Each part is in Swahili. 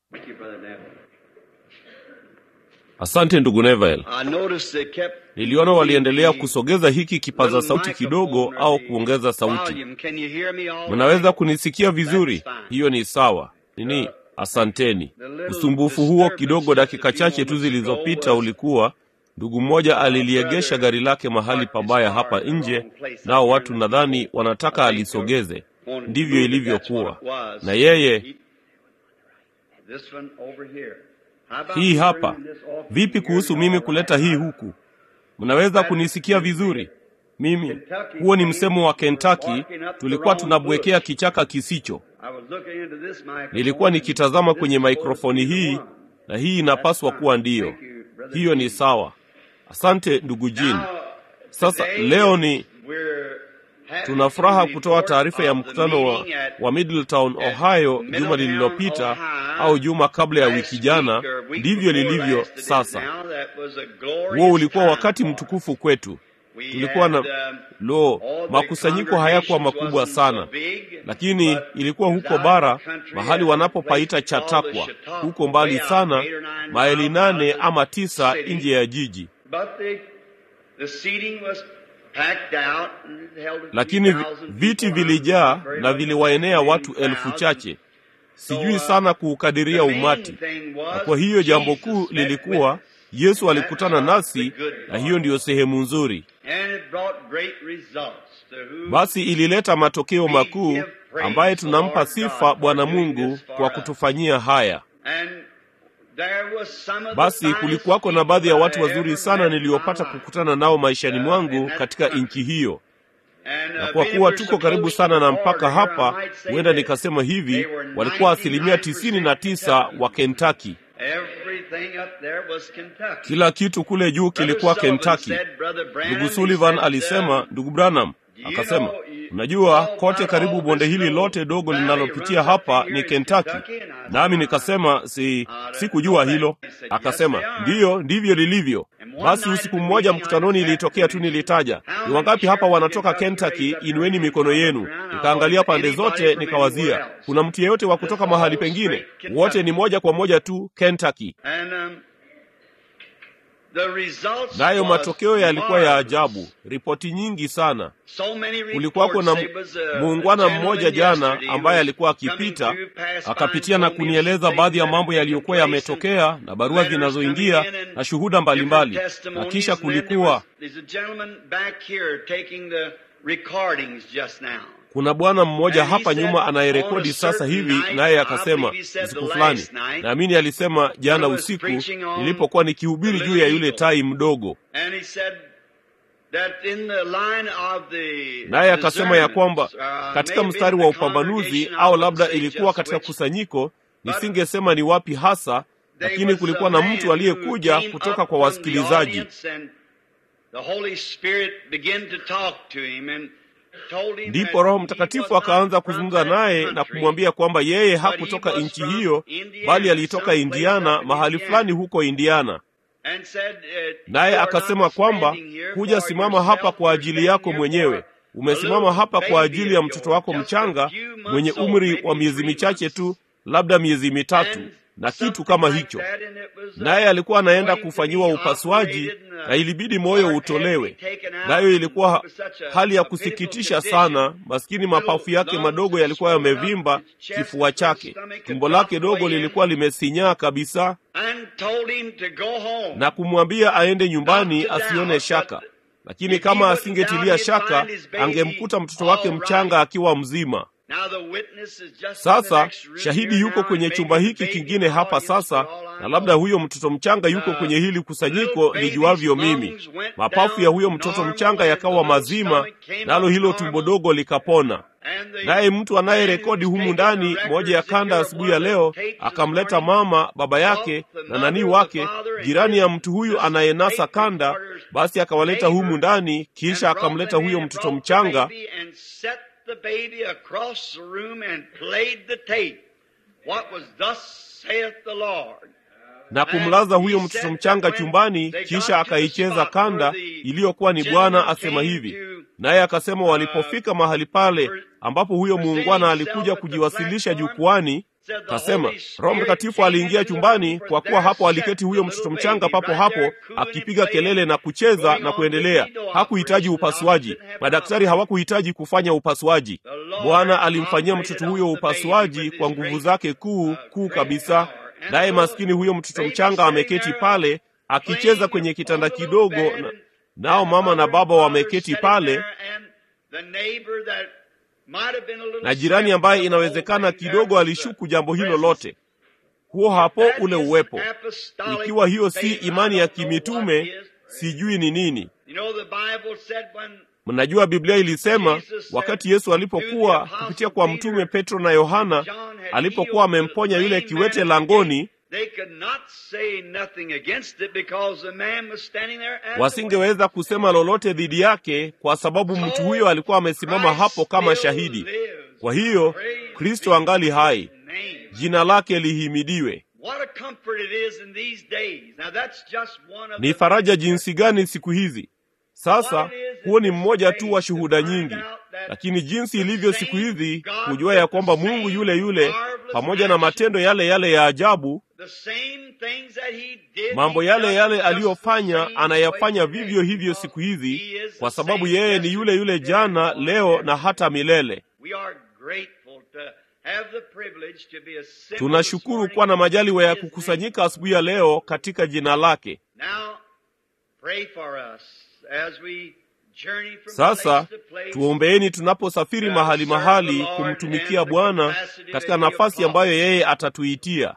Thank you, Brother Neville. asante ndugu nevel I noticed they kept niliona waliendelea kusogeza hiki kipaza sauti kidogo au kuongeza sauti volume. Can you hear me all mnaweza kunisikia vizuri hiyo ni sawa nini asanteni usumbufu huo kidogo dakika chache tu zilizopita ulikuwa ndugu mmoja aliliegesha gari lake mahali pabaya hapa nje nao watu nadhani wanataka alisogeze ndivyo ilivyokuwa na yeye This one over here. How about hii hapa bringing this off vipi here kuhusu and mimi all kuleta hii right? huku mnaweza kunisikia vizuri mimi huo ni msemo wa kentaki tulikuwa tunabwekea kichaka kisicho I was looking into this microphone nilikuwa nikitazama and kwenye this was mikrofoni the hii one. na hii inapaswa kuwa ndiyo Thank you, Brother hiyo ni Dean. sawa asante ndugu jin Now, sasa today leo ni we're happy tuna furaha to kutoa report taarifa ya of the mkutano wa, meeting at wa middletown ohio juma Middletown, lililopita Ohio, au juma kabla ya last wiki week jana or week ndivyo before lilivyo last it is sasa now. That was a glorious huo ulikuwa time wakati for us. mtukufu kwetu We tulikuwa na had, um, lo all the makusanyiko hayakuwa congregations makubwa wasn't sana so big, lakini but ilikuwa it was huko out in bara the country mahali at a wanapopaita place called chatakwa Chautauqua, huko mbali way out sana eight or nine maili miles nane out of ama the tisa city. nje ya jiji But the, the seating was packed out and it held a few lakini vi- thousand viti people. vilijaa Very na much viliwaenea in watu crowds. elfu chache So, sijui uh, sana kuukadiria the main umati thing na was kwa hiyo jambo Jesus kuu met lilikuwa with us. yesu alikutana That's nasi the good na part. hiyo ndiyo sehemu nzuri And it brought great results to who basi ilileta matokeo we makuu give praise ambaye to tunampa Lord sifa God for bwana doing mungu this for kwa us. kutufanyia haya And there was some of the basi finest kulikuwako na people baadhi ya that watu I wazuri ever sana met in niliyopata my life. kukutana nao maishani Uh, mwangu in that katika country. nchi hiyo And, na uh, kwa being kuwa we're so tuko karibu close to sana the na border mpaka here, I hapa might say huenda that nikasema hivi they were walikuwa asilimia 99% tisini na tisa wa Kentucky. kentaki Everything up there was Kentucky. kila kitu kule juu Brother kilikuwa Sullivan kentaki said, Brother Branham, ndugu he sullivan said, alisema uh, ndugu branham you akasema know, you- unajua all kote about karibu all bonde this hili little lote dogo valley linalopitia runs up hapa here ni is kentaki Kentucky, and I nami said, nikasema si I don't sikujua know hilo that. He said, akasema "Yes, they are." ndiyo ndivyo lilivyo And one basi night usiku at the mmoja meeting, mkutanoni I was ilitokea tu asked, nilitaja "How ni many wangapi hapa sheriffs wanatoka of Kentucky kentaki raised up their inueni hands mikono and yenu looked around? nikaangalia pande Anybody zote from nikawazia anywhere else? kuna mtu yeyote wa kutoka It's mahali all pengine straight Kentucky. wote ni moja kwa moja tu kentaki And, um, the results nayo was matokeo yalikuwa ya marvelous. ajabu ripoti nyingi sana So many kulikuwako na reports. There was a- muungwana a mmoja gentleman jana yesterday ambaye who alikuwa was coming akipita through, passed by akapitia and na told me kunieleza some baadhi ya things that mambo had yaliyokuwa taken place yametokea na barua letters coming zinazoingia in and na shuhuda mbalimbali different na testimonies, kisha and then there kulikuwa was- There's a gentleman back here taking the recordings just now. kuna bwana mmoja And he hapa said, nyuma on anayerekodi a sasa certain hivi night, naye I akasema believe he said usiku the fulani last night, naamini alisema jana I was usiku preaching on nilipokuwa nikihubiri the juu ya little yule eagle. tai mdogo And he said that in the line of the naye akasema ya kwamba discernments, uh, katika maybe mstari in wa the upambanuzi congregation, I au wouldn't labda say ilikuwa just katika which, kusanyiko but nisingesema ni wapi hasa there lakini was kulikuwa a na man mtu who aliyekuja came kutoka up kwa from the wasikilizaji audience and the Holy Spirit began to talk to him and told him ndipo that roho he mtakatifu was akaanza not from kuzungumza that naye na country, kumwambia kwamba yeye but he hakutoka was nchi from hiyo Indiana, bali alitoka someplace indiana up in mahali Indiana. fulani huko indiana And said, uh, naye "You are akasema not kwamba standing here huja for simama hapa yourself, kwa you're ajili standing yako here mwenyewe for a umesimama little hapa kwa baby ajili ya of mtoto yours, wako just a mchanga few months mwenye old, umri maybe wa miezi three michache months. tu labda miezi mitatu And na kitu something kama like hicho that, and it was, uh, naye alikuwa anaenda going to kufanyiwa be upasuaji operated, and, uh, na ilibidi moyo heart had to be utolewe taken out, nayo and ilikuwa it was such a- hali ya a pitiful kusikitisha condition. sana maskini mapafu yake Little madogo lungs yalikuwa swollen up, yamevimba his chest, kifua his chake stomach had tumbo dropped lake dogo way in. lilikuwa limesinyaa kabisa and told him to go home. na kumwambia aende nyumbani Not to asione doubt, shaka but lakini if he kama wouldn't asingetilia doubt, he'd shaka find his baby angemkuta mtoto wake all mchanga right. akiwa mzima Now the witness is just in the sasa next room shahidi here yuko now, kwenye and chumba maybe hiki the baby kingine in the hapa audience, sasa for all I na know. labda huyo mtoto mchanga yuko The kwenye hili little kusanyiko baby's lijuavyo mimi lungs went mapafu ya down huyo mtoto normal, mchanga and the yakawa little mazima stomach came nalo up hilo tumbo normal, dogo likapona and the naye mtu man anayerekodi who's humu taking the ndani records moja ya that you're kanda one asubuhi ya of the leo tapes this akamleta morning, mama baba yake brought the na nani mother, the wake father, and jirani ya his mtu huyu this anayenasa tape kanda recorder's basi akawaleta humu neighbor ndani and kisha brought the akamleta man huyo and mtoto brought the mchanga baby and set the baby across the room and played the tape. What was thus saith the Lord. na kumlaza huyo mtoto mchanga chumbani kisha akaicheza kanda iliyokuwa ni bwana asema hivi naye akasema walipofika mahali pale ambapo huyo muungwana alikuja kujiwasilisha jukwani Kasema Roho Mtakatifu aliingia chumbani, kwa kuwa hapo aliketi huyo mtoto mchanga papo hapo akipiga kelele na kucheza na kuendelea. Hakuhitaji upasuaji, madaktari hawakuhitaji kufanya upasuaji. Bwana alimfanyia mtoto huyo upasuaji kwa nguvu zake kuu kuu kabisa, naye maskini huyo mtoto mchanga ameketi pale akicheza kwenye kitanda kidogo na, nao mama na baba wameketi pale na jirani ambaye inawezekana kidogo alishuku jambo hilo lote. Huo hapo ule uwepo. Ikiwa hiyo si imani ya kimitume, sijui ni nini. Mnajua Biblia ilisema wakati Yesu alipokuwa kupitia kwa mtume Petro na Yohana, alipokuwa amemponya yule kiwete langoni, wasingeweza kusema lolote dhidi yake kwa sababu mtu huyo alikuwa amesimama hapo kama shahidi. Kwa hiyo Kristo angali hai, jina lake lihimidiwe. Ni faraja jinsi gani siku hizi! Sasa huo ni mmoja tu wa shuhuda nyingi, lakini jinsi ilivyo siku hizi, kujua ya kwamba Mungu yule yule pamoja na matendo yale yale ya ajabu, mambo yale yale aliyofanya anayafanya vivyo hivyo siku hizi, kwa sababu yeye ni yule yule jana, leo na hata milele. Tunashukuru kuwa na majaliwa ya kukusanyika asubuhi ya leo katika jina lake. Sasa tuombeeni tunaposafiri mahali mahali kumtumikia Bwana katika nafasi ambayo yeye atatuitia.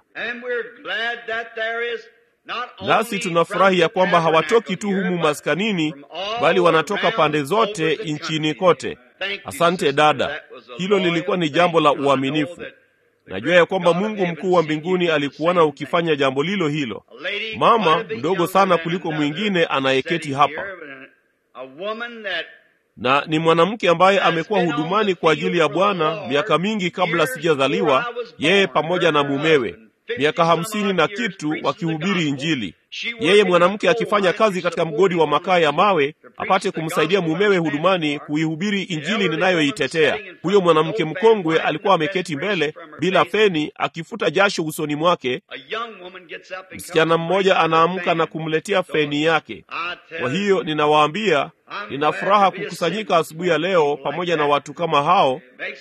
Nasi tunafurahi ya kwamba hawatoki tu humu maskanini, bali wanatoka pande zote nchini kote. Asante dada, hilo lilikuwa ni jambo la uaminifu. Najua ya kwamba Mungu mkuu wa mbinguni alikuona ukifanya jambo lilo hilo. Mama mdogo sana kuliko mwingine anayeketi hapa na ni mwanamke ambaye amekuwa hudumani kwa ajili ya Bwana miaka mingi kabla sijazaliwa, yeye pamoja na mumewe, miaka hamsini na kitu wakihubiri Injili. Yeye mwanamke akifanya kazi katika mgodi wa makaa ya mawe apate kumsaidia mumewe hudumani kuihubiri Injili ninayoitetea. Huyo mwanamke mkongwe alikuwa ameketi mbele bila feni, akifuta jasho usoni mwake. Msichana mmoja anaamka na kumletea feni yake. Kwa hiyo ninawaambia, nina furaha kukusanyika asubuhi ya leo pamoja na watu kama hao.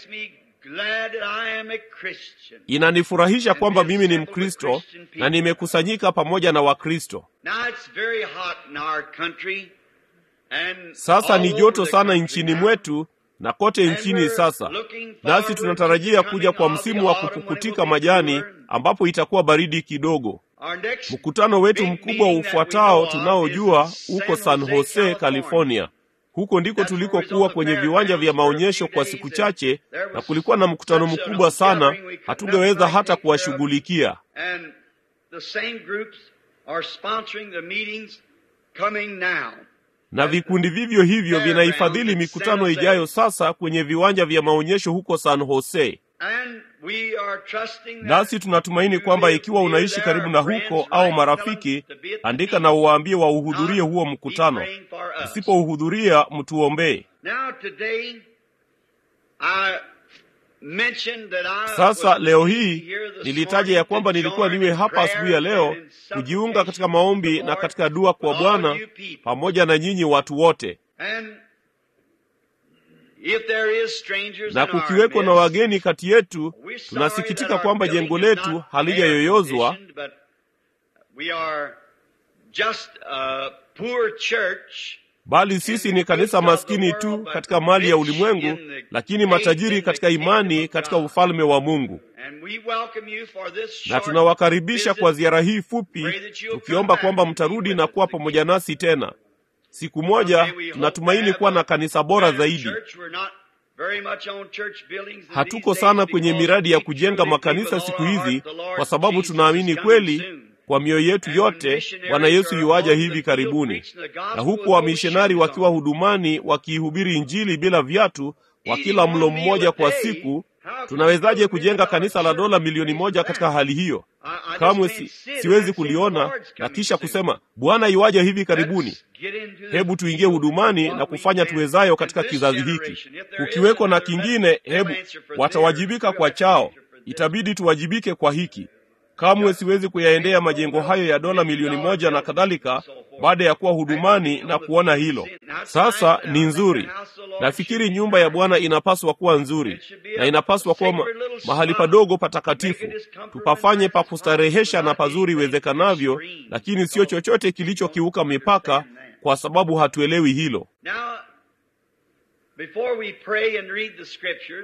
Inanifurahisha kwamba mimi ni Mkristo na nimekusanyika pamoja na Wakristo. Sasa ni joto sana nchini mwetu na kote nchini sasa, nasi tunatarajia kuja kwa msimu wa kupukutika majani ambapo itakuwa baridi kidogo. Mkutano wetu mkubwa ufuatao tunaojua uko San Jose, California. Huko ndiko tulikokuwa kwenye viwanja vya maonyesho kwa siku chache, na kulikuwa na mkutano mkubwa sana, hatungeweza hata kuwashughulikia. Na vikundi vivyo hivyo vinaifadhili mikutano ijayo sasa kwenye viwanja vya maonyesho huko San Jose. Nasi tunatumaini kwamba ikiwa unaishi karibu na huko au marafiki, andika na uwaambie wauhudhurie huo mkutano. Usipouhudhuria, mtuombee. Sasa leo hii nilitaja ya kwamba nilikuwa niwe hapa asubuhi ya leo kujiunga katika maombi na katika dua kwa Bwana pamoja na nyinyi watu wote na kukiweko na wageni kati yetu, tunasikitika kwamba jengo letu halijayoyozwa, bali sisi ni kanisa maskini tu katika mali ya ulimwengu, lakini matajiri katika imani katika ufalme wa Mungu. Na tunawakaribisha kwa ziara hii fupi, tukiomba kwamba mtarudi na kuwa pamoja nasi tena. Siku moja tunatumaini kuwa na kanisa bora zaidi. Hatuko sana kwenye miradi ya kujenga makanisa siku hizi, kwa sababu tunaamini kweli kwa mioyo yetu yote Bwana Yesu yuaja hivi karibuni, na huku wamishonari wakiwa hudumani wakiihubiri Injili bila viatu, wa kila mlo mmoja kwa siku. Tunawezaje kujenga kanisa la dola milioni moja katika hali hiyo? Kamwe si, siwezi kuliona na kisha kusema Bwana yuaja hivi karibuni. Hebu tuingie hudumani na kufanya tuwezayo katika kizazi hiki. Kukiweko na kingine, hebu watawajibika kwa chao. itabidi tuwajibike kwa hiki. Kamwe siwezi kuyaendea majengo hayo ya dola milioni moja na kadhalika baada ya kuwa hudumani na kuona hilo. Sasa ni nzuri. Nafikiri nyumba ya Bwana inapaswa kuwa nzuri na inapaswa kuwa ma mahali padogo patakatifu, tupafanye pa kustarehesha na pazuri iwezekanavyo, lakini sio chochote kilichokiuka mipaka, kwa sababu hatuelewi hilo. Now, before we pray and read the scriptures,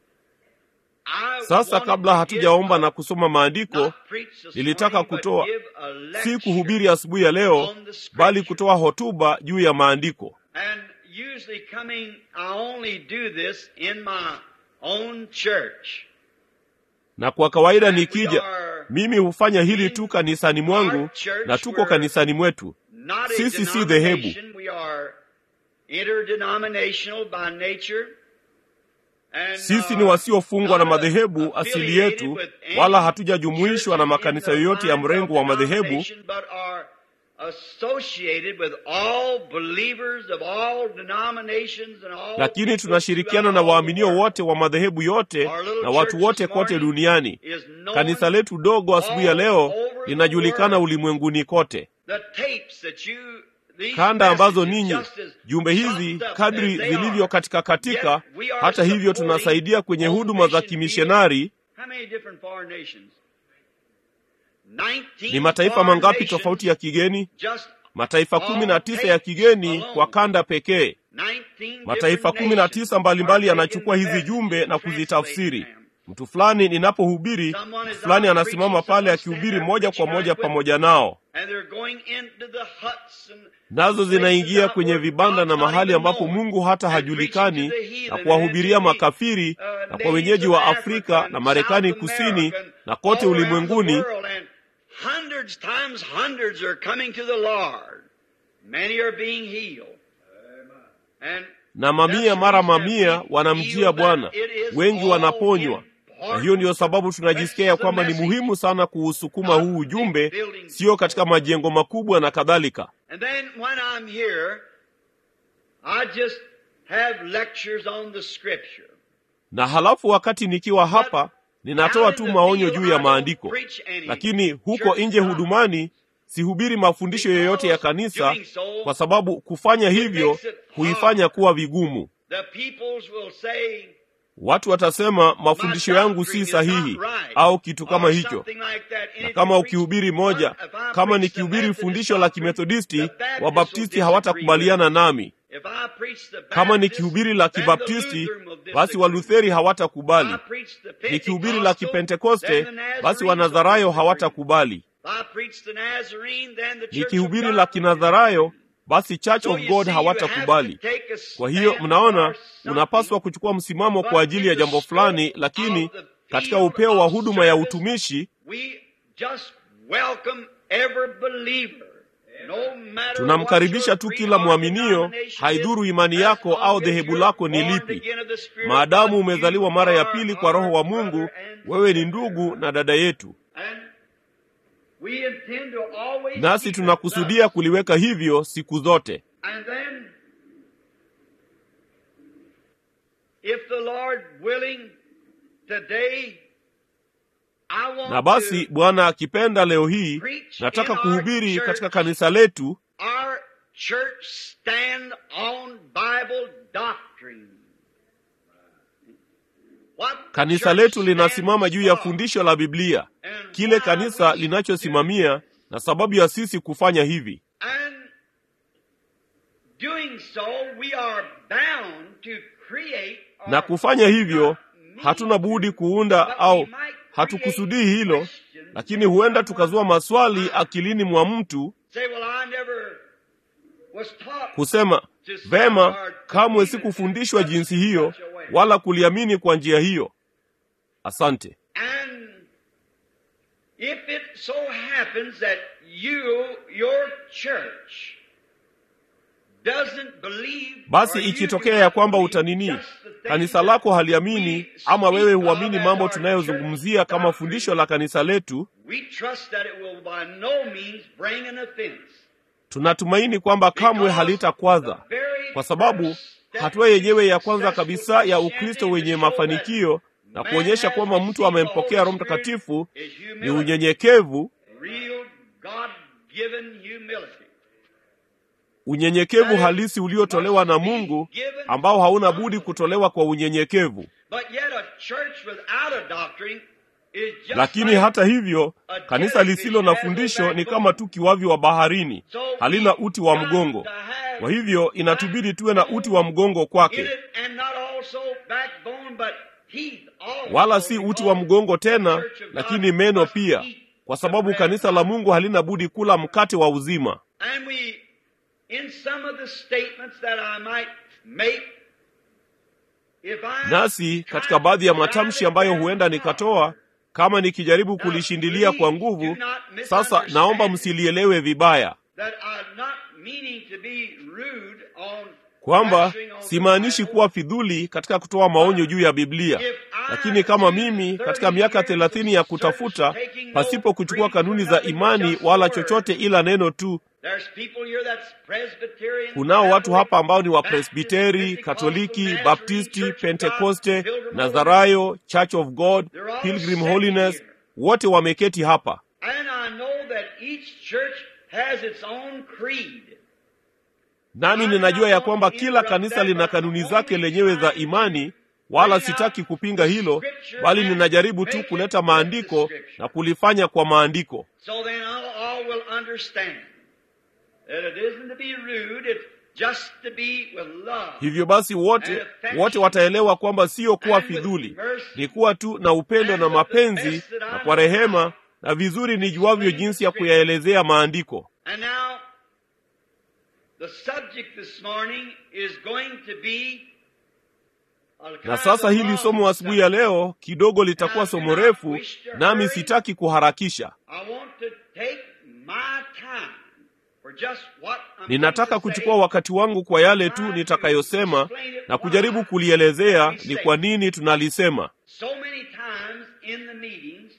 I Sasa wanted kabla to hatujaomba give na a- kusoma maandiko, not preach this nilitaka morning, but kutoa give a si lecture kuhubiri asubuhi ya leo, on the scripture. bali kutoa hotuba juu ya maandiko. And usually coming, I only do this in my own church. Na kwa kawaida And we nikija, are mimi hufanya hili tu kanisani mwangu, our church na tuko where kanisani mwetu. not a Sisi si dhehebu. denomination. We are interdenominational by nature. And, Sisi ni uh, wasiofungwa na not madhehebu asili affiliated yetu, with any wala hatujajumuishwa na churches makanisa in the yoyote ya lines mrengo of wa madhehebu, denomination, but are associated with all believers of all denominations and all lakini peoples tunashirikiana throughout na all the waaminio world. wote wa madhehebu yote Our little na watu church wote this kote morning duniani. is known Kanisa letu dogo asubuhi ya all leo over the linajulikana world. ulimwenguni kote. The tapes that you, these Kanda ambazo messages ninyi just as jumbe hizi chopped up kadri as they zilivyo are, katika katika, yet we are hata hivyo supporting tunasaidia kwenye on huduma za mission kimishonari. How many different foreign nations? 19 Ni mataifa foreign mangapi nations tofauti ya kigeni? just Mataifa kumi na tisa ya kigeni kwa kanda pekee. 19 Mataifa different kumi na nations tisa mbalimbali are yanachukua taking hizi jumbe messages na and kuzitafsiri. translating them. Mtu fulani ninapohubiri, Someone mtu is fulani out anasimama preaching, pale someone akihubiri stand there moja kwa preaching moja right with pamoja nao, And they're going into the huts and nazo places zinaingia out kwenye where vibanda God's na not mahali even ambapo known. Mungu hata And hajulikani, preaching to the heathen na and kuwahubiria to the, makafiri uh, na kwa natives wenyeji of wa Africa Afrika and na Marekani South kusini America and na kote all around the ulimwenguni. world. And hundreds times hundreds are coming to the Lord. Many are being healed. And na mamia mara mamia wanamjia Bwana, wengi wanaponywa. Na hiyo ndiyo sababu tunajisikia ya kwamba ni muhimu sana kuusukuma huu ujumbe, sio katika majengo makubwa na kadhalika. And then when I'm here, I just have lectures on the scripture. Na halafu wakati nikiwa hapa ninatoa tu maonyo juu ya maandiko, lakini huko nje hudumani sihubiri mafundisho yoyote ya kanisa, kwa sababu kufanya hivyo huifanya kuwa vigumu. The peoples will say, Watu watasema mafundisho yangu si sahihi au kitu kama or hicho. something like that. And Na if kama you ukihubiri preach- moja, if I kama preach nikihubiri the Methodist fundisho la doctrine, Kimethodisti, the Baptists Wabaptisti will hawatakubaliana disagree with nami. it. If I preach the Kama Baptist, nikihubiri la then the Kibaptisti, Lutheran will basi disagree. Walutheri If hawatakubali. I preach the Nikihubiri la Pentecostal, Kipentekoste, then the Nazarenes basi will Wanazarayo disagree. hawatakubali. If I preach the Nazarene, then the Church of Nikihubiri God la will Kinazarayo, basi Church So of you God see, you have hawatakubali. to take a Kwa hiyo stand mnaona, for something, unapaswa kuchukua msimamo kwa ajili ya jambo fulani, lakini katika upeo wa huduma ya utumishi we just welcome every believer. No matter tunamkaribisha what tu your kila creed or mwaminio, denomination haidhuru is, imani as yako long au as dhehebu you're lako ni born lipi. again of the Spirit, Maadamu you umezaliwa mara ya are pili kwa our Roho wa brother Mungu, and wewe ni sister. ndugu na dada yetu, And we intend to always nasi keep it tunakusudia thus. kuliweka hivyo siku zote. And then, if the Lord willing, today, I want Na basi to Bwana akipenda, leo hii preach nataka in our kuhubiri church. katika kanisa letu our church stand on Bible doctrine. What the Kanisa church letu linasimama stands juu ya for. fundisho la Biblia, And kile why kanisa we do linachosimamia na sababu ya sisi kufanya hivi. And doing so, we are bound to create or Na kufanya hivyo, not mean hatuna budi kuunda but we au might hatukusudii create hilo, questions lakini in huenda someone's tukazua maswali mind. akilini mwa mtu Say, well, I never was taught kusema vema, kamwe sikufundishwa jinsi hiyo wala kuliamini kwa njia hiyo. Asante. And if it so happens that you, your church, doesn't believe, Basi or you ikitokea do ya not kwamba believe utanini, just the things kanisa lako that haliamini we ama wewe speak of huamini as mambo our tunayozungumzia church kama doctrine, fundisho la kanisa letu, we trust that it will by no means bring an offense. tunatumaini kwamba kamwe Because halitakwaza, the very kwa sababu first step hatua yenyewe ya kwanza successful kabisa ya Christianity Ukristo is wenye to show that mafanikio na kuonyesha kwamba mtu amempokea Roho Mtakatifu ni unyenyekevu, real God-given humility. unyenyekevu halisi uliotolewa na Mungu ambao hauna budi kutolewa kwa unyenyekevu. But yet a church without a doctrine is just Lakini like hata hivyo, kanisa lisilo na fundisho ni kama tu kiwavi wa baharini, halina uti wa mgongo. Kwa hivyo inatubidi tuwe na uti wa mgongo in kwake, it and not also backbone, but teeth also. wala si uti wa mgongo tena, The church of God lakini meno must pia, eat kwa the sababu bread kanisa of la God. Mungu halina budi kula mkate wa uzima. And we, in some of the statements that I might make, if I Nasi katika baadhi ya matamshi ambayo huenda nikatoa kama nikijaribu kulishindilia kwa nguvu, sasa naomba msilielewe vibaya that I'm not meaning to be rude on kwamba lecturing on the simaanishi Bible, kuwa fidhuli katika kutoa maonyo juu ya Biblia, lakini kama mimi katika miaka thelathini ya kutafuta pasipo kuchukua kanuni za imani wala chochote ila neno tu, there's people here that's Presbyterian, kunao watu hapa ambao ni Baptist, Wapresbiteri, Katoliki, Pentecostal, Baptisti, Nazarene, Church of God, Pentekoste, Pilgrim Nazarayo, Church of God, They're all Pilgrim sitting Holiness, here. wote wameketi hapa. And I know that each church has its own creed. Nami ninajua ya kwamba kila kanisa lina kanuni zake lenyewe za imani, wala sitaki kupinga hilo, bali ninajaribu tu kuleta maandiko na kulifanya kwa maandiko. So then all, all will understand that it isn't to be rude, it's just to be with love. Hivyo basi wote wote wataelewa kwamba sio kuwa fidhuli, ni kuwa tu na upendo na mapenzi na kwa rehema na vizuri nijuavyo jinsi ya kuyaelezea maandiko. And now, the subject this morning is going to be a kind Na sasa of hili long somo asubuhi ya subject. leo kidogo litakuwa somo refu, nami sitaki kuharakisha. I want to take my time for just what I'm Ninataka going to kuchukua say. wakati wangu kwa yale tu nitakayosema na kujaribu kulielezea ni kwa nini tunalisema. So many times in the meetings,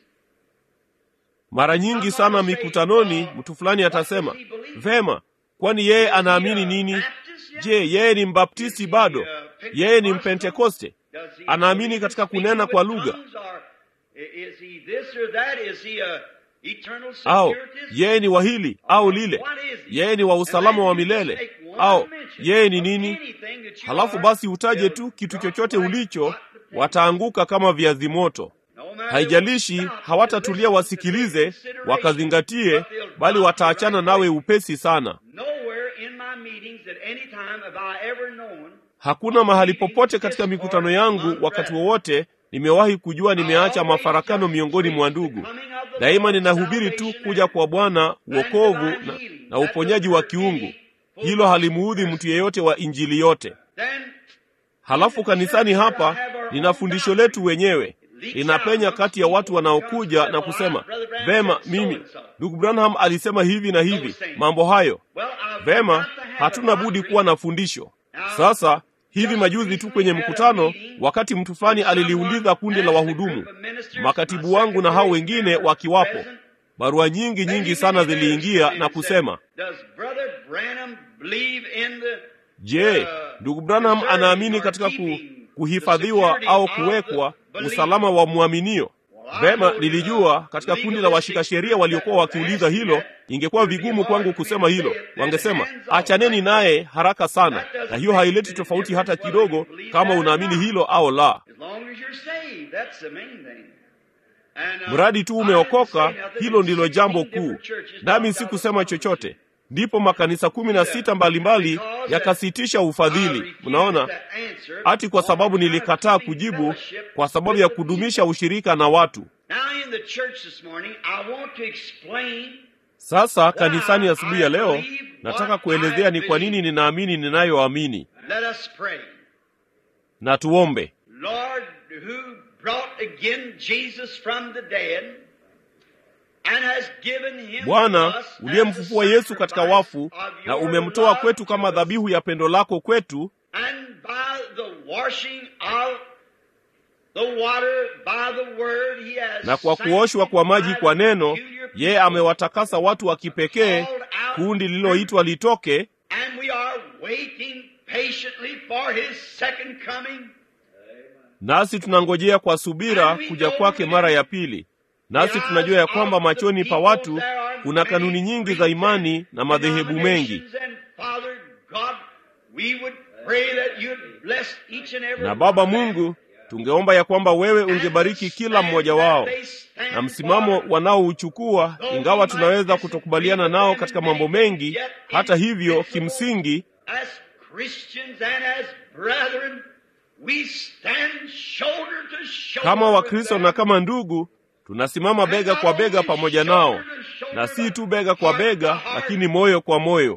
Mara nyingi sana mikutanoni, mtu fulani atasema vema, kwani yeye anaamini nini? Je, yeye ni mbaptisti bado? Yeye ni mpentekoste? does he Anaamini believe in katika speaking kunena with kwa lugha? tongues, or Is he this or that? Is he a eternal Au securitist? yeye ni wa hili au lile? Yeye ni wa usalama wa milele au yeye ni nini? Halafu basi utaje tu kitu chochote ulicho, wataanguka kama viazi moto. Haijalishi, hawatatulia wasikilize, wakazingatie, bali wataachana nawe upesi sana. Nowhere in my meetings at any time have I ever known Hakuna mahali popote katika mikutano yangu wakati wowote nimewahi kujua nimeacha mafarakano miongoni mwa ndugu. Daima ninahubiri tu kuja kwa Bwana, uokovu na, na uponyaji wa kiungu. Hilo halimuudhi mtu yeyote wa Injili yote. Then Halafu kanisani hapa nina fundisho letu wenyewe, linapenya kati ya watu wanaokuja na kusema vema, mimi ndugu Branham alisema hivi na hivi, mambo hayo well, I've vema. got to have Hatuna a budi doctrine. kuwa na fundisho. Sasa hivi majuzi tu kwenye mkutano, wakati mtu fulani aliliuliza kundi la wahudumu, makatibu wangu na hao wengine wakiwapo, barua nyingi nyingi sana ziliingia na kusema, Does Brother Branham believe in the je, ndugu Branham anaamini katika ku, kuhifadhiwa au kuwekwa usalama wa mwaminio? Vema, nilijua katika kundi la washika sheria waliokuwa wakiuliza hilo, ingekuwa vigumu kwangu kusema hilo. Wangesema achaneni naye haraka sana, na hiyo haileti tofauti hata kidogo kama unaamini hilo au la. As long as you're saved, that's the main thing. And, uh, Mradi tu I umeokoka, didn't say nothing. hilo ndilo jambo 16 kuu. different churches Nami dropped out sikusema of chochote. Ndipo makanisa kumi na sita mbalimbali yakasitisha I ufadhili. refused Mnaona, that answer ati kwa sababu on account of nilikataa keeping kujibu fellowship kwa sababu with ya the kudumisha people. ushirika na watu. Now in the church this morning, I want to explain Sasa kanisani asubuhi ya leo, nataka kuelezea ni kwa nini ninaamini ninayoamini, Let us pray. na tuombe. Lord, who brought again Jesus from the dead and has given him to Bwana us as uliyemfufua a Yesu katika sacrifice wafu of na your umemtoa love kwetu kama to us, dhabihu ya pendo lako kwetu, and by the washing of the water by the word he has na kwa kuoshwa kwa maji kwa neno, yeye amewatakasa watu wa kipekee, kundi lililoitwa litoke, and we are waiting patiently for his second coming. nasi tunangojea kwa subira kuja kwake mara ya pili. Nasi tunajua ya kwamba machoni pa watu kuna kanuni nyingi za imani na madhehebu mengi, na Baba Mungu, tungeomba ya kwamba wewe ungebariki kila mmoja wao na msimamo wanaouchukua, ingawa tunaweza kutokubaliana nao katika mambo mengi. Hata hivyo, kimsingi kama Wakristo na kama ndugu tunasimama bega kwa bega pamoja nao, na si tu bega kwa bega, lakini moyo kwa moyo.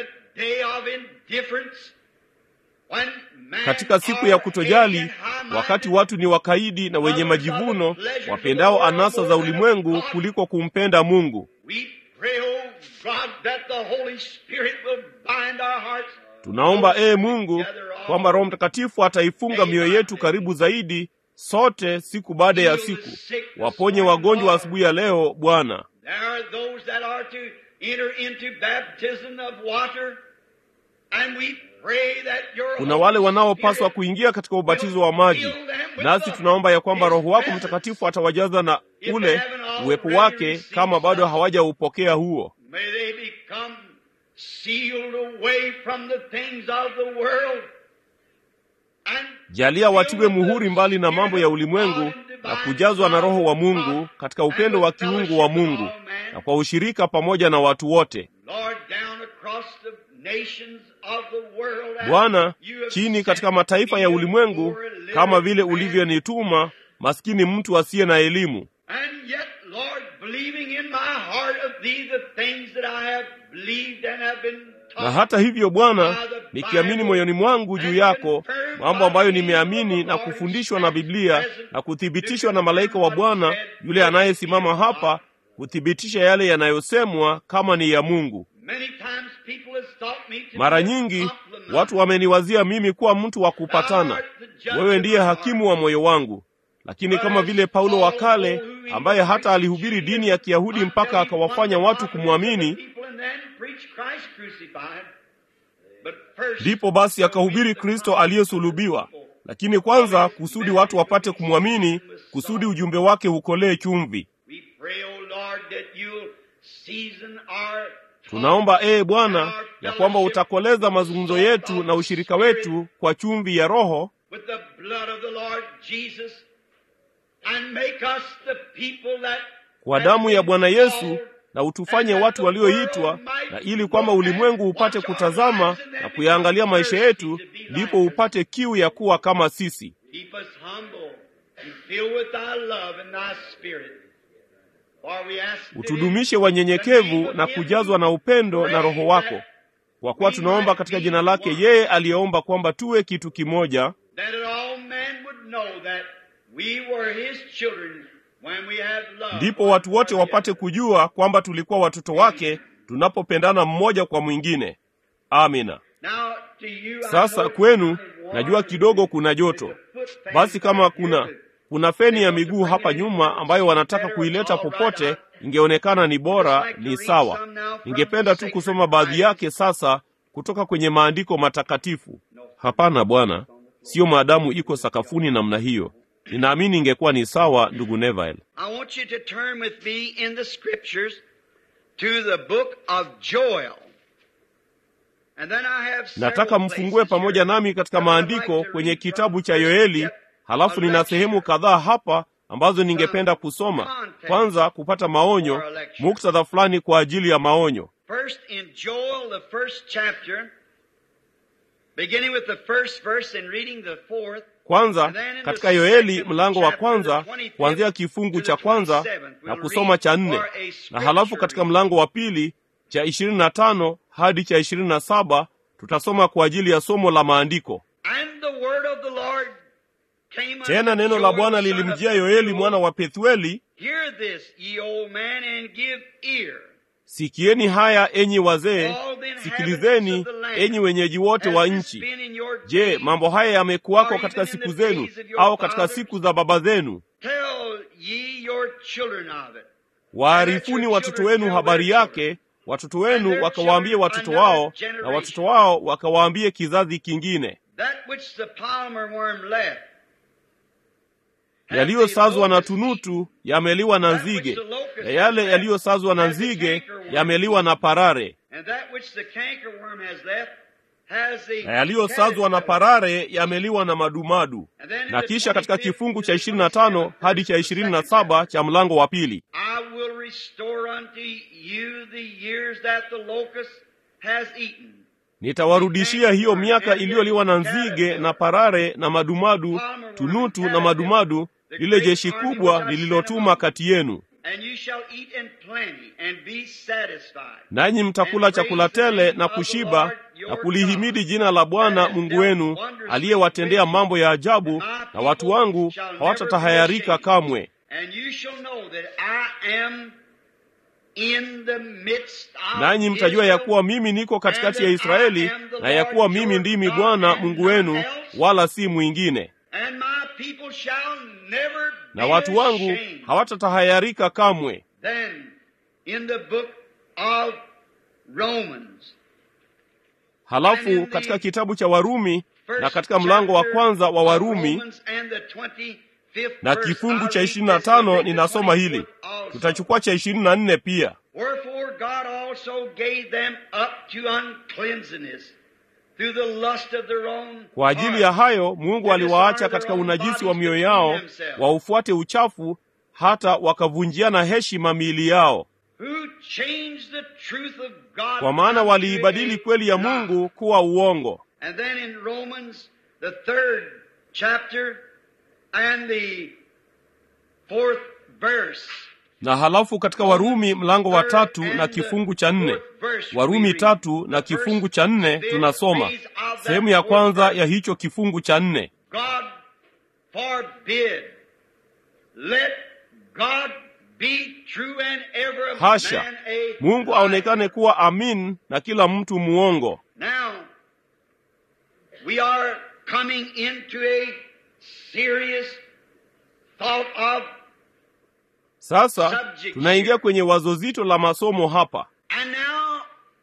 Katika siku ya kutojali, wakati watu ni wakaidi na wenye majivuno, wapendao anasa za ulimwengu kuliko kumpenda Mungu, tunaomba ee Mungu kwamba Roho Mtakatifu ataifunga mioyo yetu karibu zaidi sote siku baada ya siku. Waponye wagonjwa asubuhi ya leo Bwana. Kuna wale wanaopaswa kuingia katika ubatizo wa maji, nasi tunaomba ya kwamba Roho wako Mtakatifu atawajaza na ule uwepo wake, kama bado hawajaupokea huo. Jalia watiwe muhuri mbali na mambo ya ulimwengu na kujazwa na Roho wa Mungu katika upendo wa kiungu wa Mungu na kwa ushirika pamoja na watu wote. Bwana, chini katika mataifa ya ulimwengu, kama vile ulivyonituma maskini mtu asiye na elimu na hata hivyo Bwana, nikiamini moyoni mwangu juu yako mambo ambayo nimeamini na kufundishwa na Biblia na kuthibitishwa na malaika wa Bwana yule anayesimama hapa kuthibitisha yale yanayosemwa kama ni ya Mungu. Mara nyingi watu wameniwazia mimi kuwa mtu wa kupatana, wewe ndiye hakimu wa moyo wangu. Lakini kama vile Paulo wa kale ambaye hata alihubiri dini ya Kiyahudi mpaka akawafanya watu kumwamini, ndipo basi akahubiri Kristo aliyesulubiwa. Lakini kwanza kusudi watu wapate kumwamini, kusudi ujumbe wake ukolee chumvi. Tunaomba ee Bwana ya kwamba utakoleza mazungumzo yetu na ushirika wetu kwa chumvi ya Roho kwa damu ya Bwana Yesu, na utufanye watu walioitwa, na ili kwamba ulimwengu upate kutazama na kuyaangalia maisha yetu, ndipo upate kiu ya kuwa kama sisi. Utudumishe wanyenyekevu na kujazwa na upendo na Roho wako, kwa kuwa tunaomba katika jina lake yeye aliyeomba kwamba tuwe kitu kimoja, ndipo watu wote wapate kujua kwamba tulikuwa watoto wake tunapopendana mmoja kwa mwingine. Amina. Sasa kwenu, najua kidogo kuna joto. Basi kama kuna kuna feni ya miguu hapa nyuma ambayo wanataka kuileta popote, ingeonekana ni bora, ni sawa. Ningependa tu kusoma baadhi yake sasa kutoka kwenye maandiko matakatifu. Hapana bwana, siyo maadamu iko sakafuni namna hiyo. Ninaamini ingekuwa ni sawa, ndugu Neville. I want you to turn with me in the scriptures to the book of Joel. And then I have Nataka several mfungue places pamoja here nami katika that I'd like maandiko to kwenye read kitabu from cha first Yoeli, chapter. halafu nina sehemu kadhaa hapa ambazo ningependa kusoma. Kwanza kupata maonyo, muktadha fulani kwa ajili ya maonyo. First in Joel, the first chapter, beginning with the first verse and reading the fourth. Kwanza katika Yoeli mlango wa kwanza kuanzia kifungu cha kwanza na kusoma cha nne, na halafu katika mlango wa pili cha ishirini na tano hadi cha ishirini na saba tutasoma kwa ajili ya somo la maandiko. And the word of the Lord came unto Tena neno la Joel, Bwana son of lilimjia Yoeli mwana wa Pethueli, Hear this, ye old man, and give ear. sikieni haya enyi wazee, All the inhabitants sikilizeni of the land. enyi wenyeji wote wa Has this nchi. been in your Je, days? mambo haya yamekuwako katika siku zenu au katika siku za baba zenu? Tell ye your children of it. Waarifuni watoto wenu habari yake, watoto wenu wakawaambie watoto wao, na watoto wao wakawaambie kizazi kingine. That which the palmer worm left, yaliyosazwa na tunutu yameliwa na nzige, na yale yaliyosazwa na nzige yameliwa na parare, na yaliyosazwa na parare yameliwa na madumadu. Na kisha katika kifungu cha ishirini na tano hadi cha ishirini na saba cha mlango wa pili nitawarudishia hiyo miaka iliyoliwa na nzige na parare na madumadu, tunutu na madumadu, lile jeshi kubwa lililotuma kati yenu. Nanyi mtakula chakula tele na kushiba na kulihimidi jina la Bwana Mungu wenu aliyewatendea mambo ya ajabu, na watu wangu hawatatahayarika kamwe. Nanyi mtajua ya kuwa mimi niko katikati ya Israeli, na ya kuwa mimi ndimi Bwana Mungu wenu, wala si mwingine. Na watu wangu hawatatahayarika kamwe. Halafu katika kitabu cha Warumi na katika mlango wa kwanza wa Warumi na kifungu cha ishirini na tano ninasoma hili, tutachukua cha ishirini na nne pia. Kwa ajili ya hayo Mungu aliwaacha katika unajisi wa mioyo yao, waufuate uchafu, hata wakavunjiana heshima miili yao, kwa maana waliibadili kweli ya Mungu kuwa uongo. Na halafu katika Warumi mlango wa tatu na kifungu cha nne Warumi tatu na kifungu cha nne tunasoma sehemu ya kwanza ya hicho kifungu cha nne Hasha! Mungu aonekane kuwa amin na kila mtu muongo. Now, we are coming into a serious thought of Sasa tunaingia kwenye wazo zito la masomo hapa. And now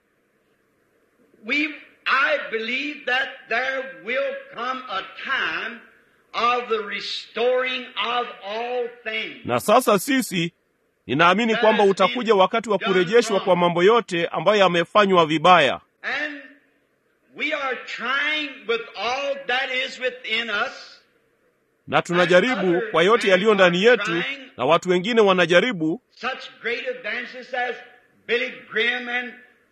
we I believe that there will come a time of the restoring of all things. Na sasa sisi ninaamini kwamba utakuja wakati wa kurejeshwa kwa mambo yote ambayo yamefanywa vibaya. And we are trying with all that is within us na tunajaribu kwa yote yaliyo ndani yetu, na watu wengine wanajaribu. such great evangelists as Billy Graham and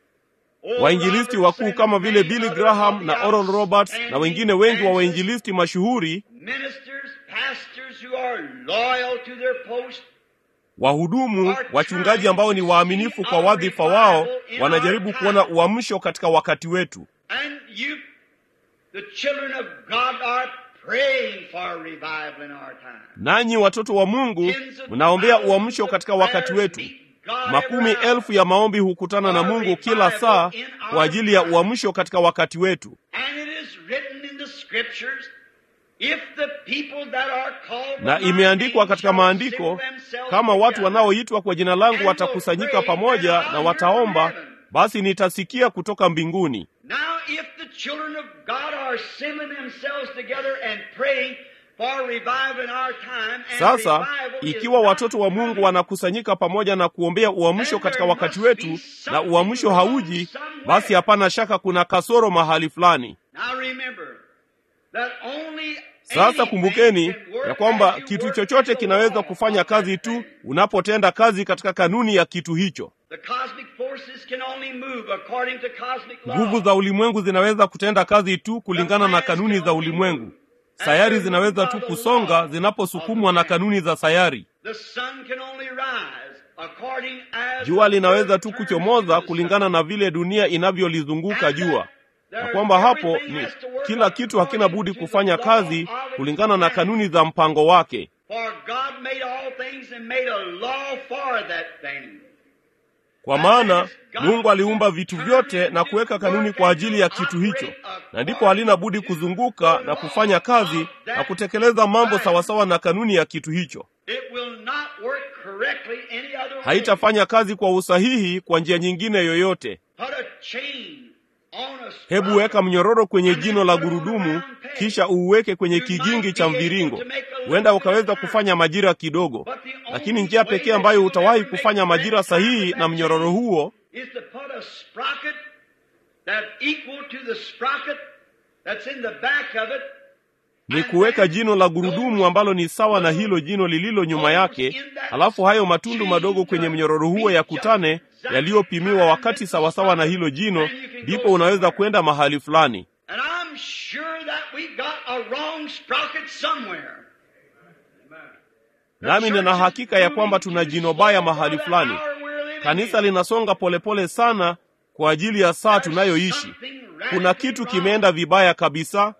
Wainjilisti wakuu kama vile Billy Graham na Oral Roberts na wengine wengi wa wainjilisti mashuhuri, ministers, pastors who are loyal to their post wahudumu, wachungaji ambao ni waaminifu kwa wadhifa wao, wanajaribu kuona uamsho katika wakati wetu. and you the children of God are praying for revival in our time. Nanyi watoto wa Mungu mnaombea uamsho katika wakati wetu. Makumi elfu ya maombi hukutana na Mungu kila saa kwa ajili ya uamsho katika wakati wetu. And it is written in the scriptures, if the people that are called by Na my imeandikwa name katika shall maandiko, assemble themselves kama watu together, wanaoitwa kwa jina langu watakusanyika pamoja na wataomba, basi nitasikia kutoka mbinguni. Now, if the children of God are assembling themselves together and praying for revival in our time, and Sasa revival is ikiwa not watoto wa Mungu coming, wanakusanyika pamoja na kuombea uamsho katika wakati wetu, na uamsho hauji, basi hapana shaka kuna kasoro mahali fulani. Now remember that only Sasa anything kumbukeni can work ya kwamba as you kitu work chochote with the kinaweza law kufanya of kazi that tu thing. unapotenda kazi katika kanuni ya kitu hicho. The cosmic forces can only move according to cosmic law. Nguvu za ulimwengu zinaweza kutenda kazi tu kulingana na kanuni za ulimwengu. Sayari zinaweza tu kusonga zinaposukumwa na kanuni za sayari. The sun can only rise according as Jua the linaweza earth tu turns kuchomoza to the kulingana sun. na vile dunia inavyolizunguka And jua, that na kwamba hapo everything ni has to work kila kitu hakina according budi to the kufanya law kazi of its kulingana na plan. kanuni za mpango wake. For God made all things and made a law for that thing. Kwa maana Mungu aliumba vitu vyote na kuweka kanuni kwa ajili ya kitu hicho, na ndipo halina budi kuzunguka na kufanya kazi na kutekeleza mambo sawasawa na kanuni ya kitu hicho. It will not work correctly any other way. Haitafanya kazi kwa usahihi kwa njia nyingine yoyote. Put a chain hebu weka mnyororo kwenye jino la gurudumu kisha uuweke kwenye kigingi cha mviringo huenda ukaweza kufanya majira kidogo lakini njia pekee ambayo utawahi kufanya majira sahihi na mnyororo huo ni kuweka jino la gurudumu ambalo ni sawa na hilo jino lililo nyuma yake halafu hayo matundu madogo kwenye mnyororo huo yakutane yaliyopimiwa wakati sawasawa na hilo jino ndipo unaweza kwenda mahali fulani nami nina hakika ya kwamba tuna jino baya mahali fulani kanisa linasonga polepole sana kwa ajili ya saa tunayoishi kuna kitu kimeenda vibaya kabisa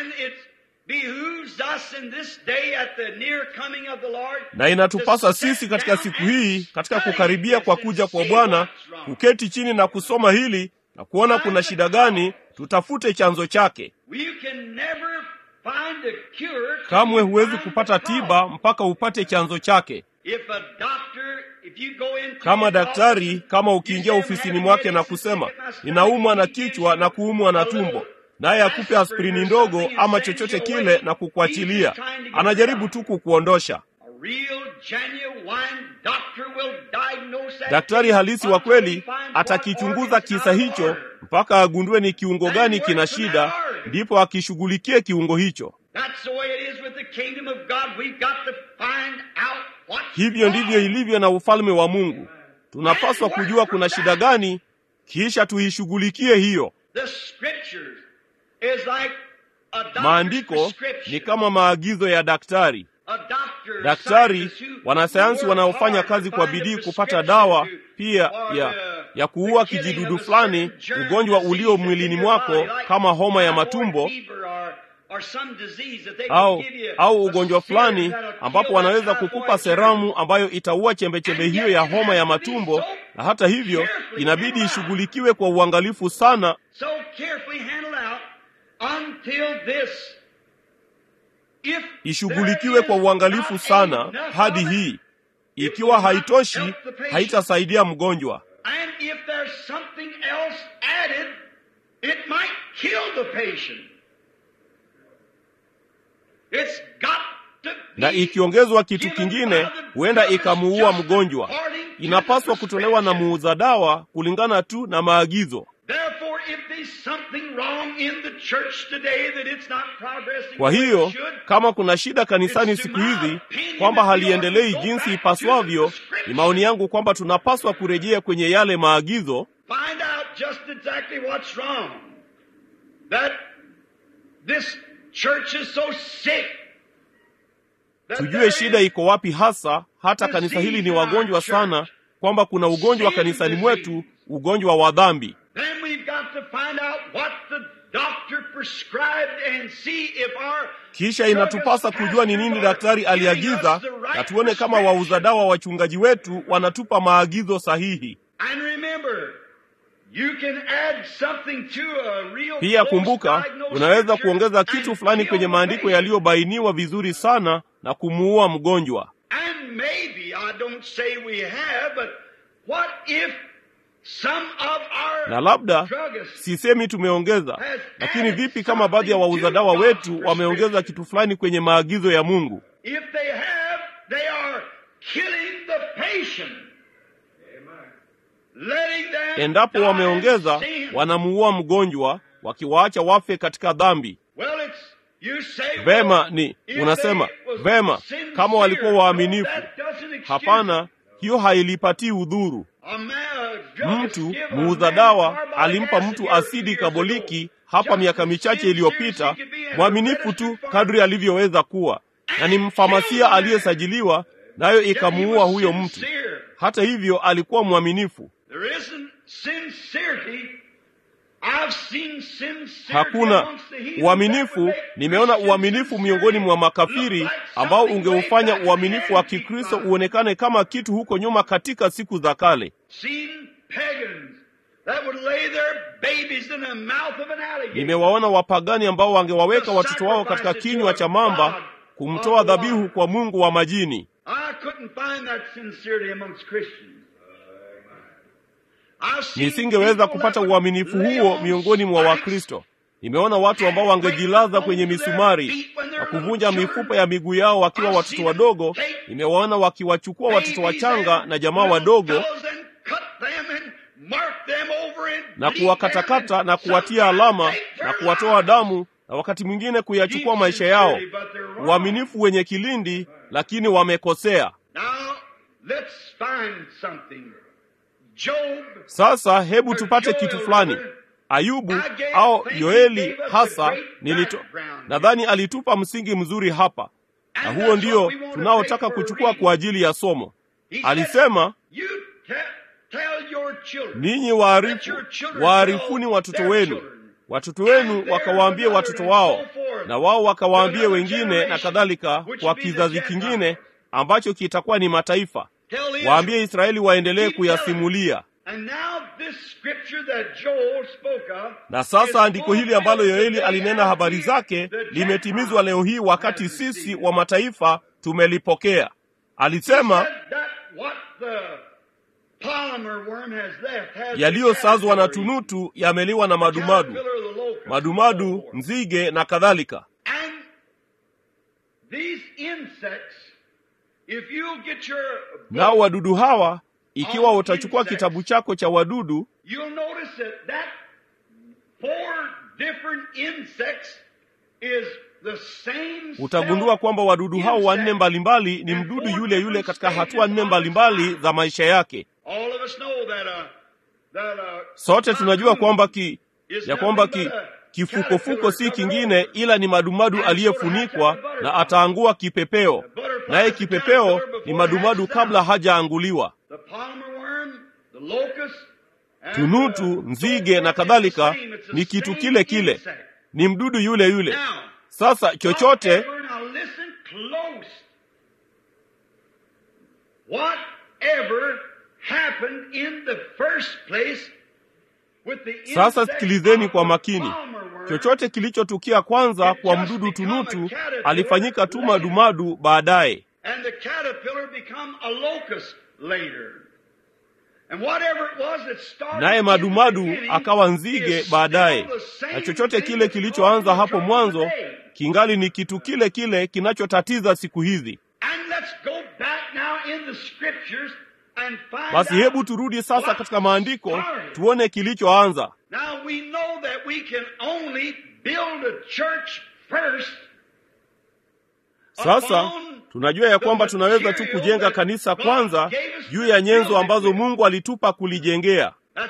na inatupasa sisi katika siku hii katika kukaribia kwa kuja kwa bwana kuketi chini na kusoma hili na kuona kuna shida gani tutafute chanzo chake kamwe huwezi kupata tiba mpaka upate chanzo chake kama daktari kama ukiingia ofisini mwake na kusema ninaumwa na kichwa na kuumwa na tumbo naye akupe aspirini ndogo ama chochote kile na kukuachilia anajaribu tu kukuondosha daktari halisi wa kweli atakichunguza kisa hicho mpaka agundue ni kiungo gani kina shida ndipo akishughulikie kiungo hicho hivyo ndivyo ilivyo na ufalme wa mungu tunapaswa kujua kuna shida gani kisha tuishughulikie hiyo maandiko ni kama maagizo ya daktari daktari wanasayansi wanaofanya kazi kwa bidii kupata dawa pia ya, ya kuua kijidudu fulani ugonjwa ulio mwilini mwako kama homa ya matumbo au au ugonjwa fulani ambapo wanaweza kukupa seramu ambayo itaua chembechembe hiyo ya homa ya matumbo na hata hivyo inabidi ishughulikiwe kwa uangalifu sana ishughulikiwe kwa uangalifu sana hadi hii ikiwa haitoshi haitasaidia mgonjwa na ikiongezwa kitu kingine huenda ikamuua mgonjwa inapaswa kutolewa na muuza dawa kulingana tu na maagizo kwa hiyo kama kuna shida kanisani siku hizi kwamba haliendelei jinsi ipaswavyo ni maoni yangu kwamba tunapaswa kurejea kwenye yale maagizo tujue shida iko wapi hasa hata kanisa hili ni wagonjwa sana kwamba kuna ugonjwa kanisani mwetu ugonjwa wa dhambi kisha inatupasa kujua ni nini daktari aliagiza na tuone kama wauza dawa wachungaji wetu wanatupa maagizo sahihi pia kumbuka unaweza kuongeza kitu fulani kwenye maandiko yaliyobainiwa vizuri sana na kumuua mgonjwa na labda sisemi tumeongeza lakini vipi kama baadhi ya wauza dawa wetu wameongeza kitu fulani kwenye maagizo ya mungu endapo wameongeza wanamuua mgonjwa wakiwaacha wafe katika dhambi vema ni unasema vema kama walikuwa waaminifu hapana hiyo hailipatii udhuru mtu muuza dawa alimpa mtu asidi kaboliki hapa miaka michache iliyopita mwaminifu tu kadri alivyoweza kuwa na ni mfamasia aliyesajiliwa nayo ikamuua huyo mtu hata hivyo alikuwa mwaminifu hakuna uaminifu nimeona uaminifu miongoni mwa makafiri ambao ungeufanya uaminifu wa kikristo uonekane kama kitu huko nyuma katika siku za kale nimewaona wapagani ambao wangewaweka watoto wao katika kinywa cha mamba kumtoa dhabihu kwa mungu wa majini nisingeweza kupata uaminifu huo miongoni mwa Wakristo. Nimeona watu ambao wangejilaza kwenye misumari na kuvunja mifupa ya miguu yao wakiwa watoto wadogo. Nimewaona wakiwachukua watoto wachanga na jamaa wadogo na kuwakatakata na kuwatia alama na kuwatoa damu na wakati mwingine kuyachukua maisha yao. Uaminifu wenye kilindi, lakini wamekosea. Sasa hebu tupate kitu fulani. Ayubu au Yoeli hasa nilito, nadhani alitupa msingi mzuri hapa, na huo ndio tunaotaka kuchukua kwa ajili ya somo. Alisema, ninyi waarifu, waarifuni watoto wenu, watoto wenu wakawaambie watoto wao, na wao wakawaambie wengine, na kadhalika, kwa kizazi kingine ambacho kitakuwa ni mataifa. Waambie Israeli waendelee kuyasimulia. Na sasa andiko hili ambalo Yoeli alinena habari zake limetimizwa leo hii, wakati sisi wa mataifa tumelipokea. Alisema yaliyosazwa na tunutu yameliwa na madumadu, madumadu, nzige na kadhalika. Nao wadudu hawa ikiwa utachukua kitabu chako cha wadudu utagundua kwamba wadudu hao wanne mbalimbali ni mdudu yule yule katika hatua nne mbalimbali za maisha yake. Sote tunajua kwamba ki, ya kwamba ki, kifukofuko si kingine ila ni madumadu aliyefunikwa na ataangua kipepeo, naye kipepeo ni madumadu kabla hajaanguliwa. Tunutu, nzige na kadhalika ni kitu kile kile, ni mdudu yule yule. Sasa chochote sasa, sikilizeni kwa makini. Chochote kilichotukia kwanza kwa mdudu tunutu alifanyika tu madumadu baadaye, naye madumadu akawa nzige baadaye, na chochote kile kilichoanza hapo mwanzo kingali ni kitu kile kile kinachotatiza siku hizi. Basi hebu turudi sasa katika maandiko tuone kilichoanza. Sasa tunajua ya kwamba tunaweza tu kujenga kanisa kwanza juu ya nyenzo ambazo Mungu alitupa kulijengea.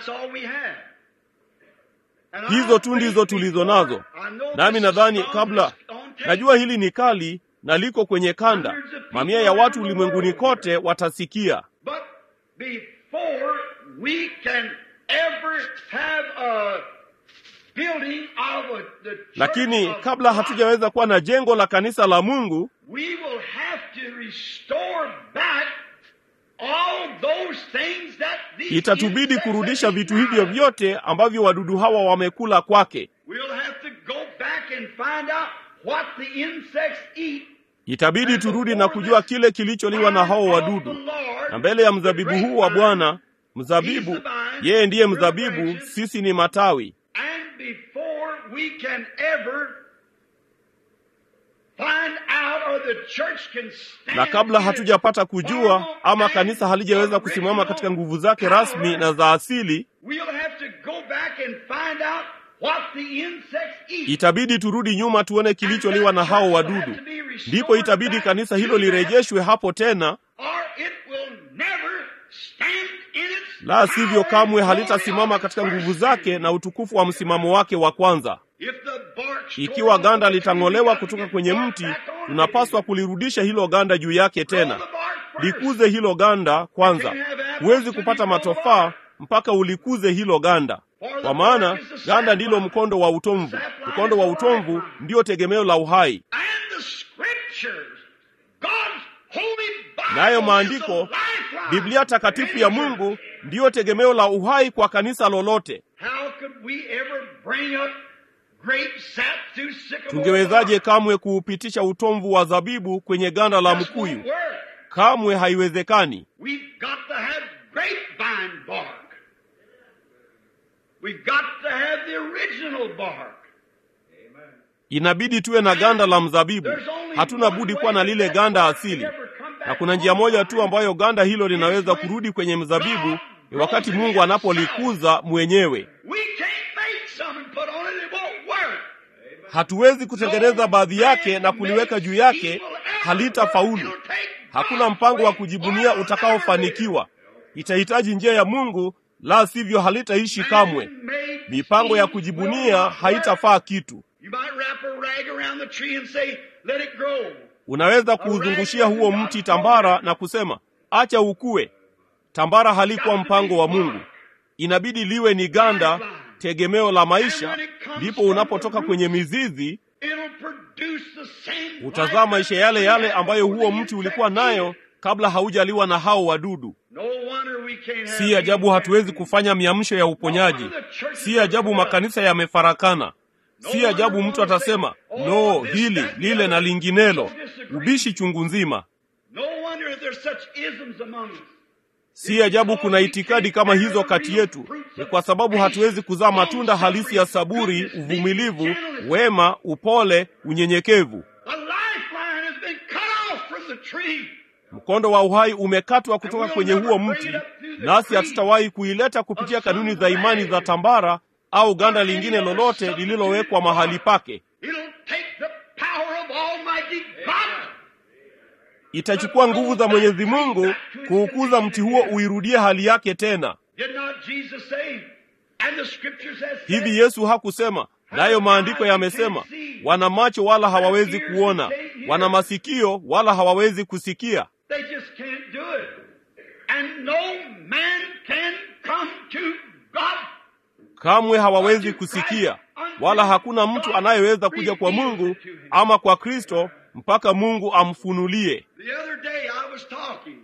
Hizo tu ndizo tulizo nazo, nami nadhani kabla, najua hili ni kali na liko kwenye kanda, mamia ya watu ulimwenguni kote watasikia lakini kabla hatujaweza kuwa na jengo la kanisa la Mungu, itatubidi kurudisha vitu hivyo vyote ambavyo wadudu hawa wamekula kwake. Itabidi turudi na kujua kile kilicholiwa na hao wadudu, na mbele ya mzabibu huu wa Bwana, mzabibu, yeye ndiye mzabibu, sisi ni matawi na kabla hatujapata kujua ama kanisa halijaweza kusimama katika nguvu zake rasmi na za asili, itabidi turudi nyuma tuone kilicholiwa na hao wadudu. Ndipo itabidi kanisa hilo lirejeshwe hapo tena, la sivyo kamwe halitasimama katika nguvu zake na utukufu wa msimamo wake wa kwanza. Ikiwa ganda litang'olewa kutoka kwenye mti, tunapaswa kulirudisha hilo ganda juu yake tena. Likuze hilo ganda kwanza. Huwezi kupata matofaa mpaka ulikuze hilo ganda, kwa maana ganda ndilo mkondo wa utomvu. Mkondo wa utomvu ndiyo tegemeo la uhai, nayo maandiko, Biblia takatifu ya Mungu, ndiyo tegemeo la uhai kwa kanisa lolote. Tungewezaje kamwe kuupitisha utomvu wa zabibu kwenye ganda la mkuyu? Kamwe haiwezekani. We've got to have the original bark. inabidi tuwe na ganda la mzabibu hatuna budi kuwa na lile ganda asili na kuna njia moja tu ambayo ganda hilo linaweza kurudi kwenye mzabibu ni wakati mungu anapolikuza mwenyewe We can't make some and put on it, it won't work. hatuwezi kutengeneza baadhi yake na kuliweka juu yake halitafaulu hakuna mpango wa kujibunia utakaofanikiwa itahitaji njia ya mungu la sivyo halitaishi kamwe mipango ya kujibunia haitafaa kitu You might wrap a rag around the tree and say, let it grow. unaweza kuuzungushia huo mti tambara na kusema acha ukue tambara halikuwa mpango wa mungu inabidi liwe ni ganda tegemeo la maisha ndipo unapotoka kwenye mizizi It'll produce the same utazaa maisha yale yale ambayo huo mti ulikuwa nayo kabla haujaliwa na hao wadudu No wonder we can't have si ajabu hatuwezi kufanya miamsho ya uponyaji si ajabu makanisa yamefarakana si ajabu mtu atasema no hili lile na linginelo ubishi chungu nzima No wonder if there's such isms among us. si ajabu kuna itikadi kama hizo kati yetu ni kwa sababu hatuwezi kuzaa matunda halisi ya saburi uvumilivu wema upole unyenyekevu The lifeline has been cut off from the tree. mkondo wa uhai umekatwa kutoka kwenye huo mti nasi hatutawahi kuileta kupitia kanuni za imani za tambara au ganda lingine lolote lililowekwa mahali pake It'll take the power of Almighty God. itachukua nguvu za mwenyezi mungu kuukuza mti huo uirudie hali yake tena Did not Jesus say? And the scriptures has said, hivi yesu hakusema nayo maandiko yamesema wana macho wala hawawezi kuona wana masikio wala hawawezi kusikia They just can't do it. And no man can come to God. kamwe hawawezi kusikia wala hakuna mtu anayeweza kuja kwa mungu ama kwa kristo mpaka mungu amfunulie The other day I was talking,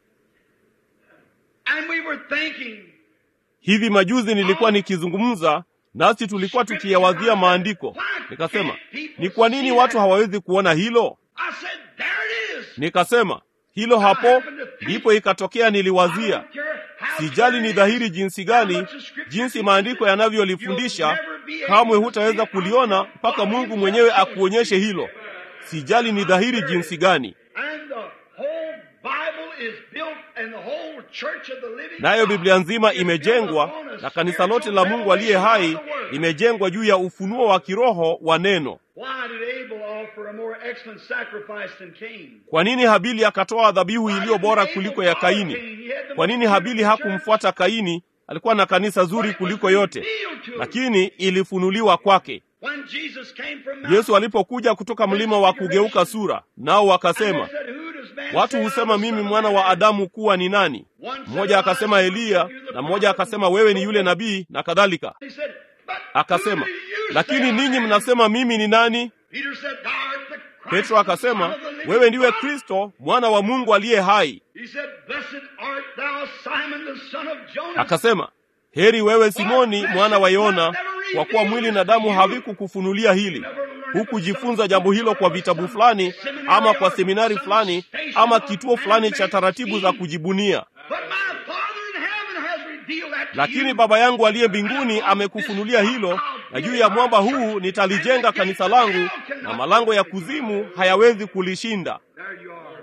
and we were thinking, hivi majuzi nilikuwa nikizungumza nasi tulikuwa tukiyawazia maandiko nikasema ni kwa nini watu hawawezi kuona hilo I said, there it is. nikasema hilo hapo ndipo ikatokea niliwazia sijali ni dhahiri jinsi gani jinsi maandiko yanavyolifundisha kamwe hutaweza kuliona mpaka mungu mwenyewe akuonyeshe hilo sijali ni dhahiri jinsi gani And the whole Bible is built, and the whole church of the living nayo God biblia nzima is built imejengwa upon a na kanisa lote la mungu aliye spiritual hai revelation of the word. limejengwa juu ya ufunuo wa kiroho wa neno Why did Abel offer a more excellent sacrifice than Cain? kwa nini habili akatoa dhabihu iliyo bora kuliko ya kaini kwa nini habili hakumfuata kaini alikuwa na kanisa zuri kuliko yote lakini ilifunuliwa kwake When Jesus came from Mount yesu alipokuja kutoka mlima wa kugeuka sura nao wakasema They said, "Who does man watu say I husema am, mimi son of mwana wa man?" adamu kuwa ni nani mmoja akasema eliya na mmoja akasema wewe ni yule nabii na kadhalika He said, "But akasema who do you lakini say I ninyi am?" mnasema mimi ni nani Peter said, "Thou art the Christ, petro the akasema Son of the living wewe ndiwe God." kristo mwana wa mungu aliye hai He said, "Blessed art thou, Simon the son of Jonas." akasema heri wewe simoni mwana wa yona kwa kuwa mwili na damu havikukufunulia hili hukujifunza jambo hilo kwa vitabu fulani ama kwa seminari fulani ama kituo fulani cha taratibu za kujibunia But my Father in heaven has revealed that to lakini you. baba yangu aliye mbinguni amekufunulia hilo na juu ya mwamba huu nitalijenga kanisa langu na malango ya kuzimu hayawezi kulishinda There you are.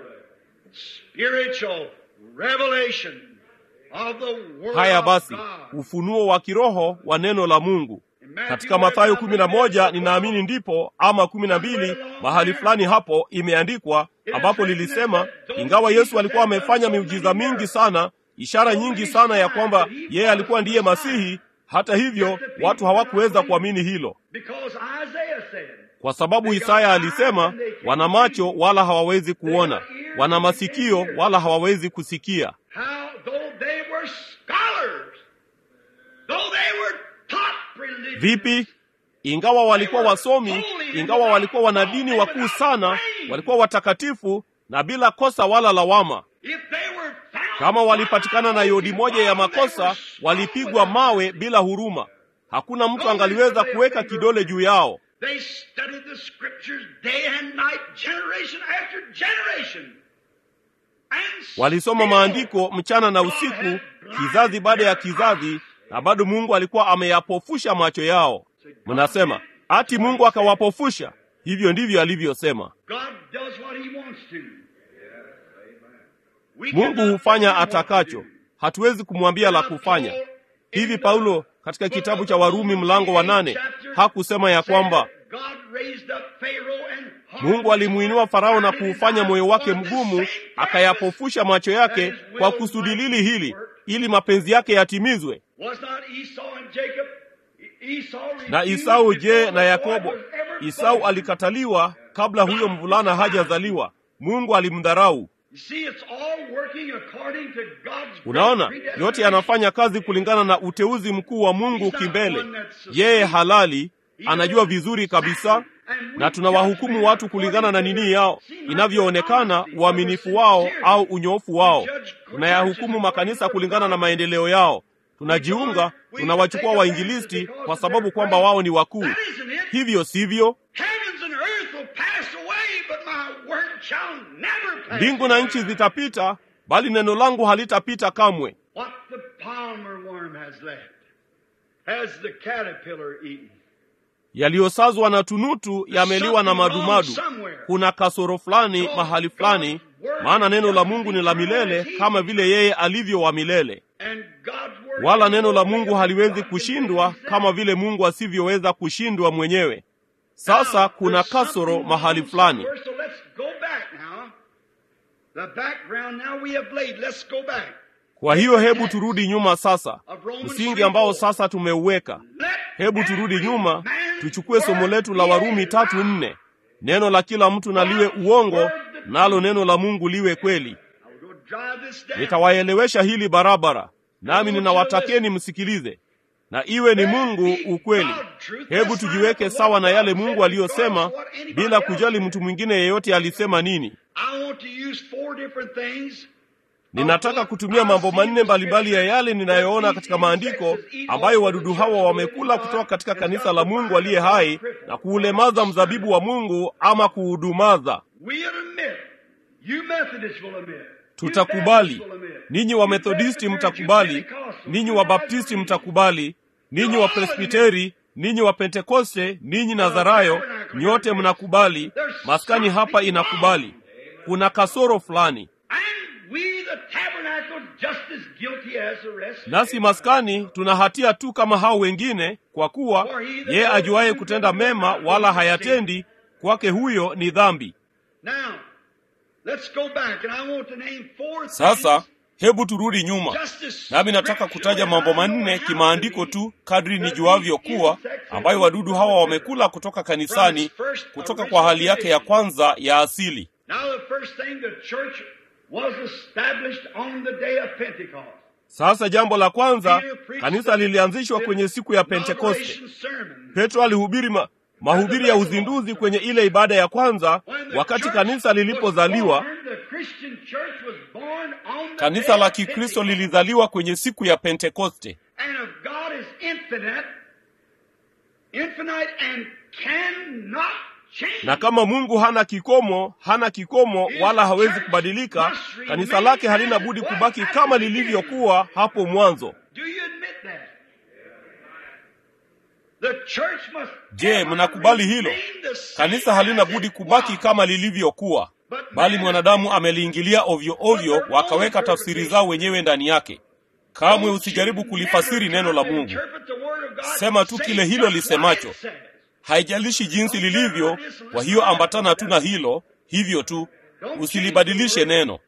Spiritual revelation of the word haya of basi God. ufunuo wa kiroho wa neno la mungu katika mathayo kumi na moja ninaamini ndipo ama kumi na mbili mahali fulani hapo imeandikwa ambapo lilisema ingawa yesu alikuwa amefanya miujiza mingi sana ishara nyingi sana ya kwamba yeye alikuwa ndiye masihi hata hivyo watu hawakuweza kuamini hilo Because Isaiah said, kwa sababu isaya alisema wana macho wala hawawezi kuona wana masikio wala hawawezi kusikia how though they were scholars, though they were taught religion, vipi ingawa walikuwa wasomi ingawa walikuwa wanadini wakuu sana walikuwa watakatifu na bila kosa wala lawama if they were found kama walipatikana na yodi moja ya makosa walipigwa mawe bila huruma hakuna mtu angaliweza kuweka kidole juu yao They studied the scriptures day and night, generation after generation. And walisoma still maandiko mchana na usiku kizazi baada ya kizazi na bado Mungu alikuwa ameyapofusha macho yao. Mnasema ati Mungu akawapofusha? Hivyo ndivyo alivyosema. God does what he wants to. We Mungu cannot hufanya tell him what to atakacho, do. hatuwezi kumwambia la kufanya. Hivi Paulo katika kitabu cha Warumi mlango wa nane hakusema ya kwamba Mungu alimuinua Farao na kuufanya moyo wake mgumu, akayapofusha macho yake kwa kusudi lili hili, ili mapenzi yake yatimizwe. Na Isau je, na Yakobo? Isau alikataliwa kabla huyo mvulana hajazaliwa. Mungu alimdharau. Unaona, yote yanafanya kazi kulingana na uteuzi mkuu wa Mungu kimbele. Yeye halali, anajua vizuri kabisa, na tunawahukumu watu kulingana na nini yao inavyoonekana, uaminifu wao au unyoofu wao. Tunayahukumu makanisa kulingana na maendeleo yao. Tunajiunga, tunawachukua wainjilisti kwa sababu kwamba wao ni wakuu. Hivyo sivyo? Mbingu na nchi zitapita, bali neno langu halitapita kamwe. What the palmer worm has left has the caterpillar eaten. Yaliyosazwa na tunutu yameliwa na madumadu. Kuna kasoro fulani mahali fulani, maana neno la Mungu ni la milele kama vile yeye alivyo wa milele, And God's word wala neno la Mungu haliwezi kushindwa kama vile Mungu asivyoweza kushindwa mwenyewe. Sasa kuna kasoro mahali fulani. So let's go back now. The background now we have laid. Let's go back. Kwa hiyo hebu turudi nyuma sasa, msingi ambao sasa tumeuweka. Let Hebu turudi nyuma, every man's tuchukue somo word letu la be Warumi a tatu lie. nne. Neno la kila mtu na liwe uongo, nalo neno la Mungu liwe kweli. I will go drive this down. Nitawaelewesha hili barabara, nami ninawatakeni msikilize, na iwe ni Mungu ukweli. Hebu tujiweke sawa na yale Mungu aliyosema, bila kujali mtu mwingine yeyote alisema nini. I want to use four different things. Ninataka kutumia mambo manne mbalimbali ya yale ninayoona katika maandiko ambayo wadudu hawa wamekula kutoka katika kanisa la Mungu aliye hai na kuulemaza mzabibu wa Mungu ama kuudumaza. We'll admit. You Methodists will admit. Tutakubali. You Baptists will admit. Ninyi wa Methodisti mtakubali, ninyi wa Baptisti mtakubali, ninyi wa Presbiteri, ninyi wa Pentekoste, ninyi Nazarayo, nyote mnakubali. Maskani hapa inakubali. Kuna kasoro fulani. And we, the tabernacle, just as guilty as the rest. Nasi maskani tuna hatia tu kama hao wengine, kwa kuwa yeye ajuaye kutenda mema wala hayatendi, kwake huyo ni dhambi. Now, let's go back, and I want to name four Sasa things. hebu turudi nyuma, Just as nami nataka kutaja mambo manne kimaandiko tu kadri nijuavyo kuwa ambayo wadudu hawa wamekula kutoka kanisani, kutoka kwa hali yake ya kwanza ya asili. Now, the first thing, the church was established on the day of Pentecost. Sasa jambo la kwanza, kanisa lilianzishwa kwenye siku ya Pentekoste. Inauguration sermon. Petro alihubiri ma, mahubiri ya uzinduzi kwenye ile ibada ya kwanza, When the wakati church kanisa was lilipozaliwa. born, the Christian church was born on the Kanisa day la of Kikristo Pentecost. lilizaliwa kwenye siku ya Pentekoste. And if God is infinite, infinite and cannot change. Na kama Mungu hana kikomo, hana kikomo wala hawezi kubadilika, kanisa lake halina budi kubaki kama lilivyokuwa hapo mwanzo. Do you admit that? The church must Je, ever mnakubali hilo? remain the same Kanisa halina as budi it kubaki was. kama lilivyokuwa, bali mwanadamu ameliingilia ovyo ovyo, wakaweka tafsiri zao wenyewe ndani yake. Kamwe usijaribu kulifasiri neno la Mungu. Sema tu kile hilo lisemacho. Haijalishi jinsi lilivyo, kwa hiyo ambatana tu na hilo, hivyo tu, usilibadilishe neno.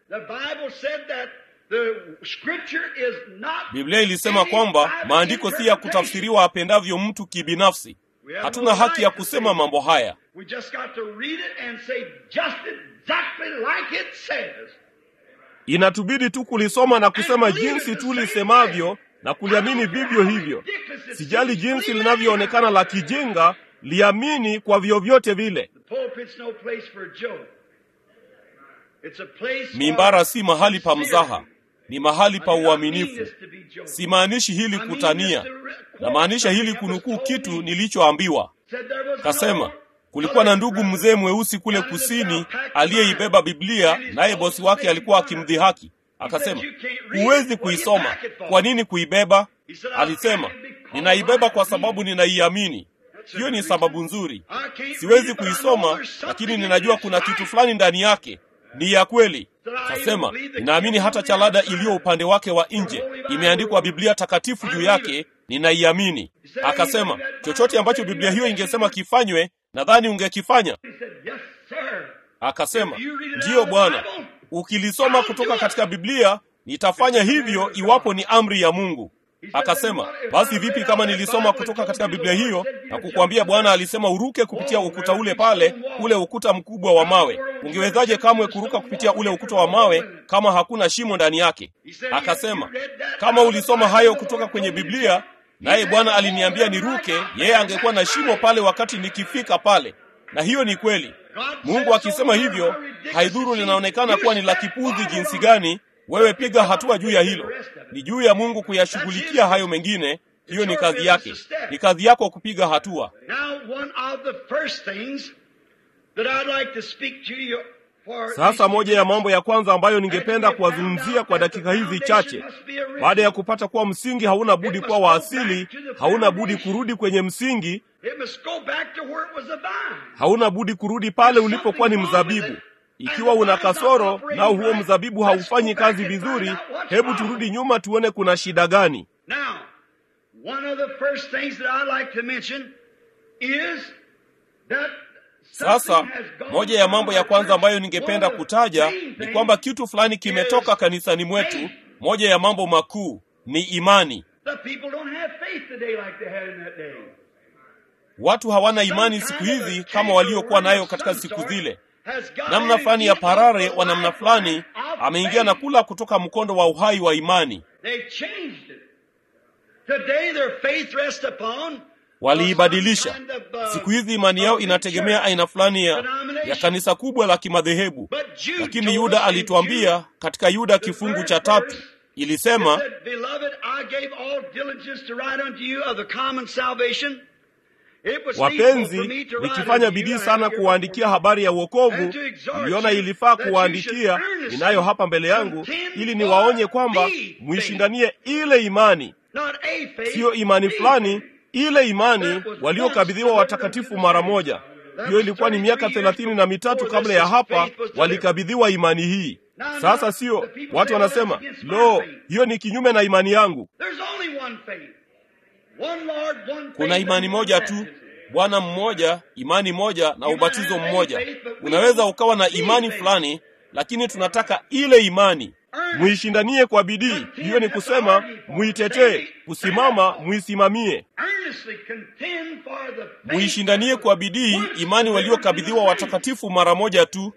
Biblia ilisema kwamba maandiko si ya kutafsiriwa apendavyo mtu kibinafsi. Hatuna haki ya kusema mambo haya. We just got to read it and say just exactly like it says. Inatubidi tu kulisoma na kusema jinsi tu lisemavyo na kuliamini vivyo hivyo. Sijali jinsi linavyoonekana la kijinga, liamini kwa vyovyote vile. The pulpit's no place for a joke. It's a place for Mimbara si mahali pa mzaha, ni mahali pa I do not mean uaminifu. this to be joking. Simaanishi hili I mean kutania, this to re- quote namaanisha hili something that was kunukuu told kitu me. nilichoambiwa. Said there was Kasema no kulikuwa na other ndugu brother mzee mweusi kule kusini aliyeibeba Biblia, naye bosi wake alikuwa akimdhihaki. Akasema, huwezi kuisoma. Kwa nini kuibeba? alisema ninaibeba kwa sababu ninaiamini hiyo ni sababu nzuri siwezi kuisoma lakini ninajua kuna kitu fulani ndani yake ni ya kweli kasema ninaamini hata chalada iliyo upande wake wa nje imeandikwa biblia takatifu juu yake ninaiamini akasema chochote ambacho biblia hiyo ingesema kifanywe nadhani ungekifanya akasema ndiyo bwana ukilisoma kutoka katika biblia nitafanya hivyo iwapo ni amri ya mungu akasema basi vipi kama nilisoma kutoka katika biblia hiyo na kukwambia bwana alisema uruke kupitia ukuta ule pale ule ukuta mkubwa wa mawe ungewezaje kamwe kuruka kupitia ule ukuta wa mawe kama hakuna shimo ndani yake akasema kama ulisoma hayo kutoka kwenye biblia naye bwana aliniambia niruke yeye angekuwa na shimo pale wakati nikifika pale na hiyo ni kweli mungu akisema hivyo haidhuru linaonekana kuwa ni la kipuzi jinsi gani wewe piga hatua juu ya hilo ni juu ya mungu kuyashughulikia hayo mengine hiyo ni kazi yake ni kazi yako kupiga hatua sasa moja ya mambo ya kwanza ambayo ningependa kuwazungumzia kwa dakika hizi chache baada ya kupata kuwa msingi hauna budi kuwa wa asili hauna budi kurudi kwenye msingi hauna budi kurudi pale ulipokuwa ni mzabibu ikiwa una kasoro nao huo mzabibu haufanyi kazi vizuri hebu turudi nyuma tuone kuna shida gani sasa moja ya mambo ya kwanza ambayo ningependa kutaja ni kwamba kitu fulani kimetoka kanisani mwetu moja ya mambo makuu ni imani watu hawana imani siku hizi kama waliokuwa nayo katika siku zile namna fulani ya parare wa namna fulani ameingia na kula kutoka mkondo wa uhai wa imani waliibadilisha siku hizi imani yao inategemea aina fulani ya, ya kanisa kubwa la kimadhehebu lakini yuda alituambia katika yuda kifungu cha tatu ilisema wapenzi nikifanya bidii sana kuwaandikia habari ya uokovu niliona ilifaa kuwaandikia ninayo hapa mbele yangu ili niwaonye kwamba mwishindanie ile imani siyo imani fulani ile imani waliokabidhiwa watakatifu mara moja hiyo ilikuwa ni miaka thelathini na mitatu kabla ya hapa walikabidhiwa imani hii sasa sio watu wanasema lo hiyo ni kinyume na imani yangu kuna imani moja tu bwana mmoja imani moja na ubatizo mmoja unaweza ukawa na imani fulani lakini tunataka ile imani muishindanie kwa bidii hiyo ni kusema muitetee kusimama muisimamie muishindanie kwa bidii imani waliokabidhiwa watakatifu mara moja tu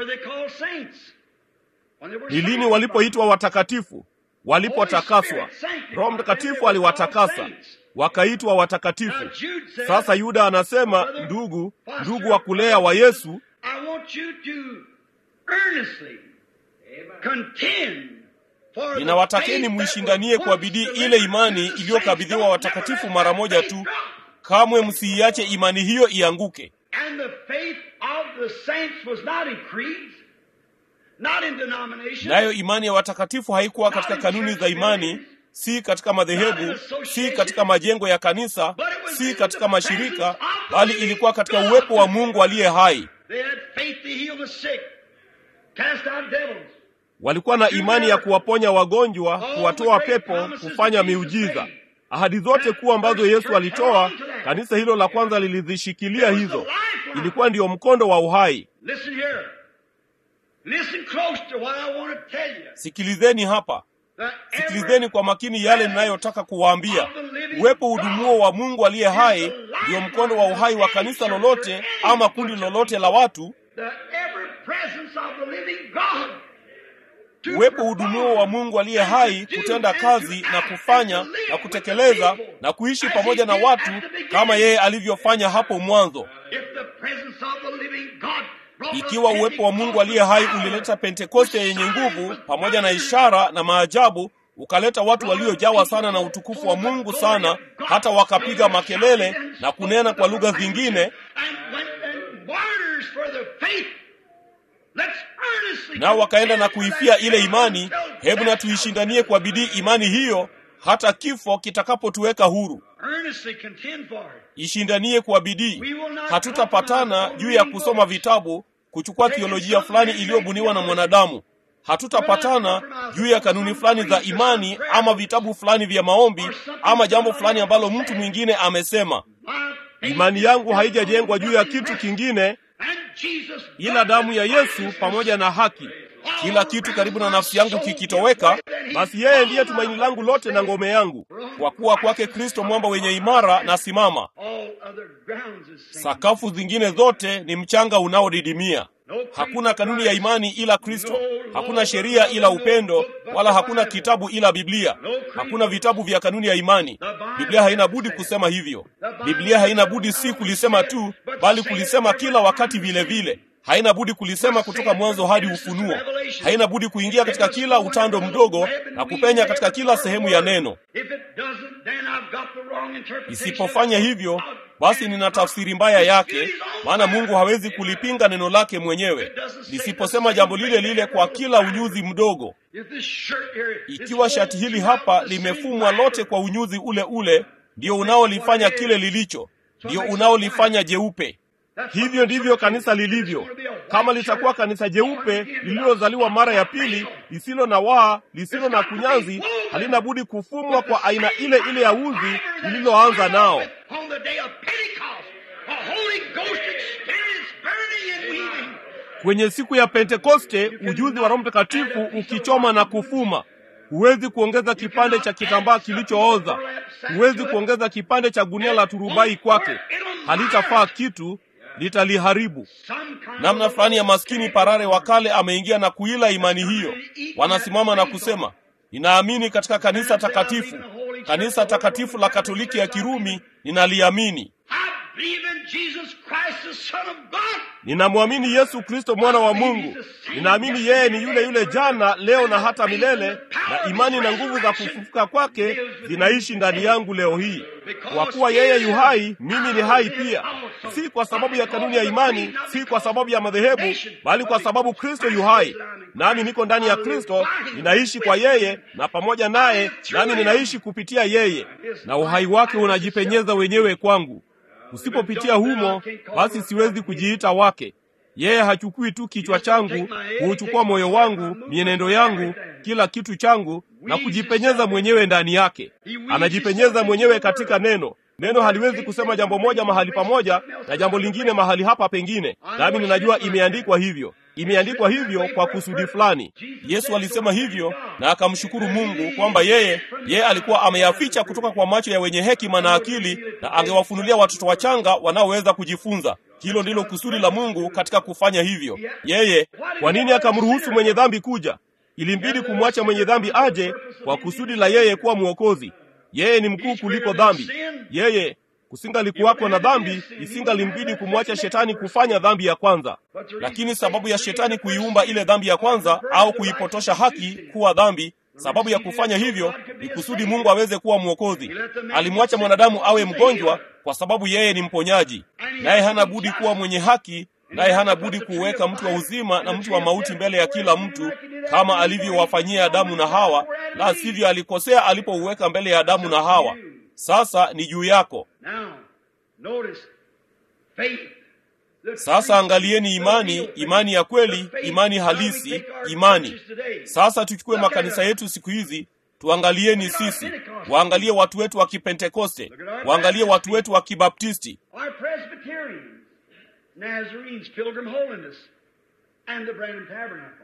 ni lini walipoitwa watakatifu walipotakaswa roho mtakatifu aliwatakasa wakaitwa watakatifu sasa yuda anasema ndugu ndugu wa kulea wa yesu ninawatakeni mwishindanie kwa bidii ile imani iliyokabidhiwa watakatifu mara moja tu kamwe msiiache imani hiyo ianguke nayo imani ya watakatifu haikuwa katika kanuni za imani si katika madhehebu si katika majengo ya kanisa si katika mashirika bali ilikuwa katika uwepo wa mungu aliye hai walikuwa na imani ya kuwaponya wagonjwa kuwatoa pepo kufanya miujiza ahadi zote kuu ambazo yesu alitoa kanisa hilo la kwanza lilizishikilia hizo ilikuwa ndiyo mkondo wa uhai sikilizeni hapa sikilizeni kwa makini yale ninayotaka kuwaambia uwepo udumuo wa mungu aliye hai ndiyo mkondo wa uhai wa kanisa lolote ama kundi lolote la watu uwepo udumuo wa mungu aliye hai kutenda kazi na kufanya na kutekeleza na kuishi pamoja na watu kama yeye alivyofanya hapo mwanzo ikiwa uwepo wa mungu aliye hai ulileta pentekoste yenye nguvu pamoja na ishara na maajabu ukaleta watu waliojawa sana na utukufu wa mungu sana hata wakapiga makelele na kunena kwa lugha zingine nao wakaenda na kuifia ile imani hebu na tuishindanie kwa bidii imani hiyo hata kifo kitakapotuweka huru. Earnestly contend for it. Ishindanie kwa bidii. Hatutapatana juu ya kusoma vitabu, kuchukua theolojia fulani iliyobuniwa na mwanadamu. Hatutapatana juu ya kanuni fulani za imani ama vitabu fulani vya maombi ama jambo fulani ambalo mtu mwingine amesema. My faith Imani yangu haijajengwa juu ya kitu kingine and Jesus ila damu ya Yesu pamoja na haki. Kila kitu karibu na nafsi yangu kikitoweka, basi yeye ndiye tumaini langu lote na ngome yangu. Kwa kuwa kwake Kristo mwamba wenye imara na simama, all other grounds is sinking. sakafu zingine zote ni mchanga unaodidimia. Hakuna kanuni ya imani ila Kristo, hakuna sheria ila upendo, wala hakuna kitabu ila Biblia. Hakuna vitabu vya kanuni ya imani. Biblia haina budi kusema hivyo. Biblia haina budi si kulisema tu, bali kulisema kila wakati vile vile. Haina budi kulisema kutoka mwanzo hadi Ufunuo. Haina budi kuingia katika kila utando mdogo na kupenya katika kila sehemu ya neno. If it doesn't, then I've got the wrong interpretation. Isipofanya hivyo, basi nina tafsiri mbaya yake, maana Mungu hawezi kulipinga neno lake mwenyewe. Lisiposema jambo lile lile kwa kila unyuzi mdogo, If this shirt here is ikiwa shati hili hapa limefumwa lote kwa unyuzi ule ule, ndio unaolifanya kile lilicho, ndio unaolifanya jeupe. Hivyo ndivyo kanisa lilivyo. Kama litakuwa kanisa jeupe lililozaliwa mara ya pili, lisilo na waa, lisilo na kunyanzi, halina budi kufumwa kwa aina ile ile ya uzi lililoanza nao. On the day of Pentecost, a Holy Ghost experience burning and weaving. Kwenye siku ya Pentekoste, ujuzi wa Roho Mtakatifu ukichoma na kufuma. Huwezi kuongeza kipande cha kitambaa kilichooza, huwezi kuongeza kipande cha gunia la turubai kwake. Halitafaa kitu, litaliharibu. Some kind Namna of fulani ya maskini parare wa kale ameingia na kuila imani hiyo. Wanasimama na kusema, ninaamini katika kanisa takatifu, kanisa takatifu la Katoliki ya Kirumi, ninaliamini. I believe in Jesus Christ, the Son of God. Ninamwamini Yesu Kristo mwana wa Mungu. Ninaamini yeye ni yule yule jana, leo na hata milele, na imani na nguvu za kufufuka kwake zinaishi ndani yangu leo hii. Kwa kuwa yeye yu hai, mimi ni hai pia, si kwa sababu ya kanuni ya imani, si kwa sababu ya madhehebu, bali kwa sababu Kristo yu hai, nami niko ndani ya Kristo, ninaishi kwa yeye na pamoja naye, nami ninaishi kupitia yeye, na uhai wake unajipenyeza wenyewe kwangu. Usipopitia humo, basi siwezi kujiita wake. Yeye hachukui tu kichwa changu, huuchukua moyo wangu, mienendo yangu, kila kitu changu na kujipenyeza mwenyewe ndani yake. Anajipenyeza mwenyewe katika neno. Neno haliwezi kusema jambo moja mahali pamoja na jambo lingine mahali hapa pengine, nami ninajua imeandikwa hivyo. Imeandikwa hivyo kwa kusudi fulani. Yesu alisema hivyo na akamshukuru Mungu kwamba yeye yeye alikuwa ameyaficha kutoka kwa macho ya wenye hekima na akili, na angewafunulia watoto wachanga wanaoweza kujifunza. Hilo ndilo kusudi la Mungu katika kufanya hivyo. Yeye kwa nini akamruhusu mwenye dhambi kuja? Ilimbidi kumwacha mwenye dhambi aje kwa kusudi la yeye kuwa mwokozi. Yeye ni mkuu kuliko dhambi. Yeye kusingalikuwako na dhambi, isingalimbidi kumwacha shetani kufanya dhambi ya kwanza. Lakini sababu ya shetani kuiumba ile dhambi ya kwanza au kuipotosha haki kuwa dhambi, sababu ya kufanya hivyo ni kusudi Mungu aweze kuwa mwokozi. Alimwacha mwanadamu awe mgonjwa kwa sababu yeye ni mponyaji, naye hana budi kuwa mwenye haki, naye hana budi kuweka mtu wa uzima na mtu wa mauti mbele ya kila mtu, kama alivyowafanyia Adamu na Hawa, la sivyo alikosea alipouweka mbele ya Adamu na Hawa. Sasa ni juu yako. Now, notice faith. The Sasa angalieni imani, imani ya kweli, imani halisi, imani. Sasa tuchukue makanisa yetu siku hizi, tuangalieni sisi, waangalie watu wetu wa Kipentekoste, waangalie watu wetu wa Kibaptisti, Our Presbyterians, Nazarenes, Pilgrim Holiness, and the Branham Tabernacle.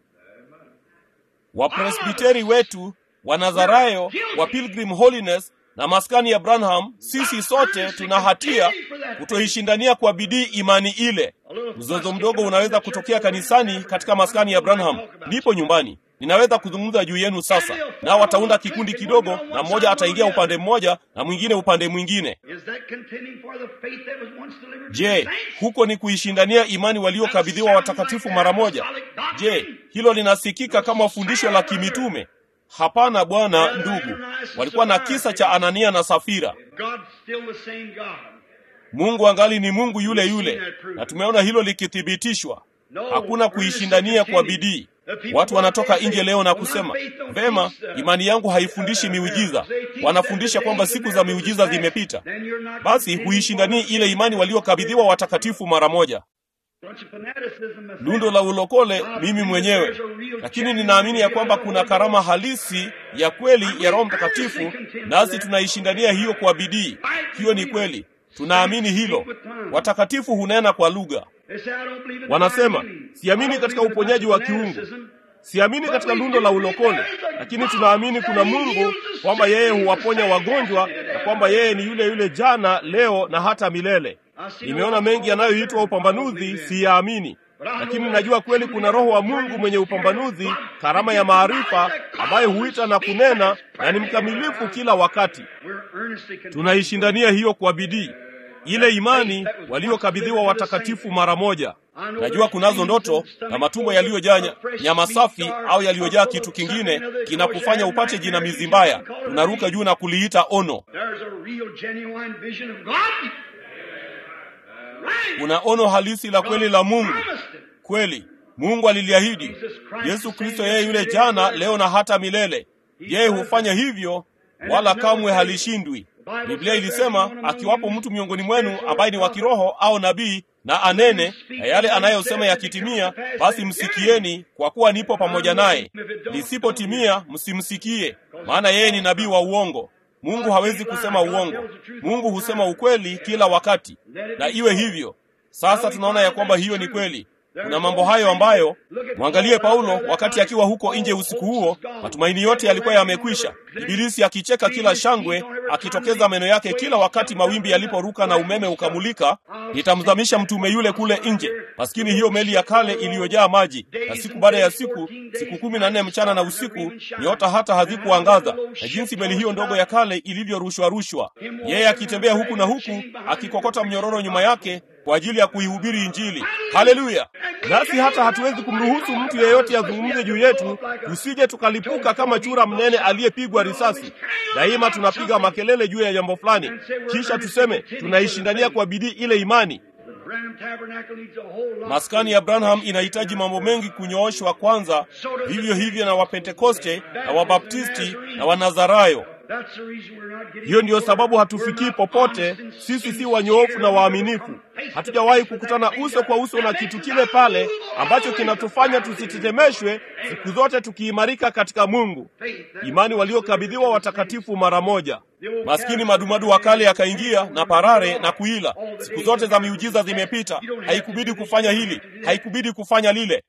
Wapresbiteri wetu, Wanazarayo, wa Pilgrim Holiness na maskani ya Branham. Sisi sote tuna hatia kutoishindania kwa bidii imani ile. Mzozo mdogo unaweza kutokea kanisani katika maskani ya Branham, ndipo nyumbani. Ninaweza kuzungumza juu yenu sasa, nao wataunda kikundi kidogo, na mmoja ataingia upande mmoja na mwingine upande mwingine. Is that contending for the faith that was once delivered to Je, the saints? huko ni kuishindania imani waliokabidhiwa watakatifu mara moja? Je, hilo linasikika kama fundisho la kimitume? Hapana bwana, ndugu. Walikuwa na kisa cha Anania na Safira. God's still the same God. Mungu angali ni Mungu yule yule, na tumeona hilo likithibitishwa. Hakuna kuishindania kwa bidii. Watu wanatoka nje leo na kusema vema, imani yangu haifundishi miujiza. Wanafundisha kwamba siku za miujiza zimepita. Basi huishindanii ile imani waliokabidhiwa watakatifu mara moja. Lundo la ulokole mimi mwenyewe, lakini ninaamini ya kwamba kuna karama halisi ya kweli ya Roho Mtakatifu, nasi tunaishindania hiyo kwa bidii. Hiyo ni kweli, tunaamini hilo. Watakatifu hunena kwa lugha. Wanasema siamini katika uponyaji wa kiungu, siamini katika lundo la ulokole, lakini tunaamini kuna Mungu, kwamba yeye huwaponya wagonjwa na kwamba yeye ni yule yule jana, leo na hata milele. Nimeona mengi yanayoitwa upambanuzi, siyaamini, lakini najua kweli kuna Roho wa Mungu mwenye upambanuzi, karama ya maarifa, ambaye huita na kunena na ni mkamilifu kila wakati. Tunaishindania hiyo kwa bidii, ile imani waliokabidhiwa watakatifu mara moja. Najua kunazo ndoto na matumbo yaliyojaa nyama safi au yaliyojaa kitu kingine kinakufanya upate jinamizi mbaya. Tunaruka juu na kuliita ono. Kuna ono halisi la kweli la Mungu. Kweli Mungu aliliahidi. Yesu Kristo yeye yule jana, leo na hata milele. Yeye hufanya hivyo, wala kamwe halishindwi. Biblia ilisema, akiwapo mtu miongoni mwenu ambaye ni wa kiroho au nabii na anene, na yale anayosema yakitimia, basi msikieni, kwa kuwa nipo pamoja naye. Lisipotimia, msimsikie, maana yeye ni nabii wa uongo. Mungu hawezi kusema uongo. Mungu husema ukweli kila wakati, na iwe hivyo. Sasa tunaona ya kwamba hiyo ni kweli. Kuna mambo hayo ambayo, mwangalie Paulo wakati akiwa huko nje usiku huo, matumaini yote yalikuwa yamekwisha, Ibilisi akicheka kila shangwe, akitokeza meno yake kila wakati mawimbi yaliporuka na umeme ukamulika, nitamzamisha mtume yule kule nje. Maskini hiyo meli ya kale iliyojaa maji, na siku baada ya siku, siku kumi na nne mchana na usiku, nyota hata hazikuangaza, na jinsi meli hiyo ndogo ya kale ilivyorushwa rushwa, yeye akitembea huku na huku, akikokota mnyororo nyuma yake kwa ajili ya kuihubiri Injili. Haleluya! Nasi hata hatuwezi kumruhusu mtu yeyote azungumze juu yetu, tusije tukalipuka kama chura mnene aliyepigwa risasi. Daima tunapiga makelele juu ya jambo fulani, kisha tuseme tunaishindania kwa bidii ile imani. Maskani ya Branham inahitaji mambo mengi kunyooshwa kwanza, vivyo hivyo na Wapentekoste na Wabaptisti na Wanazarayo. Hiyo ndiyo sababu hatufikii popote. Sisi si wanyoofu na waaminifu. Hatujawahi kukutana uso kwa uso na kitu kile pale ambacho kinatufanya tusitetemeshwe, siku zote tukiimarika katika Mungu. Imani waliokabidhiwa watakatifu mara moja. Maskini madumadu wa kale yakaingia na parare na kuila. Siku zote za miujiza zimepita, haikubidi kufanya hili, haikubidi kufanya lile.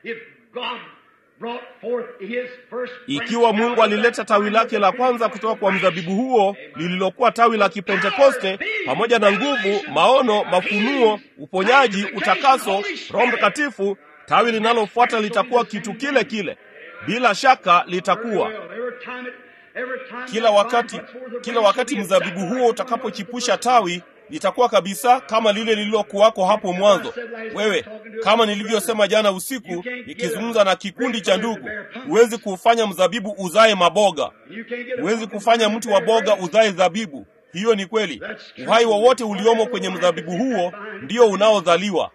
Ikiwa Mungu alileta tawi lake la kwanza kutoka kwa mzabibu huo lililokuwa tawi la Kipentekoste, pamoja na nguvu, maono, mafunuo, uponyaji, utakaso, Roho Mtakatifu, tawi linalofuata litakuwa kitu kile kile. Bila shaka litakuwa kila wakati. Kila wakati mzabibu huo utakapochipusha tawi litakuwa kabisa kama lile lililokuwako hapo mwanzo. Wewe, kama nilivyosema jana usiku nikizungumza na kikundi cha ndugu, huwezi kuufanya mzabibu uzae maboga, huwezi kufanya mti wa boga uzae zabibu. Hiyo ni kweli. Uhai wowote uliomo kwenye mzabibu huo ndio unaozaliwa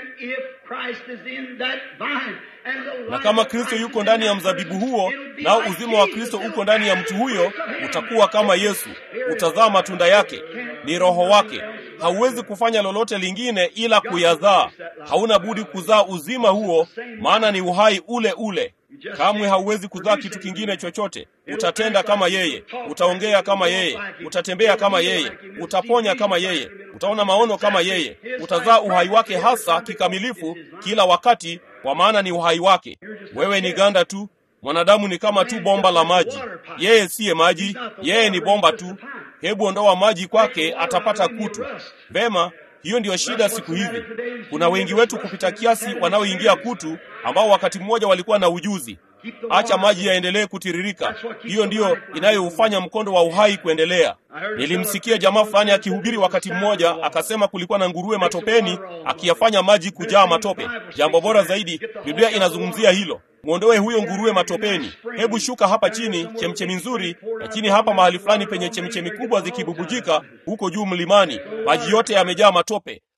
na kama Kristo yuko ndani ya mzabibu huo, nao uzima wa Kristo uko ndani ya mtu huyo, utakuwa kama Yesu, utazaa matunda yake, ni Roho wake. Hauwezi kufanya lolote lingine ila kuyazaa. Hauna budi kuzaa uzima huo, maana ni uhai ule ule. Kamwe hauwezi kuzaa kitu kingine chochote. Utatenda kama yeye, utaongea kama yeye, utatembea kama yeye, utaponya kama yeye, utaona maono kama yeye. Utazaa uhai wake hasa kikamilifu kila wakati, kwa maana ni uhai wake. Wewe ni ganda tu. Mwanadamu ni kama tu bomba la maji. Yeye siye maji, yeye ni bomba tu. Hebu ondoa maji kwake, atapata kutu. Vema, hiyo ndiyo shida siku hizi. Kuna wengi wetu kupita kiasi wanaoingia kutu, ambao wakati mmoja walikuwa na ujuzi. Acha maji yaendelee kutiririka. Hiyo ndiyo inayoufanya mkondo wa uhai kuendelea. Nilimsikia jamaa fulani akihubiri wakati mmoja, akasema kulikuwa na nguruwe matopeni akiyafanya maji kujaa matope. Jambo bora zaidi, Biblia inazungumzia hilo. Mwondoe huyo nguruwe matopeni. Hebu shuka hapa chini, chemchemi nzuri, lakini hapa mahali fulani penye chemchemi kubwa zikibubujika huko juu mlimani, maji yote yamejaa matope.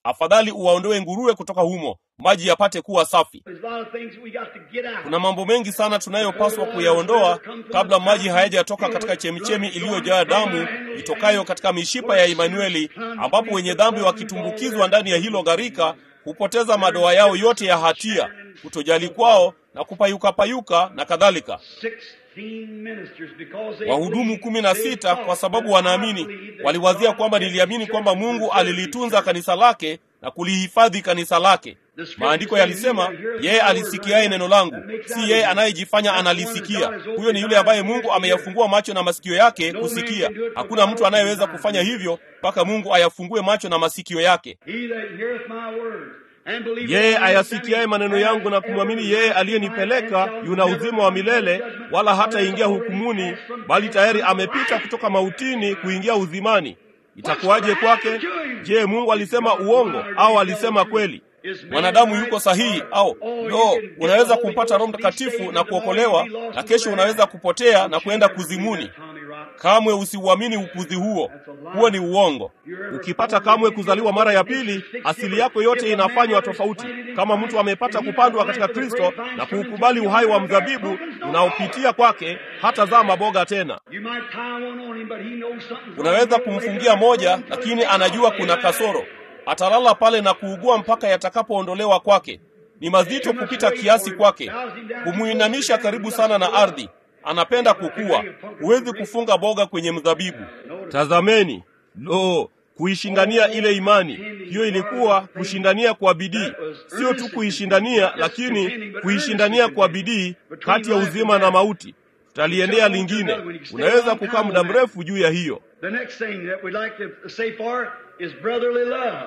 afadhali uwaondoe nguruwe kutoka humo maji yapate kuwa safi There's a lot of things we got to get out. kuna mambo mengi sana tunayopaswa kuyaondoa kabla maji hayajatoka katika chemichemi iliyojaa damu itokayo katika mishipa ya Imanueli, ambapo wenye dhambi wakitumbukizwa ndani ya hilo gharika hupoteza madoa yao yote ya hatia, kutojali kwao na kupayuka-payuka na kadhalika. 16 ministers because they Wahudumu believed, kumi na they sita thought kwa sababu that wanaamini, God believed that waliwazia God kwamba had niliamini kwamba kept Mungu the alilitunza kanisa lake na kulihifadhi kanisa lake. Maandiko yalisema, yeye alisikiaye neno langu, si yeye anayejifanya analisikia. Huyo ni yule ambaye Mungu ameyafungua macho na masikio yake kusikia. Hakuna mtu anayeweza kufanya hivyo mpaka Mungu ayafungue macho na masikio yake. He that heareth my words and believeth Yeye on him ayasikiaye that maneno sent me yangu na hath kumwamini yeye everlasting aliyenipeleka life and yuna shall uzima never wa come milele, to judgment, wala but hataingia hath already hukumuni, passed from bali death tayari unto amepita life. kutoka mautini kuingia uzimani. Itakuwaje kwake? Je, Mungu alisema uongo au alisema kweli? Mwanadamu yuko sahihi au no? Unaweza kumpata Roho Mtakatifu na kuokolewa, na kesho unaweza kupotea na kwenda kuzimuni. Kamwe usiuamini upuzi huo, huo ni uongo. Ukipata kamwe kuzaliwa mara ya pili, asili yako yote inafanywa tofauti. Kama mtu amepata kupandwa katika Kristo na kuukubali uhai wa mzabibu unaopitia kwake, hatazaa maboga tena. You might tie one on him, but he knows something's Unaweza wrong. kumfungia moja, lakini anajua kuna kasoro. Atalala pale na kuugua mpaka yatakapoondolewa kwake. Ni mazito kupita kiasi kwake, kumuinamisha karibu sana na ardhi. Anapenda kukua. Huwezi kufunga boga kwenye mzabibu. Tazameni, lo, kuishindania ile imani, hiyo ilikuwa kushindania kwa bidii. Sio tu kuishindania, lakini kuishindania kwa bidii kati ya uzima na mauti. Tutaliendea lingine. Unaweza kukaa muda mrefu juu ya hiyo. The next thing that we'd like to say for is brotherly love.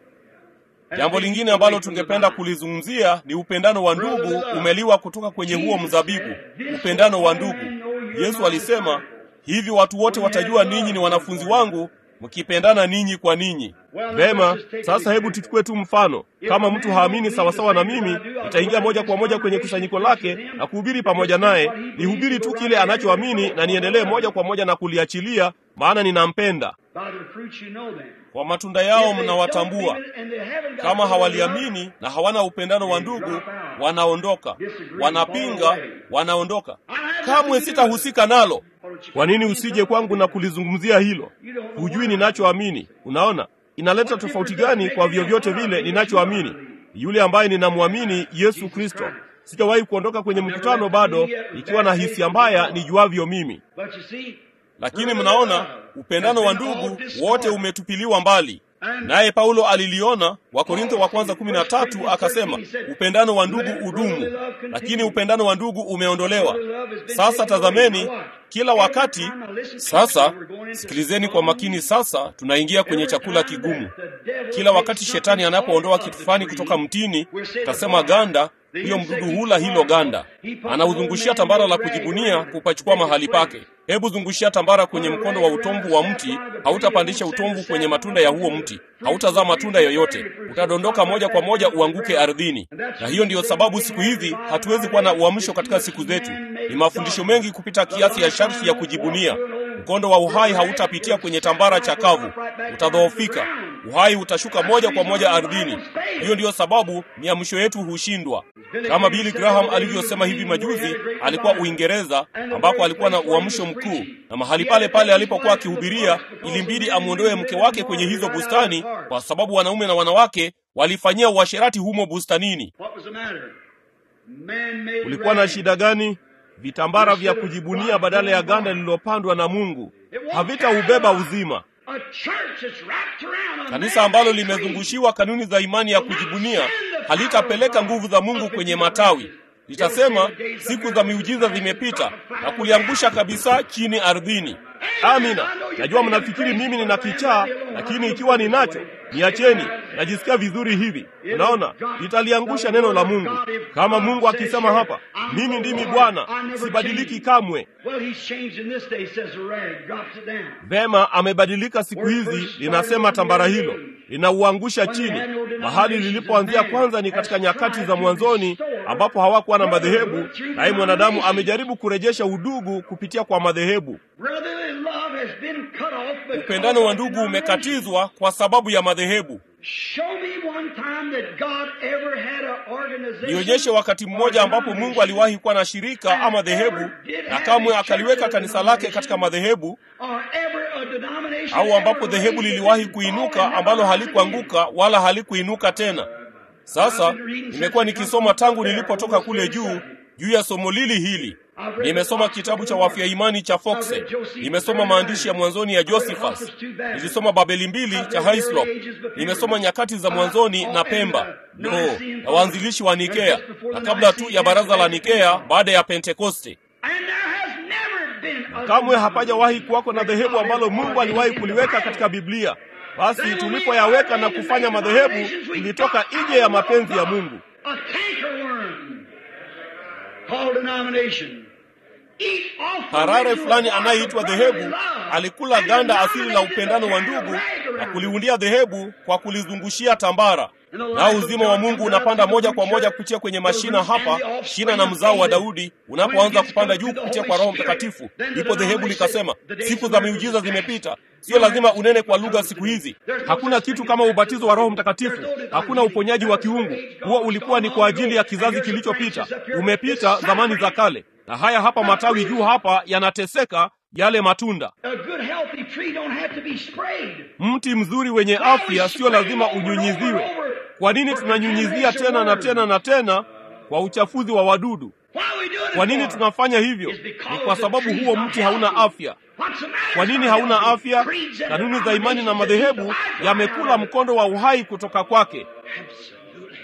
Jambo lingine ambalo tungependa kulizungumzia ni upendano wa ndugu umeliwa kutoka kwenye huo mzabibu, upendano wa ndugu. Yesu alisema hivi, watu wote watajua ninyi ni wanafunzi wangu mkipendana ninyi kwa ninyi. Vema, sasa hebu tuchukue tu mfano. Kama mtu haamini sawasawa na mimi, nitaingia moja kwa moja kwenye kusanyiko lake na kuhubiri pamoja naye, nihubiri tu kile anachoamini na niendelee moja kwa moja na kuliachilia, maana ninampenda. By their fruits you know them. Kwa matunda yao mnawatambua. Kama hawaliamini na hawana upendano wa ndugu, wanaondoka. Wanapinga, wanaondoka. Kamwe sitahusika nalo. Kwa nini usije kwangu na kulizungumzia hilo? Hujui ninachoamini. Unaona, inaleta tofauti gani kwa vyovyote vile ninachoamini? Yule ambaye ninamwamini Yesu Kristo. Sijawahi kuondoka kwenye mkutano bado nikiwa na hisia mbaya nijuavyo mimi. But you see, Lakini mnaona upendano wa ndugu wote umetupiliwa mbali. Naye Paulo aliliona, Wakorintho wa kwanza kumi na tatu akasema upendano wa ndugu udumu, lakini upendano wa ndugu umeondolewa. Sasa tazameni kila wakati. Sasa sikilizeni kwa makini. Sasa tunaingia kwenye chakula kigumu. Kila wakati shetani anapoondoa kitu fulani kutoka mtini, tasema ganda huyo mdudu hula hilo ganda, anauzungushia tambara la kujibunia kupachukua mahali pake. Hebu zungushia tambara kwenye mkondo wa utomvu wa mti, hautapandisha utomvu kwenye matunda ya huo mti, hautazaa matunda yoyote, utadondoka moja kwa moja uanguke ardhini. Na hiyo ndiyo sababu siku hizi hatuwezi kuwa na uamsho katika siku zetu. Ni mafundisho mengi kupita kiasi ya sharti ya kujibunia. Mkondo wa uhai hautapitia kwenye tambara chakavu, utadhoofika. Uhai utashuka moja kwa moja ardhini. Hiyo ndiyo sababu miamsho yetu hushindwa. Kama Billy Graham alivyosema hivi majuzi, alikuwa Uingereza ambako alikuwa na uamsho mkuu, na mahali pale pale alipokuwa akihubiria, ilimbidi amwondoe mke wake kwenye hizo bustani, kwa sababu wanaume na wanawake walifanyia uasherati humo bustanini. what was the matter? Man-made Ulikuwa na rags. shida gani? Vitambara vya kujibunia badala ya ganda lililopandwa na Mungu havitaubeba uzima. A church that's wrapped around a Kanisa ambalo man-made tree. limezungushiwa kanuni za imani ya kujibunia halitapeleka nguvu za Mungu kwenye matawi. Litasema siku za miujiza zimepita na kuliangusha kabisa chini ardhini. Amina. Najua mnafikiri mimi nina kichaa, lakini ikiwa ninacho, niacheni. Najisikia vizuri hivi. Unaona, litaliangusha neno la Mungu. Kama Mungu akisema hapa, mimi ndimi Bwana, sibadiliki kamwe. Well, he's changed in this day, says the rag, drops it down. Vema, amebadilika siku hizi, linasema tambara hilo linauangusha chini. Mahali lilipoanzia kwanza ni katika nyakati za mwanzoni, ambapo hawakuwa na madhehebu, naye mwanadamu amejaribu kurejesha udugu kupitia kwa madhehebu. Brotherly love has been cut off because Upendano wa of ndugu denomination. umekatizwa kwa sababu ya madhehebu. Show me one time that God ever had an organization. nionyeshe wakati mmoja ambapo mungu aliwahi kuwa na shirika ama dhehebu na kamwe akaliweka kanisa lake katika madhehebu or ever a denomination au ambapo ever dhehebu raised liliwahi its kuinuka own ambalo never halikuanguka wala halikuinuka tena sasa nimekuwa nikisoma tangu nilipotoka kule juu juu ya somo lili hili nimesoma kitabu cha wafya imani cha foxe nimesoma maandishi ya mwanzoni ya josephus nilisoma babeli mbili cha hislop nimesoma nyakati za mwanzoni na pemba no na waanzilishi wa nikea na kabla tu ya baraza la nikea baada ya pentekoste And there has never been a kamwe hapajawahi kuwako na dhehebu ambalo mungu aliwahi kuliweka katika biblia basi tulipoyaweka na kufanya madhehebu tulitoka nje ya mapenzi ya mungu A cankerworm called denomination. Eat off the harare original fulani bark of anayeitwa brotherly dhehebu love. alikula And ganda asili la denominated upendano wa the ndugu rag na around. kuliundia dhehebu kwa kulizungushia tambara nao uzima wa mungu unapanda moja kwa moja kupitia kwenye mashina hapa shina na mzao wa daudi unapoanza kupanda juu kupitia kwa roho mtakatifu ndipo dhehebu likasema siku za miujiza zimepita sio lazima unene kwa lugha siku hizi hakuna kitu kama ubatizo wa roho mtakatifu hakuna uponyaji wa kiungu huo ulikuwa ni kwa ajili ya kizazi kilichopita umepita zamani za kale na haya hapa matawi juu hapa yanateseka yale matunda A good healthy tree don't have to be sprayed. mti mzuri wenye afya sio lazima unyunyiziwe kwa nini tunanyunyizia tena na tena na tena kwa uchafuzi wa wadudu Why are we doing it kwa nini for? tunafanya hivyo It's because ni kwa the sababu tree's huo not mti hauna healthy. afya What's the matter? kwa nini It's hauna not afya healthy. Creeds and kanuni za imani na denominations madhehebu that keep the life yamekula out of it. mkondo wa uhai kutoka kwake Absolutely.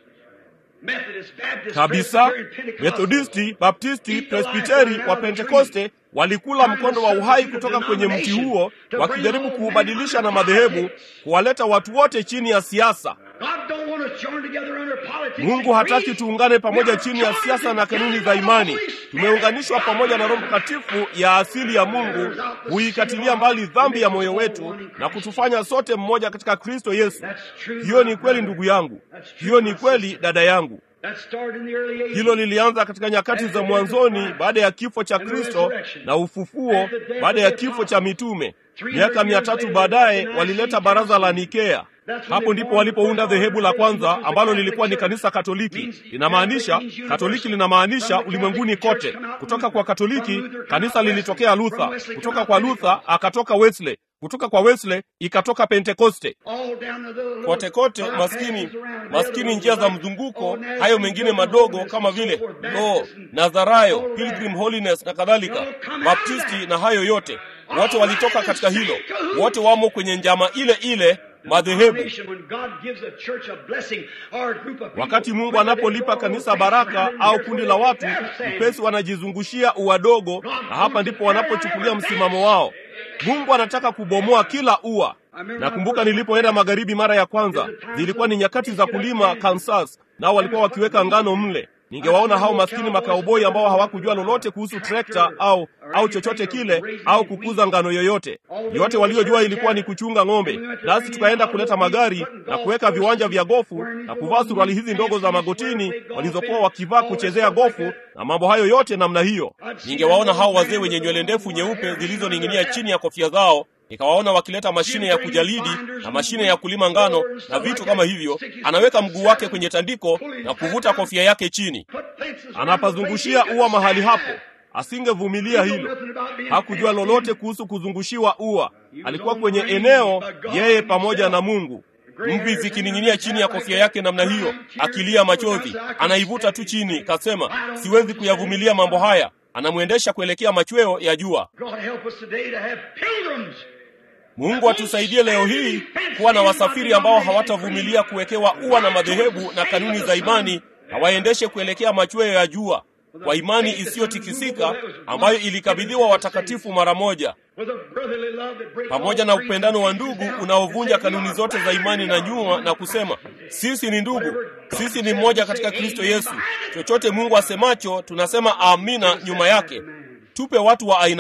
Methodist, Baptist, kabisa Presbyterian, Pentecostal. methodisti baptisti presbiteri wa pentekoste walikula mkondo wa uhai kutoka kwenye mti huo wakijaribu kuubadilisha na madhehebu kuwaleta watu wote chini ya siasa God don't want us joined together under politics mungu and hataki creed. tuungane pamoja We are chini ya joined siasa na kanuni za together imani by the Holy Spirit. tumeunganishwa pamoja na roho mtakatifu ya asili ya mungu huikatilia mbali dhambi ya moyo wetu na kutufanya sote mmoja katika kristo yesu That's true, hiyo my ni kweli brother. ndugu yangu That's true, hiyo ni my kweli sister. dada yangu That started in the early ages. hilo lilianza katika nyakati za mwanzoni baada ya kifo cha kristo na ufufuo baada ya kifo cha mitume miaka mia tatu baadaye walileta baraza la nikea hapo ndipo walipounda dhehebu la kwanza ambalo lilikuwa ni kanisa katoliki linamaanisha katoliki linamaanisha ulimwenguni kote kutoka kwa katoliki kanisa lilitokea luther kutoka kwa luther akatoka wesley kutoka kwa wesley ikatoka pentekoste All down the little- kote kote little maskini bypasses around maskini there, njia za like mzunguko all hayo mengine madogo kama vile lo nazarayo pilgrim holiness na kadhalika baptisti na hayo yote wote walitoka katika hilo wote wamo kwenye njama ile ile madhehebu When God gives a church a blessing or a group of people, wakati mungu whether they anapolipa go kanisa over baraka faith au behind kundi them, la watu they're saying, upesi wanajizungushia uwadogo na hapa ndipo wanapochukulia msimamo wao mungu anataka kubomoa kila ua nakumbuka nilipoenda magharibi mara ya kwanza zilikuwa ni nyakati za kulima kansas nao walikuwa wakiweka ngano mle ningewaona hao maskini makauboi ambao hawakujua lolote kuhusu trekta au au chochote kile au kukuza ngano yoyote yote waliojua ilikuwa ni kuchunga ng'ombe nasi tukaenda kuleta magari na kuweka viwanja vya gofu na kuvaa suruali hizi ndogo za magotini walizokuwa wakivaa kuchezea gofu na mambo hayo yote namna hiyo ningewaona hao wazee wenye nywele ndefu nyeupe zilizoning'inia chini ya kofia zao nikawaona wakileta mashine ya kujalidi na mashine ya kulima ngano na vitu kama hivyo anaweka mguu wake kwenye tandiko na kuvuta kofia yake chini put fences around the anapazungushia place, ua mahali hapo asingevumilia hilo nothing about being hakujua lolote kuhusu kuzungushiwa ua alikuwa kwenye eneo yeye pamoja na mungu mvi zikining'inia chini ya kofia yake namna hiyo akilia machozi anaivuta tu chini kasema siwezi kuyavumilia mambo haya anamwendesha kuelekea machweo ya jua God help us today to have pilgrims. mungu atusaidie leo hii kuwa na wasafiri ambao hawatavumilia kuwekewa ua na madhehebu na kanuni za imani na waendeshe kuelekea machweo ya jua kwa imani isiyotikisika ambayo ilikabidhiwa watakatifu mara moja With a brotherly love that breaks pamoja all na creeds upendano wa and ndugu teaches down unaovunja and says, kanuni "You zote are za imani na right, nyuma na kusema sisi ni ndugu sisi ni mmoja katika kristo yesu chochote mungu asemacho tunasema amina nyuma yake tupe watu wa aina hiyo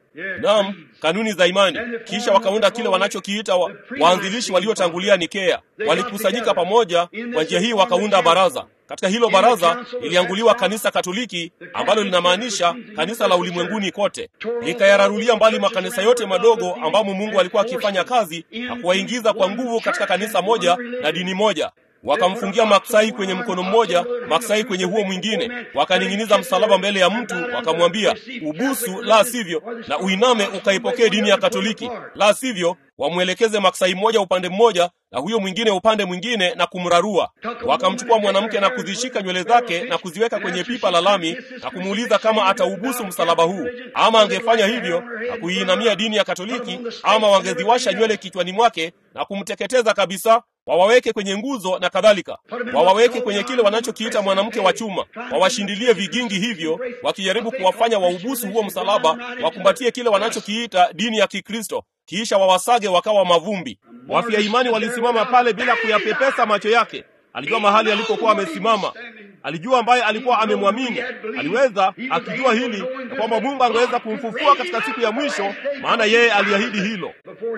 Naam, kanuni za imani. Kisha wakaunda kile wanachokiita wa, waanzilishi waliotangulia Nikea. Walikusanyika pamoja, kwa njia hii wakaunda baraza. Katika hilo baraza lilianguliwa kanisa Katoliki ambalo linamaanisha kanisa la ulimwenguni kote. Likayararulia mbali makanisa yote madogo ambamo Mungu alikuwa akifanya kazi na kuwaingiza kwa nguvu katika kanisa moja na dini moja. Wakamfungia maksai kwenye mkono mmoja, maksai kwenye huo mwingine, wakaning'iniza msalaba mbele ya mtu, wakamwambia ubusu, la sivyo, na uiname ukaipokee dini ya Katoliki, la sivyo wamwelekeze maksai mmoja upande mmoja na huyo mwingine upande mwingine na kumrarua. Wakamchukua mwanamke na kuzishika nywele zake na kuziweka kwenye pipa la lami na kumuuliza kama ataubusu msalaba huu, ama angefanya hivyo na kuiinamia dini ya Katoliki, ama wangeziwasha nywele kichwani mwake na kumteketeza kabisa, wawaweke kwenye nguzo na kadhalika, wawaweke kwenye kile wanachokiita mwanamke wa chuma, wawashindilie vigingi hivyo, wakijaribu kuwafanya waubusu huo msalaba, wakumbatie kile wanachokiita dini ya Kikristo kisha wawasage wakawa mavumbi. Wafia imani walisimama pale bila kuyapepesa macho yake. Alijua mahali alipokuwa amesimama, alijua ambaye alikuwa amemwamini. Aliweza akijua hili na kwamba Mungu angeweza kumfufua katika siku ya mwisho, maana yeye aliahidi hilo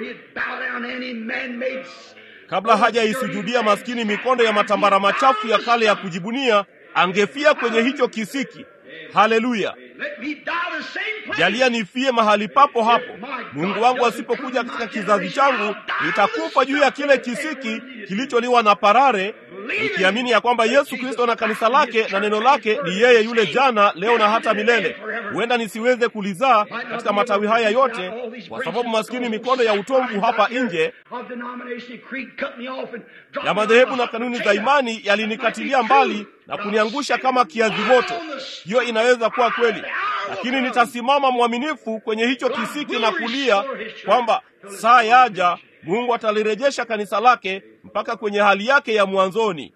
kabla hajaisujudia maskini mikondo ya matambara machafu ya kale ya kujibunia, angefia kwenye hicho kisiki. Haleluya! Jalia nifie mahali papo hapo. Mungu wangu asipokuja katika kizazi changu, nitakufa juu ya kile kisiki kilicholiwa na parare, nikiamini ya kwamba Yesu Kristo na kanisa lake na neno lake ni yeye yule jana, leo na hata milele. Huenda nisiweze kulizaa katika matawi haya yote, kwa sababu maskini mikondo ya utomvu hapa nje ya madhehebu na kanuni za imani yalinikatilia mbali na kuniangusha kama kiazi moto. Hiyo inaweza kuwa kweli, lakini nitasimama mwaminifu kwenye hicho kisiki na kulia kwamba saa yaja, Mungu atalirejesha kanisa lake mpaka kwenye hali yake ya mwanzoni.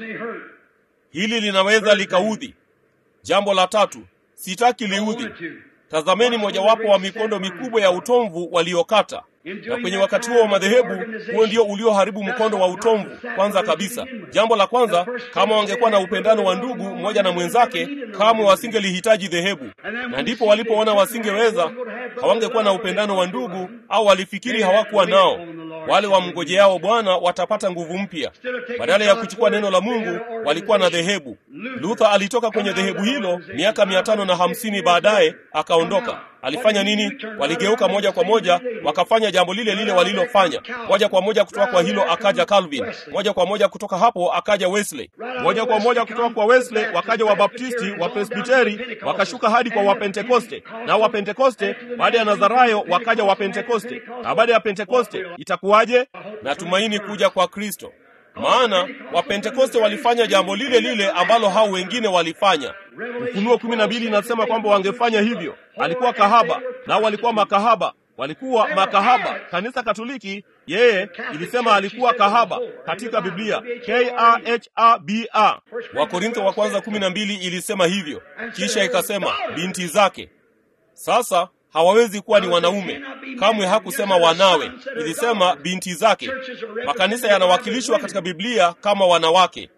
Hili linaweza likaudhi. Jambo la tatu, sitaki liudhi. Tazameni mojawapo wa mikondo mikubwa ya utomvu waliokata na kwenye wakati huo wa madhehebu, huo ndio ulioharibu mkondo wa utomvu. Kwanza kabisa, jambo la kwanza, kama wangekuwa na upendano wa ndugu mmoja na mwenzake, kamwe wasingelihitaji dhehebu. Na ndipo walipoona wasingeweza, hawangekuwa na upendano wa ndugu, au walifikiri hawakuwa nao. Wale wamngojeao Bwana watapata nguvu mpya. Badala ya kuchukua neno la Mungu, walikuwa na dhehebu. Luther alitoka kwenye dhehebu hilo miaka mia tano na hamsini baadaye akaondoka. Alifanya nini? Waligeuka moja kwa moja, wakafanya jambo lile lile walilofanya. Moja kwa moja kutoka kwa hilo akaja Calvin, moja kwa moja kutoka hapo akaja Wesley, moja kwa moja kutoka kwa Wesley wakaja Wabaptisti, Wapresbiteri, wakashuka hadi kwa Wapentekoste, na Wapentekoste baada ya Nazarayo wakaja Wapentekoste, na baada ya Pentekoste itakuwaje? Natumaini kuja kwa Kristo. Maana Wapentekoste walifanya jambo lile lile ambalo hao wengine walifanya. Ufunuo kumi na mbili inasema kwamba wangefanya hivyo. Alikuwa kahaba, nao walikuwa makahaba, walikuwa makahaba. Kanisa Katoliki yeye ilisema alikuwa kahaba katika Biblia, K A H A B A. Wakorintho wa kwanza kumi na mbili ilisema hivyo, kisha ikasema binti zake. Sasa hawawezi kuwa ni wanaume kamwe. Hakusema wanawe, ilisema binti zake. Makanisa yanawakilishwa katika Biblia kama wanawake,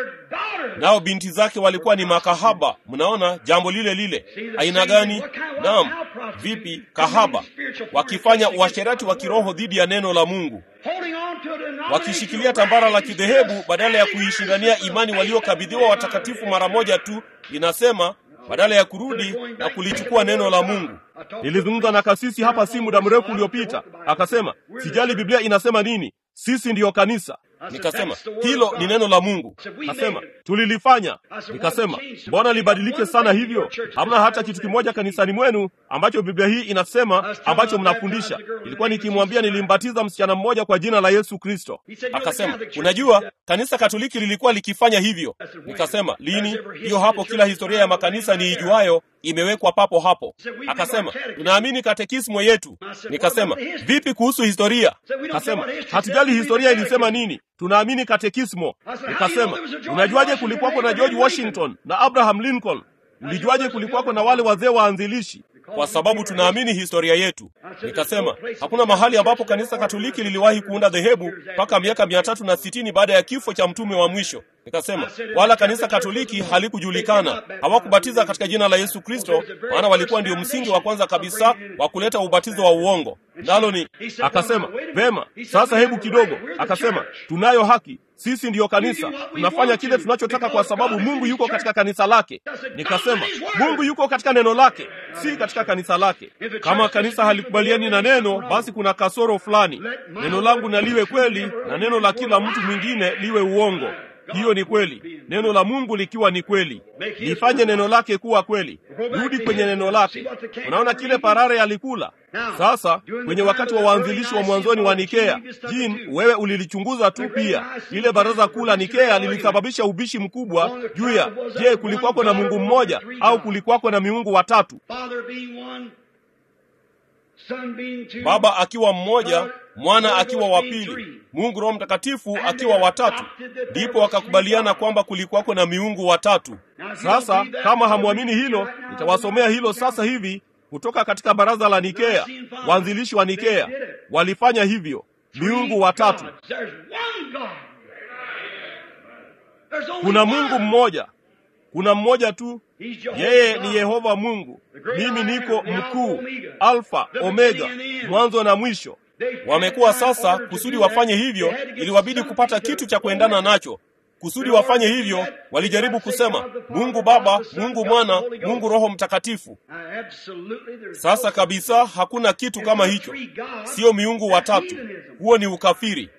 nao binti zake walikuwa ni makahaba. Mnaona jambo lile lile. Aina gani? Naam, vipi? Kahaba, wakifanya uasherati wa kiroho dhidi ya neno la Mungu, wakishikilia tambara la kidhehebu badala ya kuishindania imani waliokabidhiwa watakatifu mara moja tu. Inasema badala ya kurudi na kulichukua neno la Mungu. Nilizungumza na kasisi hapa si muda mrefu uliopita, akasema sijali Biblia inasema nini, sisi ndiyo kanisa. Nikasema hilo ni neno la Mungu. Kasema tulilifanya. Nikasema mbona libadilike sana hivyo? Hamna hata kitu kimoja kanisani mwenu ambacho Biblia hii inasema ambacho mnafundisha. Ilikuwa nikimwambia nilimbatiza msichana mmoja kwa jina la Yesu Kristo. Akasema unajua, kanisa Katoliki lilikuwa likifanya hivyo. Nikasema lini? Hiyo hapo, kila historia ya makanisa niijuayo imewekwa papo hapo. Akasema tunaamini katekismo yetu. Nikasema vipi kuhusu historia? Akasema hatujali historia ilisema nini, tunaamini katekismo. Nikasema unajuaje kulikuwako na George Washington na Abraham Lincoln? Ulijuaje kulikuwako na wale wazee waanzilishi? Kwa sababu tunaamini historia yetu. Nikasema hakuna mahali ambapo kanisa Katoliki liliwahi kuunda dhehebu mpaka miaka mia tatu na sitini baada ya kifo cha mtume wa mwisho. Nikasema wala kanisa Katoliki halikujulikana, hawakubatiza katika jina la Yesu Kristo, maana walikuwa ndio msingi wa kwanza kabisa wa kuleta ubatizo wa uongo. Nalo ni akasema, vema, sasa hebu kidogo. Akasema tunayo haki sisi ndiyo kanisa, tunafanya kile tunachotaka kwa sababu Mungu yuko katika kanisa lake. Nikasema Mungu yuko katika neno lake, si katika kanisa lake. Kama kanisa halikubaliani na neno, basi kuna kasoro fulani. Neno langu na liwe kweli na neno la kila mtu mwingine liwe uongo. Hiyo ni kweli, neno la Mungu likiwa ni kweli, lifanye neno lake kuwa kweli. Rudi kwenye neno lake. Unaona kile parare alikula sasa kwenye wakati wa waanzilishi wa mwanzoni wa Nikea. Jin, wewe ulilichunguza tu pia. Lile baraza kuu la Nikea lilisababisha ubishi mkubwa juu ya je, kulikuwako na Mungu mmoja au kulikuwako na miungu watatu? Baba akiwa mmoja, mwana akiwa wa pili, Mungu Roho Mtakatifu akiwa watatu. Ndipo wakakubaliana kwamba kulikuwako na miungu watatu. Sasa kama hamwamini hilo, nitawasomea hilo sasa hivi kutoka katika baraza la Nikea. Waanzilishi wa Nikea walifanya hivyo, miungu watatu. Kuna Mungu mmoja, kuna mmoja tu, yeye ni Yehova Mungu. Mimi niko mkuu, Alfa Omega, mwanzo na mwisho. Wamekuwa sasa, kusudi wafanye hivyo, iliwabidi kupata kitu cha kuendana nacho kusudi wafanye hivyo, walijaribu kusema Mungu Baba, Mungu Mwana, Mungu Roho Mtakatifu. Sasa kabisa hakuna kitu kama hicho, sio miungu watatu. Huo ni ukafiri.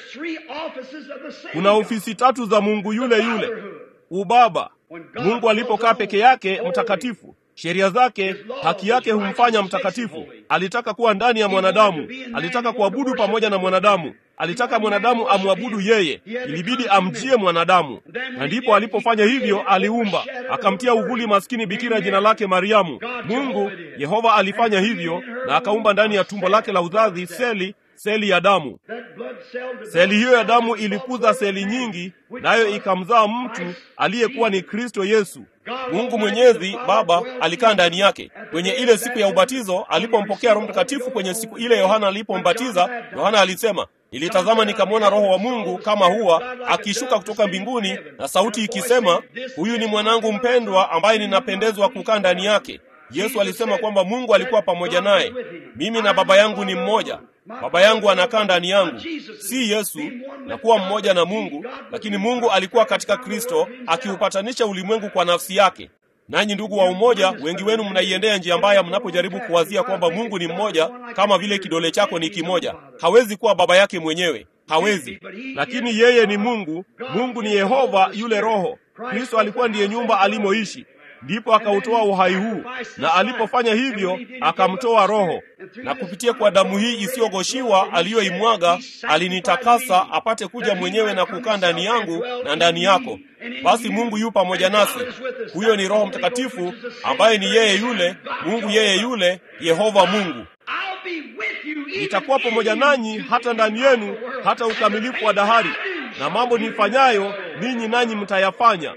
Kuna ofisi tatu za Mungu yule yule, ubaba. Mungu alipokaa peke yake mtakatifu sheria zake, haki yake humfanya mtakatifu. Alitaka kuwa ndani ya mwanadamu, alitaka kuabudu pamoja na mwanadamu, alitaka mwanadamu amwabudu yeye, ilibidi amjie mwanadamu. Na ndipo alipofanya hivyo, aliumba akamtia uvuli maskini bikira jina lake Mariamu. Mungu Yehova alifanya hivyo, na akaumba ndani ya tumbo lake la uzazi seli seli ya damu. Seli hiyo ya damu ilikuza seli nyingi, nayo ikamzaa mtu aliyekuwa ni Kristo Yesu. Mungu Mwenyezi Baba alikaa ndani yake kwenye ile siku ya ubatizo. Alipompokea Roho Mtakatifu kwenye siku ile Yohana alipombatiza, Yohana alisema, nilitazama nikamwona Roho wa Mungu kama hua akishuka kutoka mbinguni, na sauti ikisema, huyu ni mwanangu mpendwa ambaye ninapendezwa kukaa ndani yake. Yesu alisema kwamba Mungu alikuwa pamoja naye. Mimi na Baba yangu ni mmoja. Baba yangu anakaa ndani yangu, si Yesu na kuwa mmoja na Mungu, lakini Mungu alikuwa katika Kristo akiupatanisha ulimwengu kwa nafsi yake. Nanyi ndugu wa umoja, wengi wenu mnaiendea njia mbaya mnapojaribu kuwazia kwamba Mungu ni mmoja, kama vile kidole chako ni kimoja. Hawezi kuwa baba yake mwenyewe, hawezi. Lakini yeye ni Mungu. Mungu ni Yehova yule Roho. Kristo alikuwa ndiye nyumba alimoishi ndipo akautoa uhai huu, na alipofanya hivyo akamtoa Roho, na kupitia kwa damu hii isiyogoshiwa aliyoimwaga alinitakasa, apate kuja mwenyewe na kukaa ndani yangu na ndani yako. Basi Mungu yu pamoja nasi. Huyo ni Roho Mtakatifu ambaye ni yeye yule Mungu, yeye yule Yehova Mungu. Nitakuwa pamoja nanyi hata ndani yenu hata ukamilifu wa dahari, na mambo nifanyayo ninyi nanyi mtayafanya.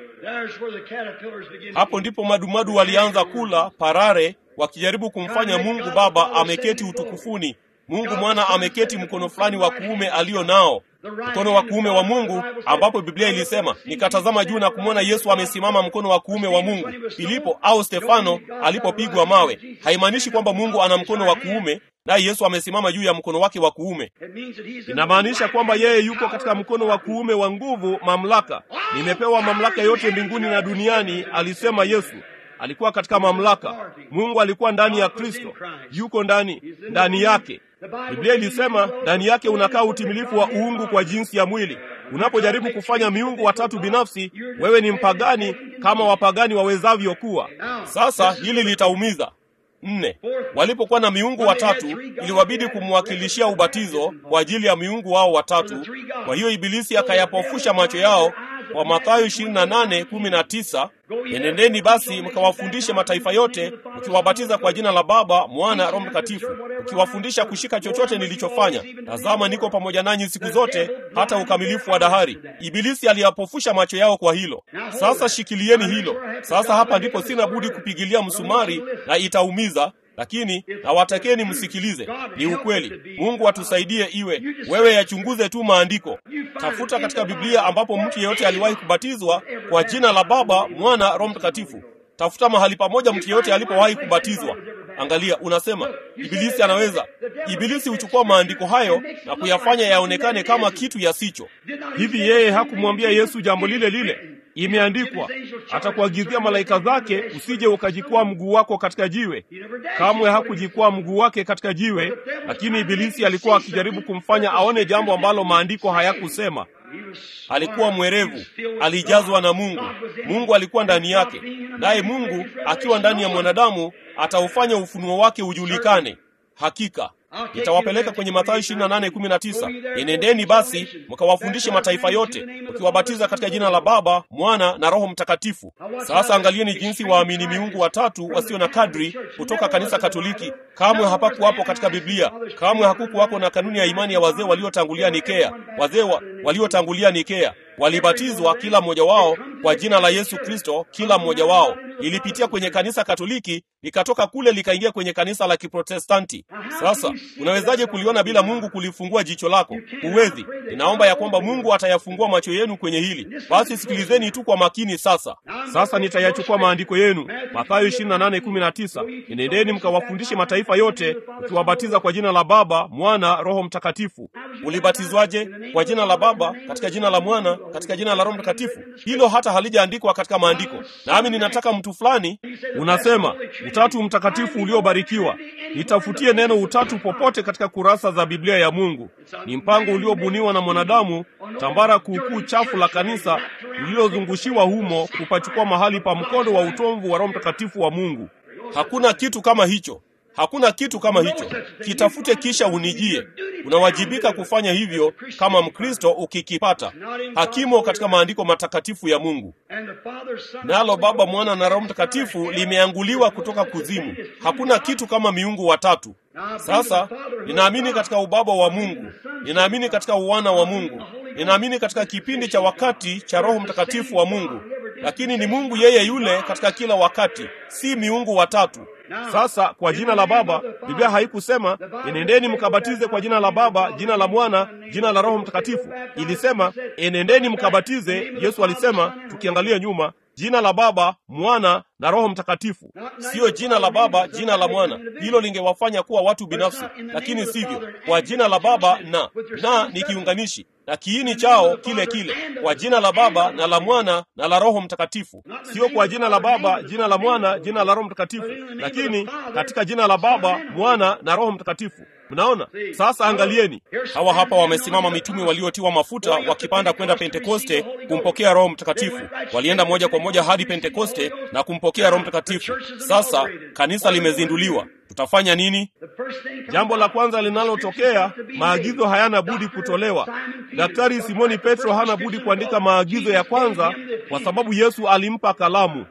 Hapo ndipo madumadu walianza kula parare, wakijaribu kumfanya Mungu Baba ameketi utukufuni, Mungu Mwana ameketi mkono fulani wa kuume alio nao, mkono wa kuume wa Mungu, ambapo Biblia ilisema nikatazama juu na kumwona Yesu amesimama mkono wa kuume wa Mungu. Filipo au Stefano alipopigwa mawe, haimaanishi kwamba Mungu ana mkono wa kuume naye Yesu amesimama juu ya mkono wake wa kuume. Inamaanisha kwamba yeye yuko katika mkono wa kuume wa nguvu, mamlaka. Nimepewa mamlaka yote mbinguni na duniani, alisema Yesu. Alikuwa katika mamlaka. Mungu alikuwa ndani ya Kristo, yuko ndani ndani yake. Biblia ilisema ndani yake unakaa utimilifu wa uungu kwa jinsi ya mwili. Unapojaribu kufanya miungu watatu binafsi, wewe ni mpagani kama wapagani wawezavyo kuwa. Sasa hili litaumiza Nne, walipokuwa na miungu watatu iliwabidi kumwakilishia ubatizo kwa ajili ya miungu wao watatu. Kwa hiyo Ibilisi akayapofusha macho yao kwa Mathayo 28:19, enendeni basi mkawafundishe mataifa yote mkiwabatiza kwa jina la Baba, Mwana, Roho Mtakatifu, mkiwafundisha kushika chochote nilichofanya. Tazama, niko pamoja nanyi siku zote hata ukamilifu wa dahari. Ibilisi aliyapofusha macho yao kwa hilo. Sasa shikilieni hilo. Sasa hapa ndipo sina budi kupigilia msumari na itaumiza lakini nawatakeni msikilize. Ni ukweli. Mungu atusaidie iwe wewe, yachunguze tu maandiko, tafuta katika Biblia ambapo mtu yeyote aliwahi kubatizwa kwa jina la Baba, Mwana, Roho Mtakatifu. Tafuta mahali pamoja mtu yeyote alipowahi kubatizwa. Angalia, unasema Ibilisi anaweza. Ibilisi huchukua maandiko hayo na kuyafanya yaonekane kama kitu yasicho. Hivi yeye hakumwambia Yesu jambo lile lile? Imeandikwa, atakuagizia malaika zake usije ukajikwaa mguu wako katika jiwe. Kamwe hakujikwaa mguu wake katika jiwe, lakini Ibilisi alikuwa akijaribu kumfanya aone jambo ambalo maandiko hayakusema. Alikuwa mwerevu, alijazwa na Mungu. Mungu alikuwa ndani yake, naye Mungu akiwa ndani ya mwanadamu ataufanya ufunuo wake ujulikane. Hakika nitawapeleka kwenye Mathayo 28:19, enendeni basi mkawafundishe mataifa yote ukiwabatiza katika jina la Baba, Mwana na Roho Mtakatifu. Sasa angalieni jinsi waamini miungu watatu wasio na kadri kutoka kanisa Katoliki kamwe hapakuwapo katika Biblia. Kamwe hakukuwako na kanuni ya imani ya wazee waliotangulia Nikea. Wazee wa, waliotangulia Nikea walibatizwa kila mmoja wao kwa jina la Yesu Kristo, kila mmoja wao. Ilipitia kwenye kanisa Katoliki, likatoka kule likaingia kwenye kanisa la Kiprotestanti. Sasa unawezaje kuliona bila Mungu kulifungua jicho lako? Huwezi. Ninaomba ya kwamba Mungu atayafungua macho yenu kwenye hili. Basi sikilizeni tu kwa makini sasa. Sasa nitayachukua maandiko yenu, Mathayo 28:19, enendeni mkawafundishe mataifa yote ukiwabatiza kwa jina la Baba, Mwana, Roho Mtakatifu. Ulibatizwaje? Kwa jina la Baba, katika jina la Mwana, katika jina la Roho Mtakatifu. Hilo hata halijaandikwa katika maandiko. Nami ninataka mtu fulani unasema utatu mtakatifu uliobarikiwa. Nitafutie neno utatu popote katika kurasa za Biblia ya Mungu. Ni mpango uliobuniwa na mwanadamu, tambara kuukuu chafu la kanisa lililozungushiwa humo kupachukua mahali pa mkondo wa utomvu wa Roho Mtakatifu wa Mungu. Hakuna kitu kama hicho. Hakuna kitu kama hicho. Kitafute kisha unijie. Unawajibika kufanya hivyo kama Mkristo ukikipata. Hakimo katika maandiko matakatifu ya Mungu. Nalo Baba, Mwana na Roho Mtakatifu limeanguliwa kutoka kuzimu. Hakuna kitu kama miungu watatu. Sasa ninaamini katika ubaba wa Mungu, ninaamini katika uwana wa Mungu, ninaamini katika kipindi cha wakati cha Roho Mtakatifu wa Mungu, lakini ni Mungu yeye yule katika kila wakati, si miungu watatu. Sasa kwa jina la Baba, Biblia haikusema enendeni mkabatize kwa jina la Baba, jina la Mwana, jina la Roho Mtakatifu. Ilisema enendeni mkabatize. Yesu alisema, tukiangalia nyuma, jina la Baba, Mwana na Roho Mtakatifu, siyo jina la Baba, jina la Mwana. Hilo lingewafanya kuwa watu binafsi, lakini sivyo. Kwa jina la Baba na na ni kiunganishi na kiini chao kile kile, kwa jina la Baba na la Mwana na la Roho Mtakatifu. Sio kwa jina la Baba, jina la Mwana, jina la Roho Mtakatifu, lakini katika jina la Baba, Mwana na Roho Mtakatifu. Mnaona sasa? Angalieni, hawa hapa wamesimama mitume waliotiwa mafuta wakipanda kwenda Pentekoste kumpokea Roho Mtakatifu. Walienda moja kwa moja hadi Pentekoste na kumpokea Roho Mtakatifu. Sasa kanisa limezinduliwa. Tutafanya nini? Jambo la kwanza linalotokea, maagizo hayana budi kutolewa. Daktari Simoni Petro hana budi kuandika maagizo ya kwanza, kwa sababu Yesu alimpa kalamu.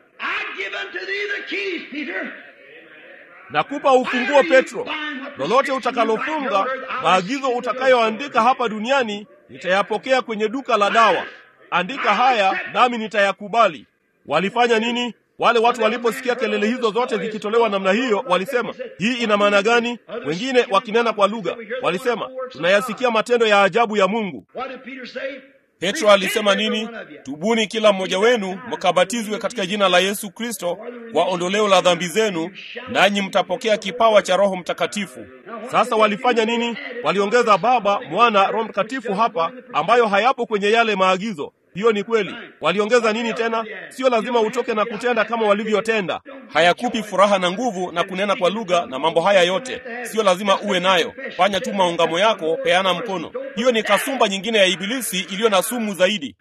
Nakupa ufunguo Petro, lolote utakalofunga, maagizo utakayoandika hapa duniani nitayapokea kwenye duka la dawa. Andika haya nami nitayakubali. Walifanya nini? Wale watu waliposikia kelele hizo zote zikitolewa namna hiyo, walisema hii ina maana gani? Wengine wakinena kwa lugha walisema tunayasikia matendo ya ajabu ya Mungu. Petro alisema nini? Tubuni kila mmoja wenu mkabatizwe katika jina la Yesu Kristo kwa ondoleo la dhambi zenu, nanyi mtapokea kipawa cha Roho Mtakatifu. Sasa walifanya nini? Waliongeza Baba, Mwana, Roho Mtakatifu hapa, ambayo hayapo kwenye yale maagizo. Hiyo ni kweli. Waliongeza nini tena? Sio lazima utoke na kutenda kama walivyotenda. Hayakupi furaha na nguvu na kunena kwa lugha na mambo haya yote, sio lazima uwe nayo. Fanya tu maungamo yako, peana mkono. Hiyo ni kasumba nyingine ya Ibilisi iliyo na sumu zaidi.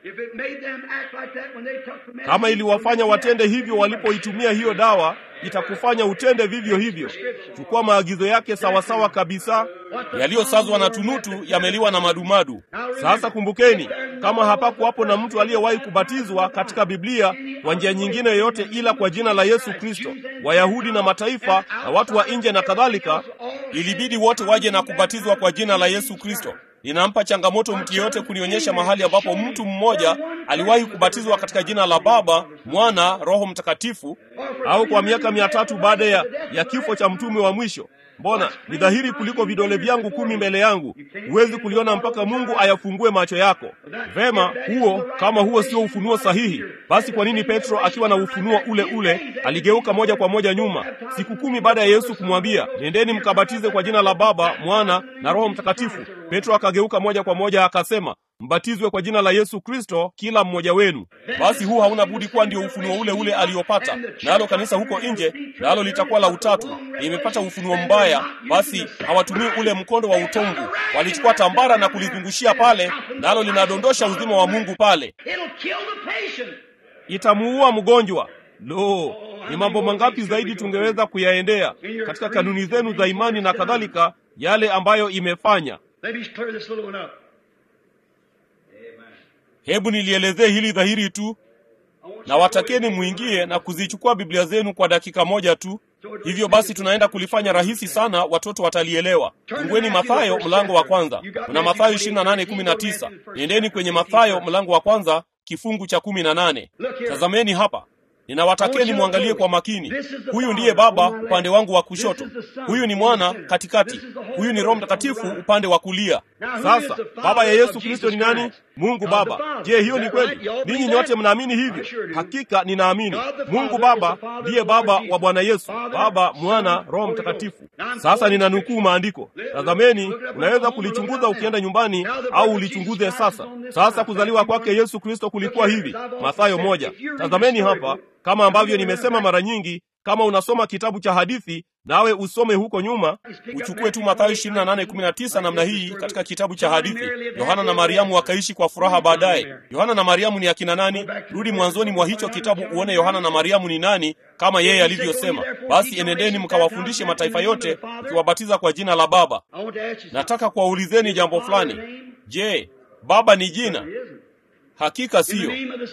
Kama iliwafanya watende hivyo walipoitumia hiyo dawa, itakufanya utende vivyo hivyo. Chukua maagizo yake sawasawa kabisa. Yaliyosazwa na tunutu yameliwa na madumadu. Sasa kumbukeni, kama hapakuwapo na mtu aliyewahi kubatizwa katika Biblia kwa njia nyingine yoyote ila kwa jina la Yesu Kristo, Wayahudi na mataifa na watu wa nje na kadhalika, ilibidi wote waje na kubatizwa kwa jina la Yesu Kristo. ninampa changamoto mtu yeyote kunionyesha mahali ambapo mtu mmoja aliwahi kubatizwa katika jina la Baba, Mwana, Roho Mtakatifu, au kwa miaka mia tatu baada ya, ya kifo cha mtume wa mwisho. Mbona ni dhahiri kuliko vidole vyangu kumi mbele yangu, huwezi kuliona mpaka Mungu ayafungue macho yako. Vema, huo kama huo sio ufunuo sahihi, basi kwa nini Petro akiwa na ufunuo ule ule aligeuka moja kwa moja nyuma siku kumi baada ya Yesu kumwambia nendeni mkabatize kwa jina la Baba, Mwana na Roho Mtakatifu? Petro akageuka moja kwa moja akasema mbatizwe kwa jina la Yesu Kristo kila mmoja wenu. Basi huu hauna budi kuwa ndio ufunuo ule ule aliopata, nalo kanisa huko nje nalo litakuwa la utatu, limepata ufunuo mbaya. Basi hawatumii ule mkondo wa utongu, walichukua tambara na kulizungushia pale, nalo linadondosha uzima wa Mungu pale, itamuua mgonjwa. Lo, ni mambo mangapi zaidi tungeweza kuyaendea katika kanuni zenu za imani na kadhalika, yale ambayo imefanya Hebu nilielezee hili dhahiri tu, na watakeni mwingie na kuzichukua Biblia zenu kwa dakika moja tu. Hivyo basi tunaenda kulifanya rahisi sana, watoto watalielewa. Fungueni Mathayo mlango wa kwanza. Kuna Mathayo 28:19. Nendeni kwenye Mathayo mlango wa kwanza kifungu cha kumi na nane. Tazameni hapa, ninawatakeni mwangalie kwa makini. Huyu ndiye Baba upande wangu wa kushoto, huyu ni Mwana katikati, huyu ni Roho Mtakatifu upande wa kulia. Sasa baba ya Yesu Kristo ni nani? Mungu Baba. Je, hiyo ni kweli? Ninyi nyote mnaamini hivyo? Hakika ninaamini. Mungu Baba ndiye baba wa Bwana Yesu, Baba, Mwana, Roho Mtakatifu. Sasa ninanukuu maandiko. Tazameni, unaweza kulichunguza ukienda nyumbani au ulichunguze sasa. Sasa kuzaliwa kwake Yesu Kristo kulikuwa hivi, Mathayo moja. Tazameni hapa, kama ambavyo nimesema mara nyingi kama unasoma kitabu cha hadithi nawe usome huko nyuma, uchukue tu Mathayo 28:19 namna hii katika kitabu cha hadithi. Yohana na Mariamu wakaishi kwa furaha baadaye. Yohana na Mariamu ni akina nani? Rudi mwanzoni mwa hicho kitabu uone Yohana na Mariamu ni nani, kama yeye alivyosema, basi enendeni mkawafundishe mataifa yote mkiwabatiza kwa jina la Baba. Nataka kuwaulizeni jambo fulani. Je, Baba ni jina? Hakika siyo.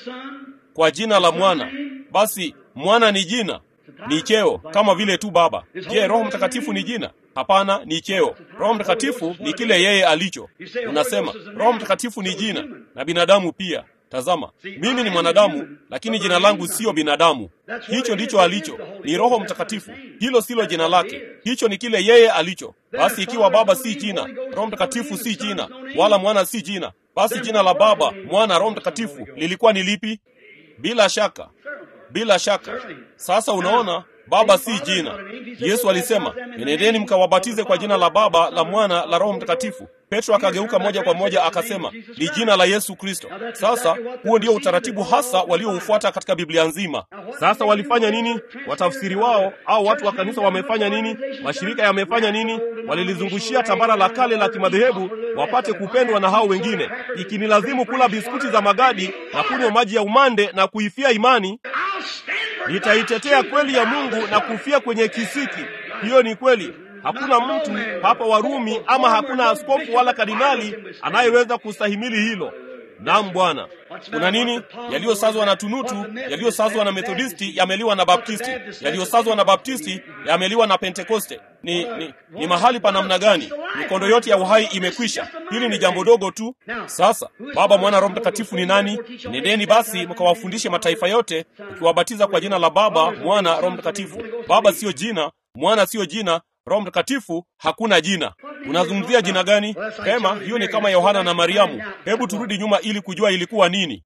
Kwa jina la Mwana, basi Mwana ni jina ni cheo kama vile tu Baba. Je, Roho Mtakatifu ni jina? Hapana, ni cheo. Roho Mtakatifu ni kile yeye alicho. Unasema Roho Mtakatifu ni jina na binadamu pia. Tazama, mimi ni mwanadamu, lakini jina langu siyo binadamu. Hicho ndicho alicho, ni Roho Mtakatifu. Hilo silo jina lake, hicho ni kile yeye alicho. Basi ikiwa Baba si jina, Roho Mtakatifu si jina, wala Mwana si jina, basi jina la Baba, Mwana, Roho Mtakatifu lilikuwa ni lipi? Bila shaka bila shaka. Sasa unaona, Baba si jina. Yesu alisema, nendeni mkawabatize kwa jina la Baba, la Mwana, la Roho Mtakatifu. Petro akageuka moja kwa moja akasema, ni jina la Yesu Kristo. Sasa huo ndio utaratibu hasa walioufuata katika Biblia nzima. Sasa walifanya nini? Watafsiri wao au watu wa kanisa wamefanya nini? Mashirika yamefanya nini? Walilizungushia tambara la kale la kimadhehebu wapate kupendwa na hao wengine, ikinilazimu kula biskuti za magadi na kunywa maji ya umande na kuifia imani nitaitetea kweli ya Mungu na kufia kwenye kisiki. Hiyo ni kweli. Hakuna mtu hapa Warumi ama hakuna askofu wala kardinali anayeweza kustahimili hilo. Naam Bwana. Kuna nini? Yaliyosazwa na tunutu, yaliyosazwa na Methodisti yameliwa na Baptisti, yaliyosazwa na Baptisti yameliwa na Pentekoste. Ni, ni, ni mahali pa namna gani? Mikondo yote ya uhai imekwisha. Hili ni jambo dogo tu. Sasa Baba, Mwana, Roho Mtakatifu ni nani? Nendeni basi mkawafundishe mataifa yote, mkiwabatiza kwa jina la Baba, Mwana, Roho Mtakatifu. Baba siyo jina, Mwana siyo jina, Roho Mtakatifu hakuna jina. Unazungumzia jina gani? Pema, hiyo ni kama Yohana na Mariamu. Hebu turudi nyuma ili kujua ilikuwa nini.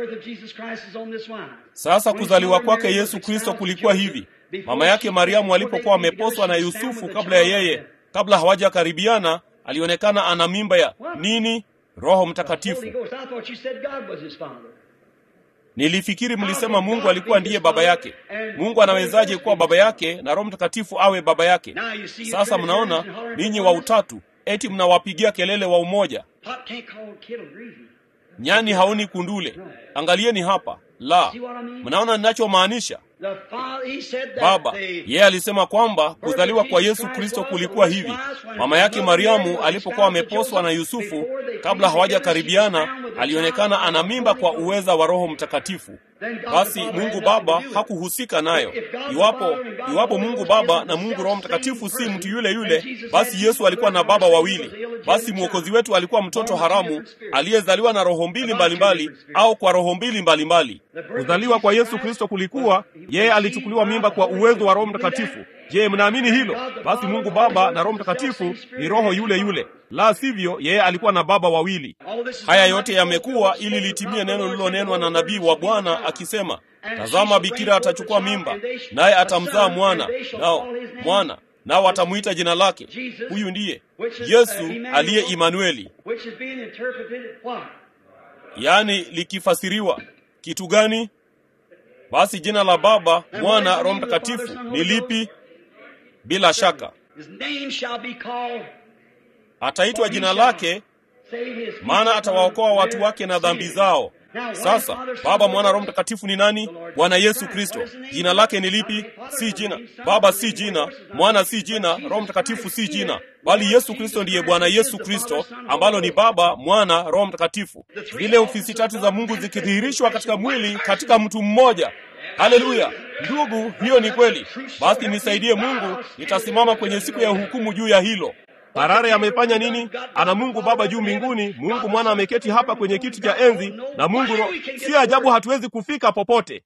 Sasa kuzaliwa kwake Yesu Kristo kulikuwa hivi. Mama yake Mariamu alipokuwa ameposwa na Yusufu, kabla ya yeye, kabla hawajakaribiana, alionekana ana mimba ya nini? Roho Mtakatifu. Nilifikiri mlisema Mungu alikuwa ndiye baba yake. Mungu anawezaje kuwa baba yake na Roho Mtakatifu awe baba yake? Sasa mnaona ninyi wa utatu eti mnawapigia kelele wa umoja. Nyani haoni kundule. Angalieni hapa. La, mnaona ninachomaanisha? Baba yeye alisema kwamba kuzaliwa kwa Yesu Kristo kulikuwa hivi. Mama yake Mariamu alipokuwa ameposwa na Yusufu, kabla hawajakaribiana, alionekana ana mimba kwa uweza wa Roho Mtakatifu. Basi Mungu Baba hakuhusika nayo. Iwapo iwapo Mungu Baba na Mungu Roho Mtakatifu si mtu yule yule, basi Yesu alikuwa na baba wawili. Basi mwokozi wetu alikuwa mtoto haramu aliyezaliwa na roho mbili mbalimbali au kwa roho mbili mbalimbali. Kuzaliwa kwa Yesu Kristo kulikuwa yeye alichukuliwa mimba kwa uwezo wa Roho Mtakatifu. Je, mnaamini hilo? Basi Mungu Baba na Roho Mtakatifu ni roho yule yule, la sivyo yeye alikuwa na baba wawili. Haya yote yamekuwa ili litimie neno lililonenwa na nabii wa Bwana akisema, tazama, bikira atachukua mimba, naye atamzaa mwana, nao mwana nao atamwita jina lake. Huyu ndiye Yesu aliye Imanueli, yaani likifasiriwa kitu gani? Basi jina la Baba, Mwana, Roho Mtakatifu ni lipi? Bila shaka ataitwa jina lake, maana atawaokoa watu wake na dhambi zao. Sasa Baba, Mwana, Roho Mtakatifu ni nani? Bwana Yesu Kristo. Jina lake ni lipi? Si jina. Baba si jina, Mwana si jina, Roho Mtakatifu si jina, bali Yesu Kristo ndiye Bwana Yesu Kristo, ambalo ni Baba, Mwana, Roho Mtakatifu, zile ofisi tatu za Mungu zikidhihirishwa katika mwili katika mtu mmoja. Haleluya ndugu, hiyo ni kweli. Basi nisaidie Mungu, nitasimama kwenye siku ya hukumu juu ya hilo. Harare amefanya nini? Ana Mungu Baba juu mbinguni, Mungu Mwana ameketi hapa kwenye kiti cha enzi, na Mungu Roho. Si ajabu hatuwezi kufika popote.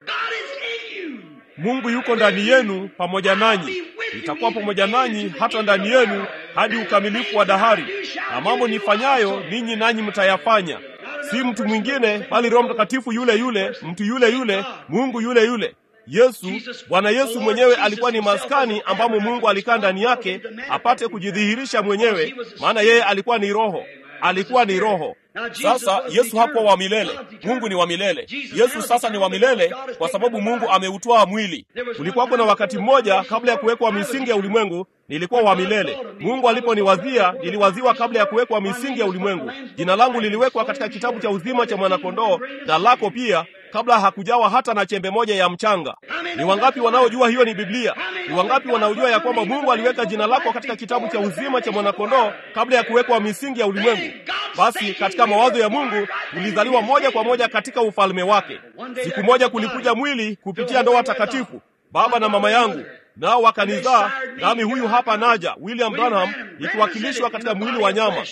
Mungu yuko ndani yenu pamoja nanyi, nitakuwa pamoja nanyi hata ndani yenu hadi ukamilifu wa dahari, na mambo nifanyayo ninyi nanyi mtayafanya. Si mtu mwingine, bali Roho Mtakatifu yule yule, mtu yule yule, Mungu yule yule. Yesu, Bwana Yesu mwenyewe alikuwa ni maskani ambamo Mungu alikaa ndani yake apate kujidhihirisha mwenyewe, maana yeye alikuwa ni Roho. Alikuwa ni Roho. Sasa Yesu hakuwa wa milele, Mungu ni wa milele. Yesu sasa ni wa milele kwa sababu Mungu ameutwaa mwili. Kulikuwa kuna wakati mmoja kabla ya kuwekwa misingi ya ulimwengu nilikuwa wa milele. Mungu aliponiwazia, niliwaziwa kabla ya kuwekwa misingi ya ulimwengu. Jina langu liliwekwa katika kitabu cha uzima cha mwanakondoo, na lako pia kabla hakujawa hata na chembe moja ya mchanga. Ni wangapi wanaojua hiyo ni Biblia? Ni wangapi wanaojua ya kwamba Mungu aliweka jina lako katika kitabu cha uzima cha mwanakondoo kabla ya kuwekwa misingi ya ulimwengu? Basi katika mawazo ya Mungu ulizaliwa moja kwa moja katika ufalme wake. Siku moja kulikuja mwili kupitia ndoa takatifu, baba na mama yangu nao wakanizaa, nami huyu hapa naja, William Branham, nikiwakilishwa katika mwili wa nyama.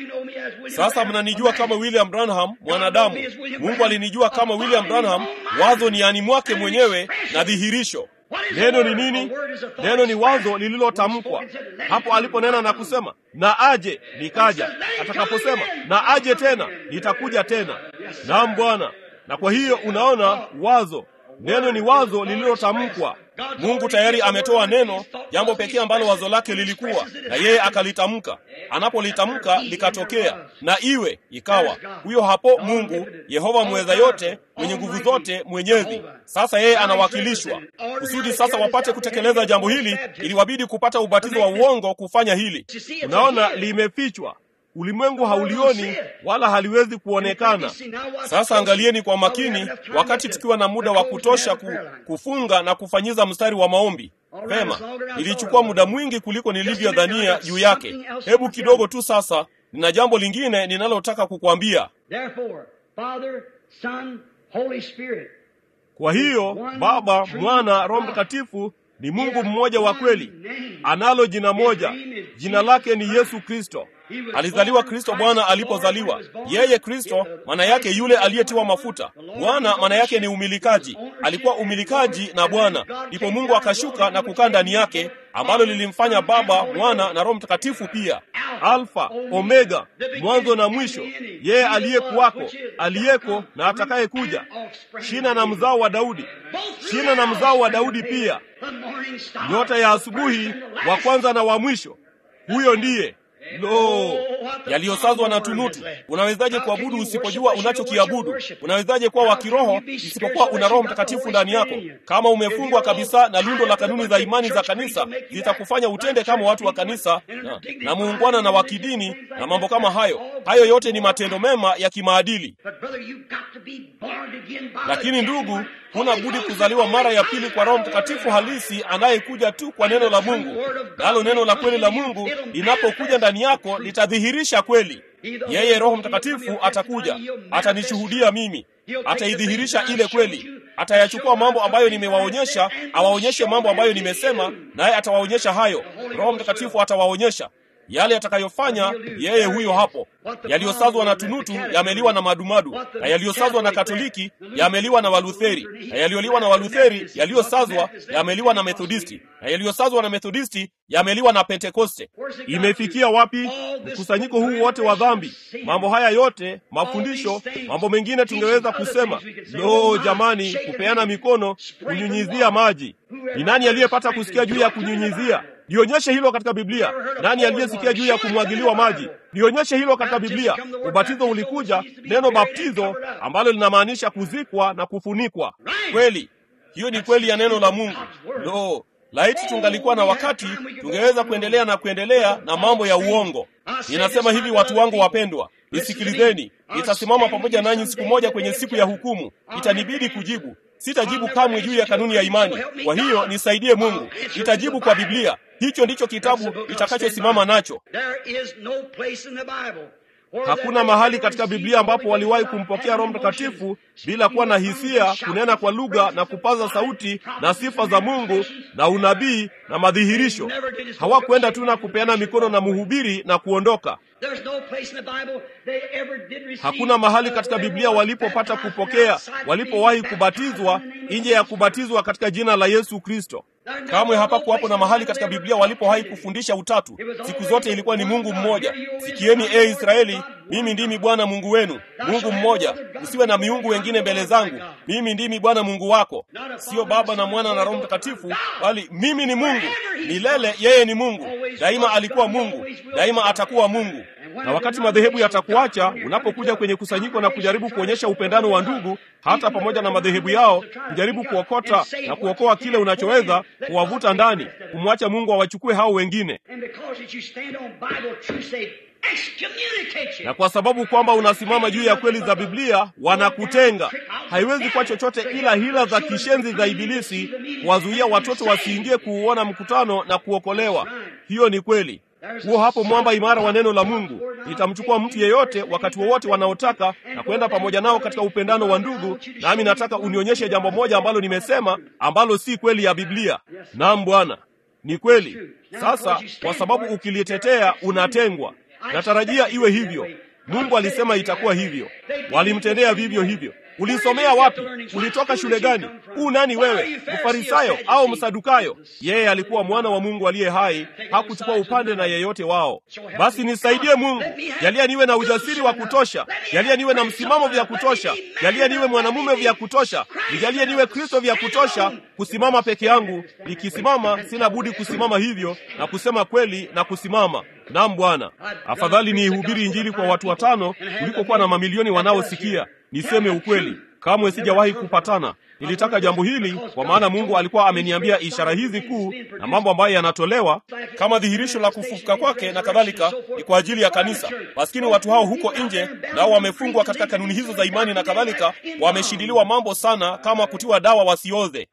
Sasa mnanijua kama William Branham mwanadamu. Mungu alinijua kama William Branham, wazo ni ani mwake mwenyewe na dhihirisho. Neno ni nini? Neno ni wazo lililotamkwa. Hapo aliponena na kusema na aje, nikaja. Atakaposema na aje tena, nitakuja tena. Naam Bwana. Na kwa hiyo unaona, wazo Neno ni wazo lililotamkwa. Mungu tayari ametoa neno, jambo pekee ambalo wazo lake lilikuwa, na yeye akalitamka. Anapolitamka likatokea, na iwe ikawa. Huyo hapo Mungu Yehova mweza yote, mwenye nguvu zote, mwenyezi. Sasa yeye anawakilishwa kusudi sasa wapate kutekeleza jambo hili, iliwabidi kupata ubatizo wa uongo kufanya hili. Unaona, limefichwa Ulimwengu haulioni wala haliwezi kuonekana. Sasa angalieni kwa makini, wakati tukiwa na muda wa kutosha ku, kufunga na kufanyiza mstari wa maombi. Vema, nilichukua muda mwingi kuliko nilivyodhania juu yake. Hebu kidogo tu sasa, nina jambo lingine ninalotaka kukwambia. Kwa hiyo Baba, Mwana, Roho Mtakatifu ni Mungu mmoja wa kweli. Analo jina moja, jina lake ni Yesu Kristo. Alizaliwa Kristo Bwana alipozaliwa. Yeye Kristo maana yake yule aliyetiwa mafuta. Bwana maana yake ni umilikaji. Alikuwa umilikaji na Bwana, ndipo Mungu akashuka na kukaa ndani yake, ambalo lilimfanya Baba, Mwana na Roho Mtakatifu pia. Alfa, Omega, mwanzo na mwisho, yeye aliyekuwako, aliyeko na atakaye kuja, shina na mzao wa Daudi, shina na mzao wa Daudi pia, nyota ya asubuhi, wa kwanza na wa mwisho. Huyo ndiye Lo, yaliyosazwa na tunutu. Unawezaje kuabudu usipojua unachokiabudu? Unawezaje kuwa wa kiroho isipokuwa una Roho Mtakatifu ndani yako? Kama umefungwa kabisa na lundo la kanuni za imani za kanisa, zitakufanya utende kama watu wa kanisa na, na muungwana na wa kidini na mambo kama hayo. Hayo yote ni matendo mema ya kimaadili. Lakini ndugu, huna budi kuzaliwa mara ya pili kwa Roho Mtakatifu halisi anayekuja tu kwa neno la Mungu. Nalo neno la kweli la Mungu linapokuja ndani yako litadhihirisha kweli. yeye Roho Mtakatifu atakuja, atanishuhudia mimi, ataidhihirisha ile kweli, atayachukua mambo ambayo nimewaonyesha, awaonyeshe mambo ambayo nimesema, naye atawaonyesha hayo. Roho Mtakatifu atawaonyesha yale yatakayofanya yeye huyo hapo. Yaliyosazwa na tunutu yameliwa na madumadu, na yaliyosazwa na Katoliki yameliwa na Walutheri, na yaliyoliwa na Walutheri yaliyosazwa yameliwa na Methodisti, na yaliyosazwa na Methodisti yameliwa na Pentekoste. Imefikia wapi mkusanyiko huu wote wa dhambi? Mambo haya yote, mafundisho, mambo mengine tungeweza kusema, lo, jamani, kupeana mikono, kunyunyizia maji. Ni nani aliyepata kusikia juu ya kunyunyizia? Nionyeshe hilo katika Biblia. Nani aliyesikia juu ya kumwagiliwa maji? Nionyeshe hilo katika Biblia. Ubatizo ulikuja, neno baptizo ambalo linamaanisha kuzikwa na kufunikwa. Kweli, hiyo ni kweli ya neno la Mungu. Lo, laiti tungalikuwa na wakati, tungeweza kuendelea na kuendelea na mambo ya uongo. Ninasema hivi, watu wangu wapendwa, nisikilizeni. Nitasimama pamoja nanyi siku moja kwenye siku ya hukumu. Itanibidi kujibu Sitajibu kamwe juu ya kanuni ya imani. Kwa hiyo nisaidie Mungu, nitajibu kwa Biblia. Hicho ndicho kitabu itakachosimama nacho. Hakuna mahali katika Biblia ambapo waliwahi kumpokea Roho Mtakatifu bila kuwa na hisia, kunena kwa lugha na kupaza sauti na sifa za Mungu na unabii na madhihirisho. Hawakwenda tu na kupeana mikono na mhubiri na kuondoka. Hakuna mahali katika Biblia walipopata kupokea, walipowahi kubatizwa nje ya kubatizwa katika jina la Yesu Kristo. Kamwe hapakuwapo na mahali katika Biblia walipowahi kufundisha utatu. Siku zote ilikuwa ni Mungu mmoja. Sikieni e Israeli, mimi ndimi Bwana Mungu wenu, Mungu mmoja. Usiwe na miungu wengine mbele zangu. Mimi ndimi Bwana Mungu wako. Sio Baba na Mwana na Roho Mtakatifu, bali mimi ni Mungu milele. Yeye ni Mungu daima, alikuwa Mungu daima, atakuwa Mungu. Na wakati madhehebu yatakuacha, unapokuja kwenye kusanyiko na kujaribu kuonyesha upendano wa ndugu, hata pamoja na madhehebu yao, kujaribu kuokota na kuokoa kile unachoweza, kuwavuta ndani, kumwacha Mungu awachukue hao wengine na kwa sababu kwamba unasimama juu ya kweli za Biblia, wanakutenga. Haiwezi kuwa chochote ila hila za kishenzi za Ibilisi kuwazuia watoto wasiingie kuuona mkutano na kuokolewa. Hiyo ni kweli. Huo hapo mwamba imara wa neno la Mungu. Nitamchukua mtu yeyote wakati wowote wanaotaka na kwenda pamoja nao katika upendano wa ndugu, nami nataka unionyeshe jambo moja ambalo nimesema ambalo si kweli ya Biblia. Naam Bwana, ni kweli. Sasa kwa sababu ukilitetea unatengwa. Natarajia iwe hivyo. Mungu alisema itakuwa hivyo. Walimtendea vivyo hivyo. Ulisomea wapi? Ulitoka shule gani? Huu nani wewe, Mfarisayo au Msadukayo? Yeye alikuwa mwana wa Mungu aliye hai, hakuchukua upande na yeyote wao. Basi nisaidie Mungu, jalia niwe na ujasiri wa kutosha, jalia niwe na msimamo vya kutosha, jalia niwe mwanamume vya kutosha, nijalie niwe Kristo vya kutosha kusimama peke yangu. Nikisimama sina budi kusimama hivyo na kusema kweli na kusimama Naam Bwana, afadhali niihubiri Injili kwa watu watano kuliko kuwa na mamilioni wanaosikia. Niseme ukweli, kamwe sijawahi kupatana. Nilitaka jambo hili kwa maana Mungu alikuwa ameniambia ishara hizi kuu na mambo ambayo yanatolewa kama dhihirisho la kufufuka kwake na kadhalika, ni kwa ajili ya kanisa. Maskini watu hao huko nje, nao wamefungwa katika kanuni hizo za imani na kadhalika, wameshindiliwa mambo sana, kama kutiwa dawa wasioze.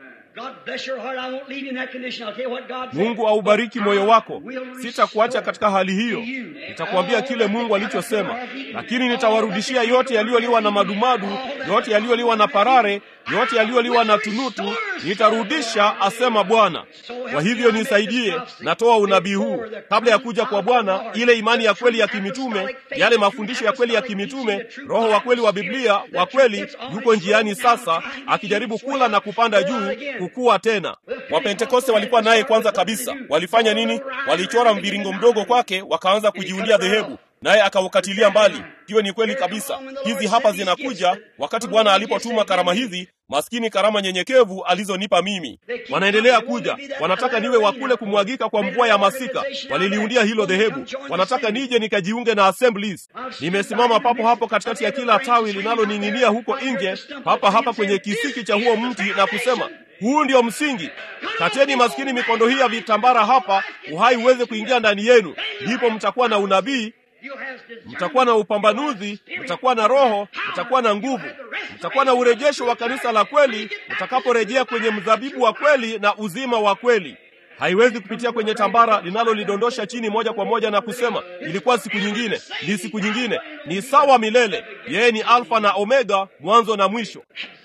Mungu aubariki moyo wako. Sitakuacha katika hali hiyo, nitakuambia kile Mungu alichosema, lakini nitawarudishia yote yaliyoliwa na madumadu, yote yaliyoliwa na parare, yote yaliyoliwa na tunutu, nitarudisha, asema Bwana. Kwa hivyo nisaidie, natoa unabii huu kabla ya kuja kwa Bwana, ile imani ya kweli ya kimitume, yale mafundisho ya kweli ya kimitume, roho wa kweli wa Biblia wa kweli yuko njiani sasa, akijaribu kula na kupanda juu kukua tena. Wapentekoste walikuwa naye kwanza kabisa. Walifanya nini? Walichora mviringo mdogo kwake, wakaanza kujiundia dhehebu, naye akaukatilia mbali. Hiyo ni kweli kabisa. Hizi hapa zinakuja wakati Bwana alipotuma karama hizi, maskini karama nyenyekevu alizonipa mimi. Wanaendelea kuja, wanataka niwe wa kule kumwagika kwa mvua ya masika. Waliliundia hilo dhehebu, wanataka nije nikajiunge na Assemblies. Nimesimama papo hapo katikati ya kila tawi linaloning'inia huko nje, hapa hapa kwenye kisiki cha huo mti na kusema huu ndio msingi. Kateni maskini mikondo hii ya vitambara hapa, uhai uweze kuingia ndani yenu, ndipo mtakuwa na unabii, mtakuwa na upambanuzi, mtakuwa na roho, mtakuwa na nguvu, mtakuwa na urejesho wa kanisa la kweli, mtakaporejea kwenye mzabibu wa kweli na uzima wa kweli. haiwezi kupitia kwenye tambara linalolidondosha chini moja kwa moja na kusema ilikuwa siku nyingine, ni siku nyingine. Ni sawa milele. Yeye ni Alfa na Omega, mwanzo na mwisho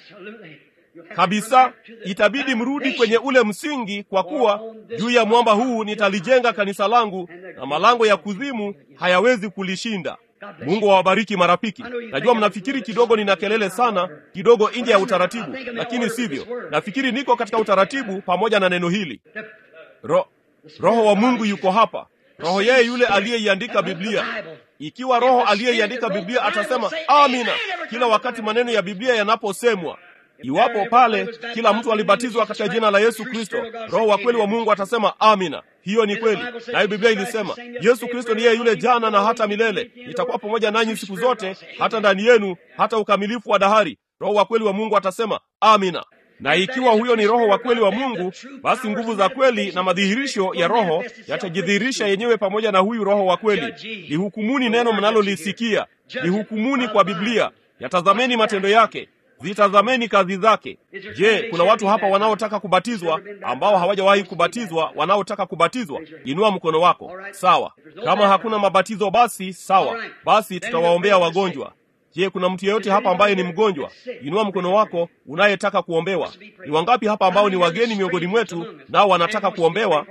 kabisa. Itabidi mrudi kwenye ule msingi, kwa kuwa juu ya mwamba huu nitalijenga kanisa langu, na malango ya kuzimu hayawezi kulishinda. Mungu awabariki marafiki. Najua mnafikiri kidogo nina kelele sana, kidogo nje ya utaratibu, lakini sivyo. Nafikiri niko katika utaratibu pamoja na neno hili. Ro, Roho wa Mungu yuko hapa, Roho yeye yule aliyeiandika Biblia. Ikiwa Roho aliyeiandika Biblia atasema amina kila wakati maneno ya Biblia yanaposemwa Iwapo pale kila mtu alibatizwa katika jina la Yesu Kristo, Roho wa kweli wa Mungu atasema amina. Hiyo ni kweli, nayo Biblia ilisema Yesu Kristo ni yeye yule jana na hata milele. Itakuwa pamoja nanyi siku zote, hata ndani yenu, hata ukamilifu wa dahari. Roho wa kweli wa Mungu atasema amina. Na ikiwa huyo ni Roho wa kweli wa Mungu, basi nguvu za kweli na madhihirisho ya Roho yatajidhihirisha yenyewe pamoja na huyu Roho wa kweli. Lihukumuni neno mnalolisikia, lihukumuni kwa Biblia, yatazameni matendo yake zitazameni kazi zake. Je, kuna watu hapa wanaotaka kubatizwa ambao hawajawahi kubatizwa, wanaotaka kubatizwa? Inua mkono wako. Sawa. Kama hakuna mabatizo, basi sawa, basi tutawaombea wagonjwa. Je, kuna mtu yeyote hapa ambaye ni mgonjwa? Inua mkono wako unayetaka kuombewa. Ni wangapi hapa ambao ni wageni miongoni mwetu, nao wanataka kuombewa?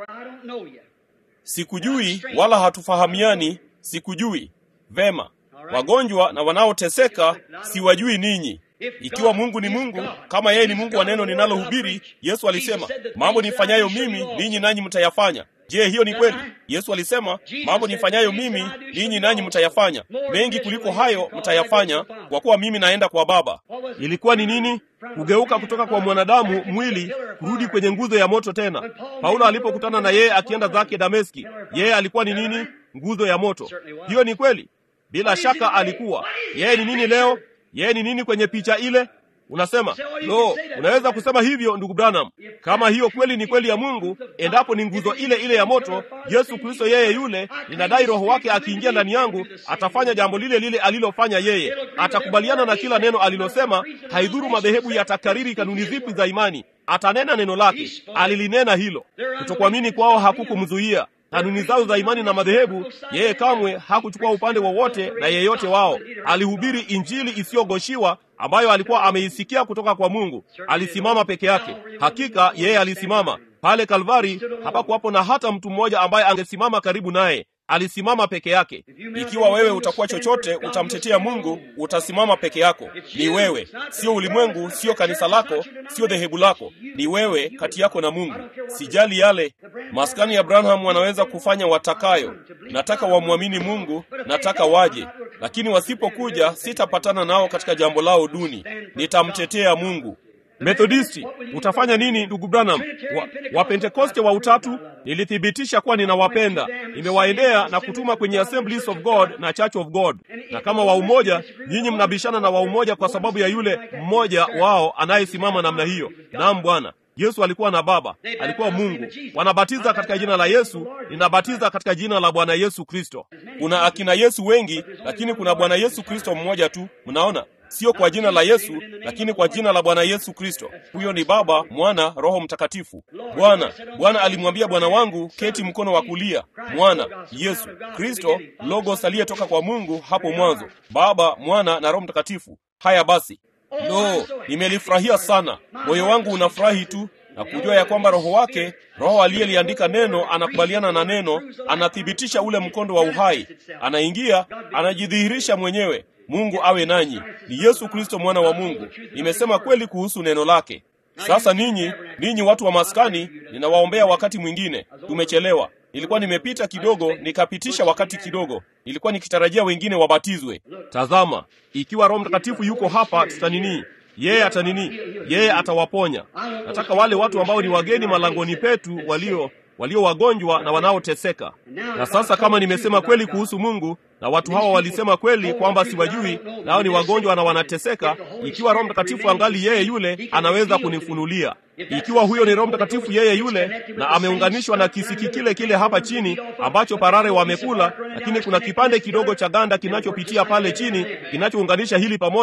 Sikujui wala hatufahamiani, sikujui. Vema, wagonjwa na wanaoteseka siwajui ninyi. Ikiwa Mungu ni Mungu, kama yeye ni Mungu wa neno ninalohubiri, Yesu alisema mambo nifanyayo mimi ninyi nanyi mtayafanya. Je, hiyo ni kweli? Yesu alisema mambo nifanyayo mimi ninyi nanyi mtayafanya, mengi kuliko hayo mtayafanya, kwa kuwa mimi naenda kwa Baba. Ilikuwa ni nini? Kugeuka kutoka kwa mwanadamu mwili kurudi kwenye nguzo ya moto tena. Paulo alipokutana na yeye akienda zake Dameski, yeye alikuwa ni nini? Nguzo ya moto. Hiyo ni kweli, bila shaka alikuwa. Yeye ni nini leo? Yeye ni nini kwenye picha ile? Unasema lo, unaweza kusema hivyo ndugu Branham. Kama hiyo kweli ni kweli ya Mungu, endapo ni nguzo ile ile ya moto, Yesu Kristo yeye yule, ninadai Roho wake akiingia ndani yangu atafanya jambo lile lile alilofanya yeye. Atakubaliana na kila neno alilosema, haidhuru madhehebu yatakariri kanuni zipi za imani, atanena neno lake. Alilinena hilo. Kutokuamini kwao hakukumzuia kanuni zao za imani na madhehebu, yeye kamwe hakuchukua upande wowote na yeyote wao. Alihubiri injili isiyogoshiwa ambayo alikuwa ameisikia kutoka kwa Mungu. Alisimama peke yake. Hakika yeye alisimama pale Kalvari. Hapakuwapo na hata mtu mmoja ambaye angesimama karibu naye. Alisimama peke yake. Ikiwa wewe utakuwa chochote, utamtetea Mungu, utasimama peke yako. Ni wewe, sio ulimwengu, sio kanisa lako, sio dhehebu lako. Ni wewe kati yako na Mungu. Sijali yale maskani ya Branham wanaweza kufanya watakayo. Nataka wamwamini Mungu, nataka waje, lakini wasipokuja, sitapatana nao katika jambo lao duni. Nitamtetea Mungu. Methodisti, utafanya nini ndugu Branham? Wa, Wapentekoste wa utatu nilithibitisha kuwa ninawapenda, nimewaendea na kutuma kwenye Assemblies of God na Church of God. Na kama wa umoja, nyinyi mnabishana na wa umoja kwa sababu ya yule mmoja wao anayesimama namna hiyo. Naam Bwana. Yesu alikuwa na Baba, alikuwa Mungu. Wanabatiza katika jina la Yesu, ninabatiza katika jina la Bwana Yesu Kristo. Kuna akina Yesu wengi, lakini kuna Bwana Yesu Kristo mmoja tu. Mnaona? Sio kwa jina la Yesu, lakini kwa jina la Bwana Yesu Kristo. Huyo ni Baba, Mwana, Roho Mtakatifu. Bwana, Bwana alimwambia Bwana wangu, keti mkono wa kulia. Mwana, Yesu Kristo, Logos aliyetoka kwa Mungu hapo mwanzo. Baba, Mwana na Roho Mtakatifu. Haya basi, lo, nimelifurahia sana. Moyo wangu unafurahi tu na kujua ya kwamba Roho wake, Roho aliyeliandika neno, anakubaliana na neno, anathibitisha ule mkondo wa uhai, anaingia, anajidhihirisha mwenyewe. Mungu awe nanyi. Ni Yesu Kristo mwana wa Mungu. Nimesema kweli kuhusu neno lake. Sasa ninyi, ninyi watu wa maskani, ninawaombea wakati mwingine. Tumechelewa. Nilikuwa nimepita kidogo, nikapitisha wakati kidogo. Nilikuwa nikitarajia wengine wabatizwe. Tazama, ikiwa Roho Mtakatifu yuko hapa, tutanini yeye atanini, yeye atawaponya. Nataka wale watu ambao ni wageni malangoni petu, walio walio wagonjwa na wanaoteseka. Na sasa kama nimesema kweli kuhusu Mungu na watu hawa walisema kweli kwamba siwajui, nao ni wagonjwa na wanateseka, ikiwa Roho Mtakatifu angali yeye yule, anaweza kunifunulia. Ikiwa huyo ni Roho Mtakatifu yeye yule, na ameunganishwa na kisiki kile kile hapa chini ambacho parare wamekula, lakini kuna kipande kidogo cha ganda kinachopitia pale chini kinachounganisha hili pamoja,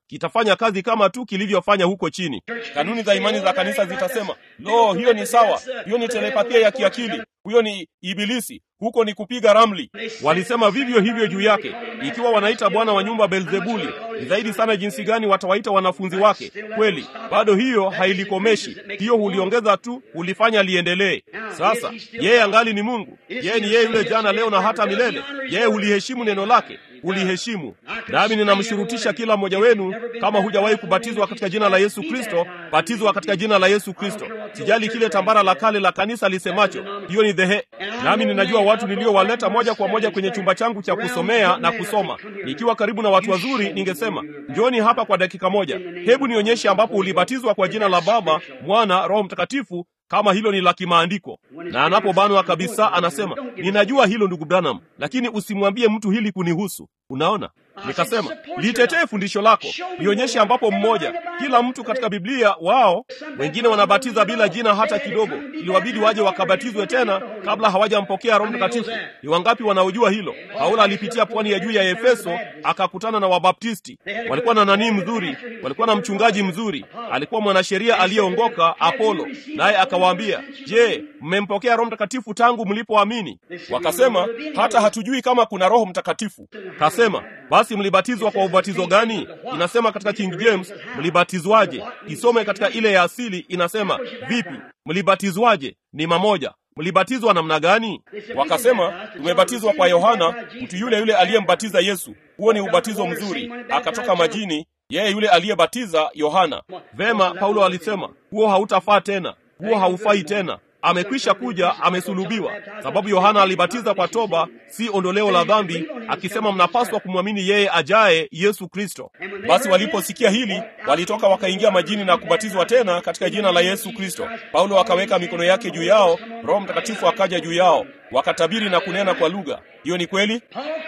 kitafanya kazi kama tu kilivyofanya huko chini. Kanuni za imani za kanisa zitasema, lo, hiyo ni sawa, hiyo ni telepathia ya kiakili, huyo ni ibilisi, huko ni kupiga ramli. Walisema vivyo hivyo juu yake. Ikiwa wanaita bwana wa nyumba Belzebuli, ni zaidi sana jinsi gani watawaita wanafunzi wake. Kweli bado hiyo hailikomeshi, hiyo huliongeza tu, hulifanya liendelee. Sasa yeye angali ni Mungu, yeye ni yeye yule jana, leo na hata milele. Yeye huliheshimu neno lake uliheshimu. Nami ninamshurutisha kila mmoja wenu, kama hujawahi kubatizwa katika jina la Yesu Kristo, batizwa katika jina la Yesu Kristo. Sijali kile tambara la kale la kanisa lisemacho, hiyo ni dhehe. Nami ninajua watu niliowaleta moja kwa moja kwenye chumba changu cha kusomea na kusoma. Nikiwa karibu na watu wazuri, ningesema njoni hapa kwa dakika moja, hebu nionyeshe ambapo ulibatizwa kwa jina la Baba, Mwana, Roho Mtakatifu kama hilo ni la kimaandiko. Na anapobanwa kabisa, anasema ninajua hilo ndugu Branham, lakini usimwambie mtu hili kunihusu. Unaona, nikasema litetee fundisho lako, nionyeshe ambapo mmoja, kila mtu katika Biblia wao wengine wanabatiza bila jina hata kidogo, iliwabidi waje wakabatizwe tena kabla hawajampokea Roho Mtakatifu. Ni wangapi wanaojua hilo? Paulo alipitia pwani ya juu ya Efeso akakutana na Wabaptisti. Walikuwa na nanii mzuri, walikuwa na mchungaji mzuri, alikuwa mwanasheria aliyeongoka Apolo, naye akawaambia, je, mmempokea Roho Mtakatifu tangu mlipoamini? Wakasema hata hatujui kama kuna Roho Mtakatifu. Kasema basi mlibatizwa kwa ubatizo gani? Inasema katika King James mlibatizwaje? Isome katika ile ya asili inasema vipi? Mlibatizwaje? Ni mamoja. Mlibatizwa namna gani? Wakasema tumebatizwa kwa Yohana, mtu yule yule aliyembatiza Yesu. Huo ni ubatizo mzuri, akatoka majini, yeye yule aliyebatiza Yohana. Vema, Paulo alisema huo hautafaa tena, huo haufai tena amekwisha kuja, amesulubiwa. Sababu Yohana alibatiza kwa toba, si ondoleo la dhambi, akisema mnapaswa kumwamini yeye ajaye, Yesu Kristo. Basi waliposikia hili, walitoka wakaingia majini na kubatizwa tena katika jina la Yesu Kristo. Paulo akaweka mikono yake juu yao, Roho Mtakatifu akaja juu yao, wakatabiri na kunena kwa lugha. Hiyo ni kweli.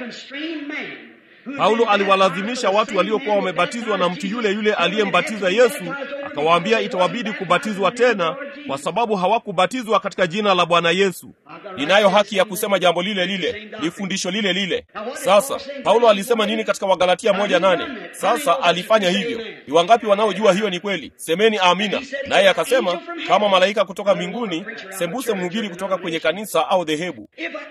Paulo aliwalazimisha watu waliokuwa wamebatizwa na mtu yule yule aliyembatiza Yesu, akawaambia itawabidi kubatizwa tena kwa sababu hawakubatizwa katika jina la Bwana Yesu. Ninayo haki ya kusema jambo lile lile, ni fundisho lile lile. Sasa Paulo alisema nini katika Wagalatia moja nane? Sasa alifanya hivyo. Ni wangapi wanaojua hiyo ni kweli? Semeni amina. Naye akasema kama malaika kutoka mbinguni, sembuse mhubiri kutoka kwenye kanisa au dhehebu.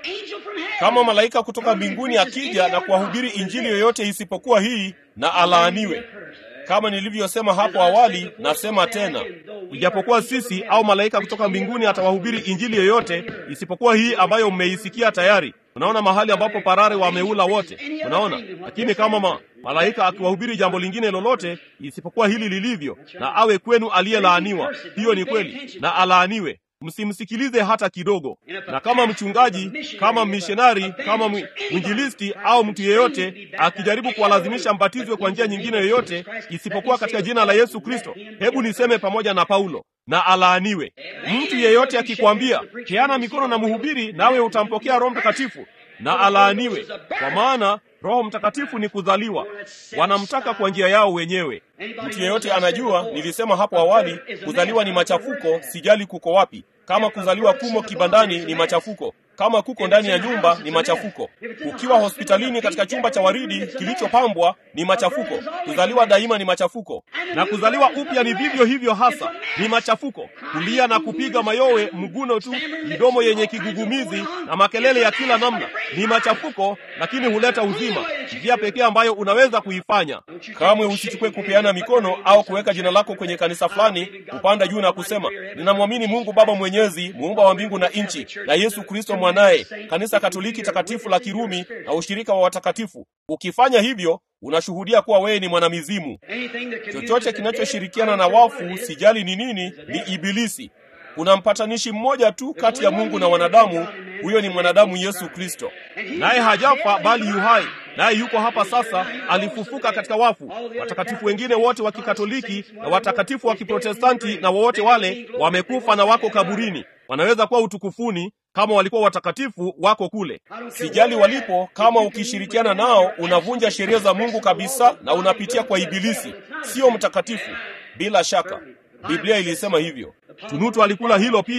Kama malaika kutoka mbinguni akija na kuwahubiri injili yoyote isipokuwa hii, na alaaniwe. Kama nilivyosema hapo awali, nasema tena, ijapokuwa sisi au malaika kutoka mbinguni atawahubiri injili yoyote isipokuwa hii ambayo mmeisikia tayari. Unaona mahali ambapo parare wameula wote, unaona. Lakini kama ma, malaika akiwahubiri jambo lingine lolote isipokuwa hili lilivyo, na awe kwenu aliyelaaniwa. Hiyo ni kweli, na alaaniwe. Msimsikilize hata kidogo. Na kama mchungaji, kama mishonari, kama mwinjilisti au mtu yeyote akijaribu kuwalazimisha mbatizwe kwa njia nyingine yoyote isipokuwa katika jina la Yesu Kristo, hebu niseme pamoja na Paulo, na alaaniwe. Mtu yeyote akikwambia peana mikono na mhubiri, nawe utampokea Roho Mtakatifu, na alaaniwe, kwa maana Roho Mtakatifu ni kuzaliwa, wanamtaka kwa njia yao wenyewe. Mtu yeyote anajua, nilisema hapo awali, kuzaliwa ni machafuko, sijali kuko wapi. Kama kuzaliwa kumo kibandani ni machafuko, kama kuko ndani ya nyumba ni machafuko. Ukiwa hospitalini katika chumba cha waridi kilichopambwa ni machafuko. Kuzaliwa daima ni machafuko, na kuzaliwa upya ni vivyo hivyo hasa, ni machafuko. Kulia na kupiga mayowe, mguno tu, midomo yenye kigugumizi na makelele ya kila namna ni machafuko, lakini huleta uzima. Njia pekee ambayo unaweza kuifanya, kamwe usichukue kupeana mikono au kuweka jina lako kwenye kanisa fulani, kupanda juu na kusema ninamwamini Mungu Baba Mwenyezi, muumba wa mbingu na nchi, na Yesu Kristo mwanaye, kanisa Katoliki takatifu la Kirumi na ushirika wa watakatifu. Ukifanya hivyo unashuhudia kuwa wewe ni mwanamizimu. Chochote kinachoshirikiana na wafu, sijali ni nini, ni Ibilisi. Kuna mpatanishi mmoja tu kati ya Mungu na wanadamu, huyo ni mwanadamu Yesu Kristo, naye hajafa bali yu hai, naye yuko hapa sasa, alifufuka katika wafu. Watakatifu wengine wote wa Kikatoliki na watakatifu wa Kiprotestanti na wowote wale wamekufa na wako kaburini, wanaweza kuwa utukufuni kama walikuwa watakatifu wako kule. Sijali walipo, kama ukishirikiana nao unavunja sheria za Mungu kabisa na unapitia kwa Ibilisi, sio mtakatifu. Bila shaka Biblia ilisema hivyo. Tunutu alikula hilo pia,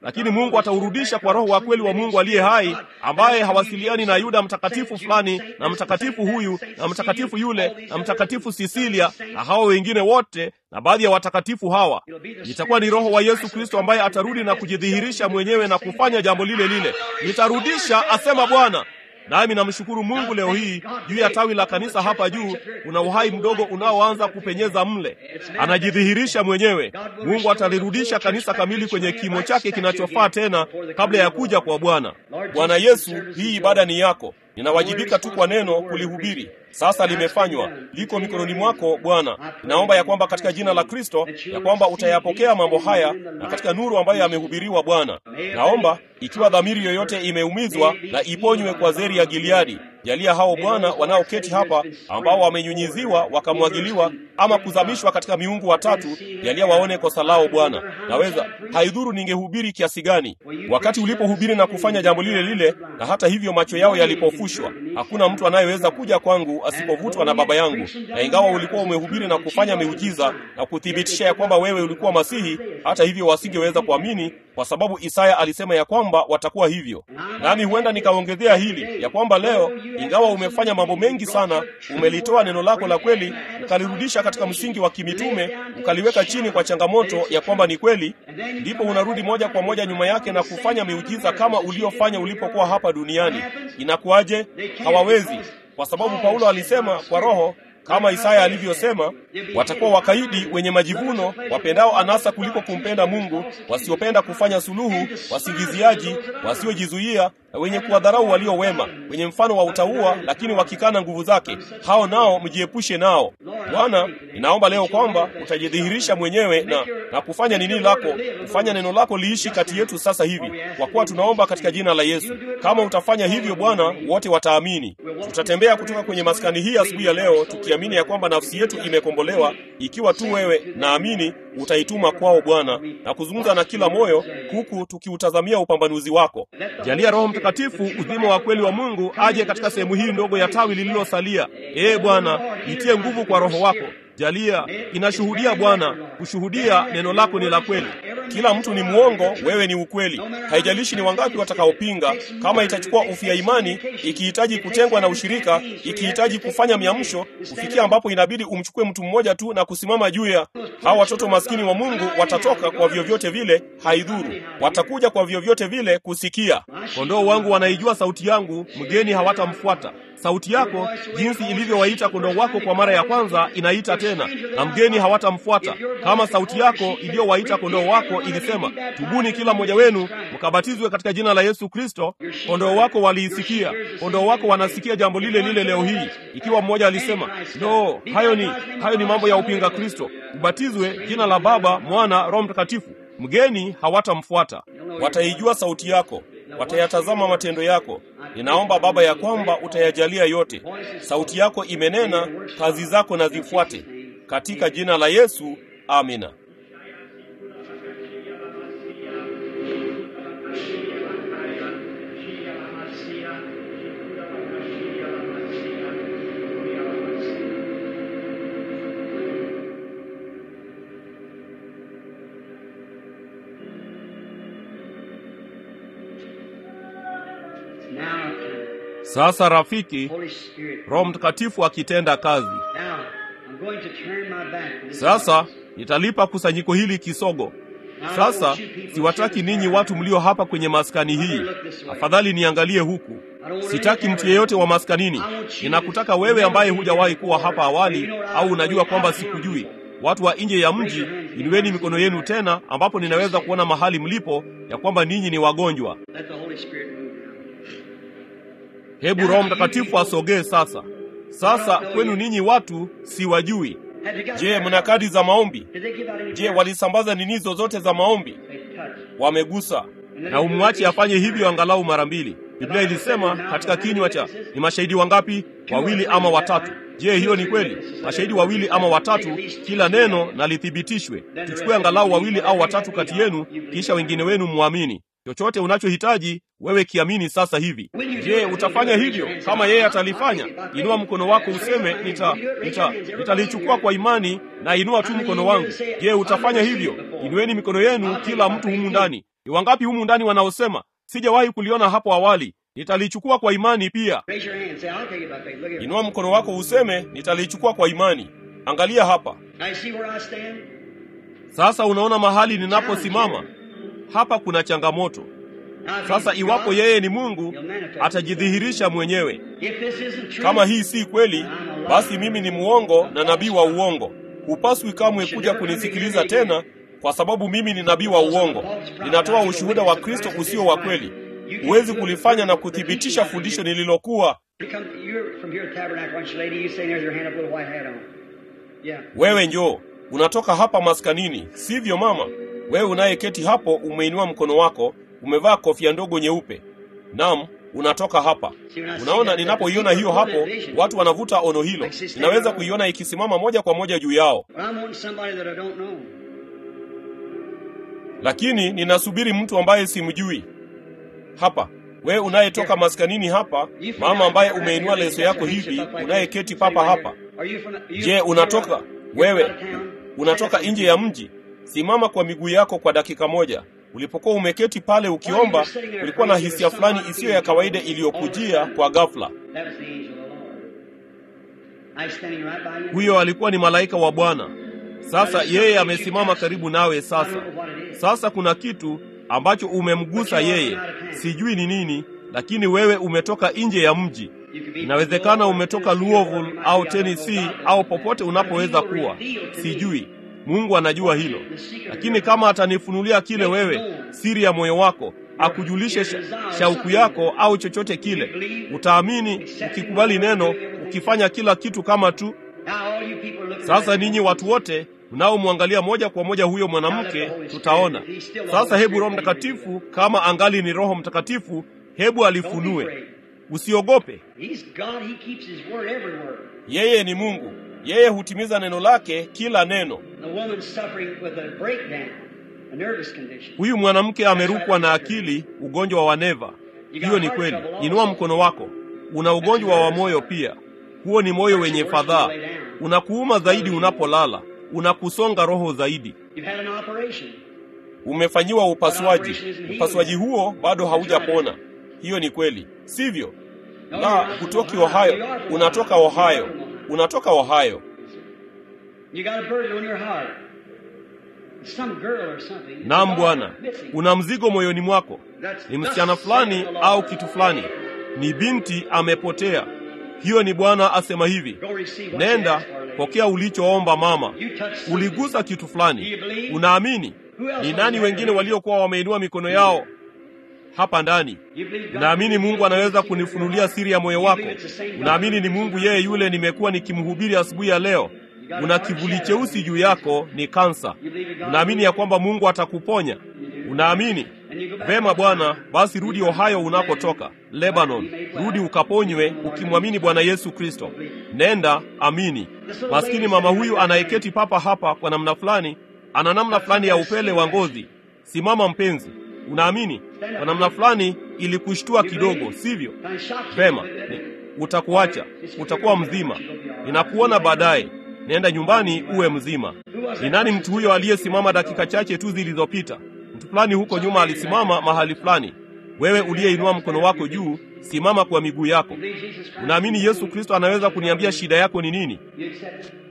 lakini Mungu ataurudisha kwa Roho wa kweli wa Mungu aliye hai, ambaye hawasiliani na Yuda mtakatifu fulani na mtakatifu huyu na mtakatifu yule na mtakatifu Sisilia na hawa wengine wote na baadhi ya watakatifu hawa. Itakuwa ni Roho wa Yesu Kristo ambaye atarudi na kujidhihirisha mwenyewe na kufanya jambo lile lile. Nitarudisha, asema Bwana. Nami namshukuru Mungu leo hii juu ya tawi la kanisa hapa juu, kuna uhai mdogo unaoanza kupenyeza mle, anajidhihirisha mwenyewe. Mungu atalirudisha kanisa kamili kwenye kimo chake kinachofaa tena kabla ya kuja kwa Bwana. Bwana Yesu, hii ibada ni yako, ninawajibika tu kwa neno kulihubiri. Sasa limefanywa, liko mikononi mwako Bwana. Ninaomba ya kwamba katika jina la Kristo ya kwamba utayapokea mambo haya na katika nuru ambayo yamehubiriwa Bwana. Naomba ikiwa dhamiri yoyote imeumizwa na iponywe kwa zeri ya Gileadi. Jalia hao Bwana wanaoketi hapa ambao wamenyunyiziwa wakamwagiliwa ama kuzamishwa katika miungu watatu, jalia waone kosa lao Bwana. Naweza haidhuru ningehubiri kiasi gani, wakati ulipohubiri na kufanya jambo lile lile, na hata hivyo macho yao yalipofushwa. Hakuna mtu anayeweza kuja kwangu asipovutwa na Baba yangu. Na ingawa ulikuwa umehubiri na kufanya miujiza na kuthibitisha ya kwamba wewe ulikuwa Masihi, hata hivyo wasingeweza kuamini kwa sababu Isaya alisema ya kwamba watakuwa hivyo. Nami huenda nikaongezea hili ya kwamba leo, ingawa umefanya mambo mengi sana, umelitoa neno lako la kweli ukalirudisha katika msingi wa kimitume, ukaliweka chini kwa changamoto ya kwamba ni kweli, ndipo unarudi moja kwa moja nyuma yake na kufanya miujiza kama uliofanya ulipokuwa hapa duniani. Inakuwaje? Hawawezi, kwa sababu Paulo alisema kwa Roho kama Isaya alivyosema, watakuwa wakaidi, wenye majivuno, wapendao anasa kuliko kumpenda Mungu, wasiopenda kufanya suluhu, wasingiziaji, wasiojizuia, na wenye kuwadharau walio wema, wenye mfano wa utauwa, lakini wakikana nguvu zake. Hao nao mjiepushe nao. Bwana, ninaomba leo kwamba utajidhihirisha mwenyewe na, na kufanya nini lako, kufanya neno lako liishi kati yetu sasa hivi, kwa kuwa tunaomba katika jina la Yesu. Kama utafanya hivyo Bwana, wote wataamini. Tutatembea kutoka kwenye maskani hii asubuhi ya leo tukiamini ya kwamba nafsi yetu imekombolewa, ikiwa tu wewe naamini utaituma kwao Bwana na kuzungumza na kila moyo, huku tukiutazamia upambanuzi wako. Jalia Roho Mtakatifu, uzima wa kweli wa Mungu, aje katika sehemu hii ndogo ya tawi lililosalia. Ee Bwana, itie nguvu kwa Roho wako. Jalia inashuhudia Bwana, kushuhudia neno lako ni la kweli. Kila mtu ni mwongo, wewe ni ukweli. Haijalishi ni wangapi watakaopinga. Kama itachukua ufia imani, ikihitaji kutengwa na ushirika, ikihitaji kufanya miamsho, kufikia ambapo inabidi umchukue mtu mmoja tu na kusimama juu ya hawa watoto maskini wa Mungu, watatoka kwa vyovyote vile, haidhuru, watakuja kwa vyovyote vile kusikia. Kondoo wangu wanaijua sauti yangu, mgeni hawatamfuata. Sauti yako jinsi ilivyowaita kondoo wako kwa mara ya kwanza, inaita tena, na mgeni hawatamfuata. Kama sauti yako iliyowaita kondoo wako ilisema, tubuni kila mmoja wenu mkabatizwe katika jina la Yesu Kristo, kondoo wako waliisikia. Kondoo wako wanasikia jambo lile lile leo hii. Ikiwa mmoja alisema, no, hayo ni hayo ni mambo ya upinga Kristo, ubatizwe jina la Baba, Mwana, Roho Mtakatifu, mgeni hawatamfuata. Wataijua sauti yako watayatazama matendo yako. Ninaomba Baba ya kwamba utayajalia yote. Sauti yako imenena, kazi zako na zifuate, katika jina la Yesu, amina. Sasa rafiki, Roho Mtakatifu akitenda kazi. Sasa nitalipa kusanyiko hili kisogo. Sasa siwataki ninyi watu mlio hapa kwenye maskani hii, afadhali niangalie huku. Sitaki mtu yeyote wa maskanini. Ninakutaka wewe ambaye hujawahi kuwa hapa awali, au unajua kwamba sikujui. Watu wa nje ya mji, inueni mikono yenu tena, ambapo ninaweza kuona mahali mlipo ya kwamba ninyi ni wagonjwa. Hebu Roho Mtakatifu asogee sasa. Sasa kwenu ninyi watu siwajui. Je, mna kadi za maombi? Je, walisambaza nini zozote za maombi? Wamegusa. Na umwache afanye hivyo angalau mara mbili. Biblia ilisema katika kinywa cha ni mashahidi wangapi? Wawili ama watatu. Je, hiyo ni kweli? Mashahidi wawili ama watatu, kila neno na lithibitishwe. Tuchukue angalau wawili au watatu kati yenu, kisha wengine wenu mwamini. chochote unachohitaji wewe kiamini sasa hivi. Je, utafanya hivyo kama yeye atalifanya? Inua mkono wako useme, nita nita nitalichukua kwa imani, na inua tu mkono wangu. Je, utafanya hivyo? Inueni mikono yenu, kila mtu humu ndani. Ni wangapi humu ndani wanaosema sijawahi kuliona hapo awali, nitalichukua kwa imani pia? Raise your hand. Say, I'll take it by faith. Look at Inua mkono wako useme, nitalichukua kwa imani. Angalia hapa Now you see where I stand? sasa. Unaona mahali ninaposimama hapa, kuna changamoto Now, if sasa. he's Iwapo God, yeye ni Mungu, he'll manifest atajidhihirisha mwenyewe. If this isn't true, Kama hii si kweli, basi mimi ni muongo na nabii wa uongo. Hupaswi kamwe kuja kunisikiliza tena, kwa sababu mimi ni nabii wa uongo. Ninatoa ushuhuda wa Kristo usio wa kweli. Huwezi kulifanya na kuthibitisha fundisho nililokuwa You come, you're from here at Tabernacle, aren't you, lady? You say there's your hand up with a white hat on. Yeah. wewe njoo. Unatoka hapa maskanini, sivyo mama? Wewe unayeketi hapo umeinua mkono wako, umevaa kofia ndogo nyeupe. Naam, unatoka hapa. Unaona, ninapoiona hiyo hapo, watu wanavuta ono hilo. Ninaweza kuiona ikisimama moja kwa moja juu yao, But I'm wanting somebody that I don't know. lakini ninasubiri mtu ambaye simjui. Hapa wewe unayetoka maskanini hapa, mama ambaye umeinua leso yako hivi, unayeketi papa hapa. Are you from the, you- Je, unatoka you're wewe out of town? unatoka nje ya mji? Simama kwa miguu yako kwa dakika moja. Ulipokuwa umeketi pale ukiomba, kulikuwa na hisia fulani isiyo ya kawaida iliyokujia kwa ghafla. That was the angel of the Lord. I was standing right by you. Huyo alikuwa ni malaika wa Bwana. Sasa yeye amesimama karibu nawe sasa. Sasa kuna kitu ambacho umemgusa yeye, sijui ni nini, lakini wewe umetoka nje ya mji. You could be Inawezekana umetoka Louisville au Tennessee au popote unapoweza kuwa, sijui. Mungu anajua hilo, lakini kama atanifunulia kile wewe, siri ya moyo wako, akujulishe sha, shauku yako au chochote kile, utaamini ukikubali neno, ukifanya kila kitu kama tu. Now all you people are looking Sasa at ninyi watu wote mnaomwangalia moja kwa moja huyo mwanamke, tutaona sasa. Hebu Roho Mtakatifu, kama angali ni Roho Mtakatifu, hebu alifunue. Usiogope, He's God. He keeps His word every word. yeye ni Mungu, yeye hutimiza neno lake kila neno. The woman suffering with a breakdown, a nervous condition. Huyu mwanamke amerukwa na akili, ugonjwa wa neva. Hiyo ni kweli. Inua mkono wako. Una ugonjwa wa moyo pia. Huo ni moyo wenye fadhaa, unakuuma zaidi unapolala, unakusonga roho zaidi. You've had an operation. Umefanyiwa upasuaji, upasuaji huo bado haujapona. Hiyo ni kweli, sivyo? La, hutoki Ohio, unatoka Ohio, unatoka Ohio. You got a burden on your heart. Some girl or something. Naam Bwana, una mzigo moyoni mwako, ni msichana fulani au kitu fulani, ni binti amepotea. Hiyo ni Bwana asema hivi, Go receive what you nenda asked for, lady. pokea ulichoomba mama. You touched something. Uligusa kitu fulani, unaamini? Ni nani wengine waliokuwa wameinua mikono yao hapa ndani? You believe God- Unaamini Mungu anaweza kunifunulia siri ya moyo wako? Unaamini ni Mungu yeye yule nimekuwa nikimhubiri asubuhi ya leo? Una kivuli cheusi juu yako, ni kansa. Unaamini ya kwamba Mungu atakuponya? Unaamini? Vema Bwana, basi rudi Ohio unakotoka, Lebanon. Rudi ukaponywe ukimwamini Bwana Yesu Kristo. Nenda, amini. Maskini mama huyu anayeketi papa hapa kwa namna fulani, ana namna fulani ya upele wa ngozi. Simama mpenzi, unaamini? Kwa namna fulani ilikushtua kidogo, sivyo? Kind of shocked you Vema, a little bit. utakuacha, utakuwa mzima. Ninakuona baadaye. Nenda nyumbani uwe mzima. Ni nani mtu huyo aliyesimama dakika chache tu zilizopita? Mtu fulani huko nyuma alisimama mahali fulani. Wewe uliyeinua mkono wako juu, simama kwa miguu yako. Believe Jesus Christ. Unaamini Yesu Kristo anaweza kuniambia shida yako ni nini? You accept it.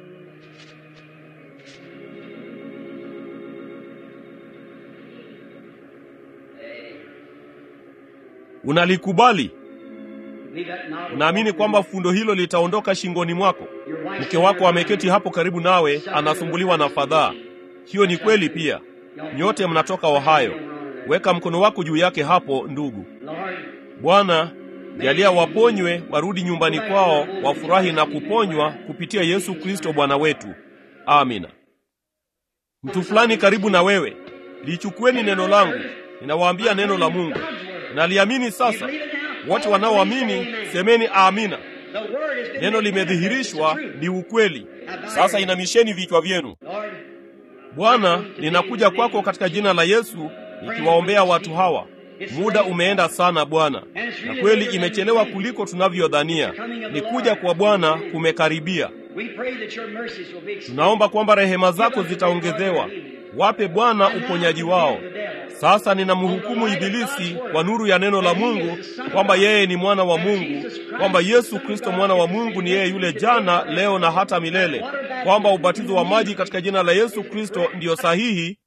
Unalikubali? Believe that now- Unaamini kwamba fundo hilo litaondoka shingoni mwako? Your wife Mke wako ameketi hapo karibu nawe, anasumbuliwa na fadhaa. Hiyo ni kweli pia. Nyote mnatoka Ohio. Weka mkono wako juu yake hapo, ndugu. Lord, Bwana, jalia waponywe, warudi nyumbani kwao, wafurahi na kuponywa kupitia Yesu Kristo Bwana wetu. Amina. Mtu fulani karibu na wewe, lichukueni neno langu. Ninawaambia neno la Mungu. Naliamini sasa. Wote wanaoamini semeni amina. the word has been Neno made limedhihirishwa, manifest. It's ni ukweli. Sasa inamisheni vichwa vyenu. true. Lord, Bwana, ninakuja kwako katika jina la Yesu nikiwaombea watu hawa. Muda umeenda sana Bwana, na kweli imechelewa kuliko tunavyodhania. Ni kuja kwa Bwana kumekaribia. Tunaomba kwamba rehema zako zitaongezewa. Wape Bwana uponyaji wao. Sasa ninamhukumu Ibilisi kwa nuru ya neno la Mungu kwamba yeye ni mwana wa Mungu, kwamba Yesu Kristo mwana wa Mungu ni yeye yule jana, leo na hata milele, kwamba ubatizo wa maji katika jina la Yesu Kristo ndiyo sahihi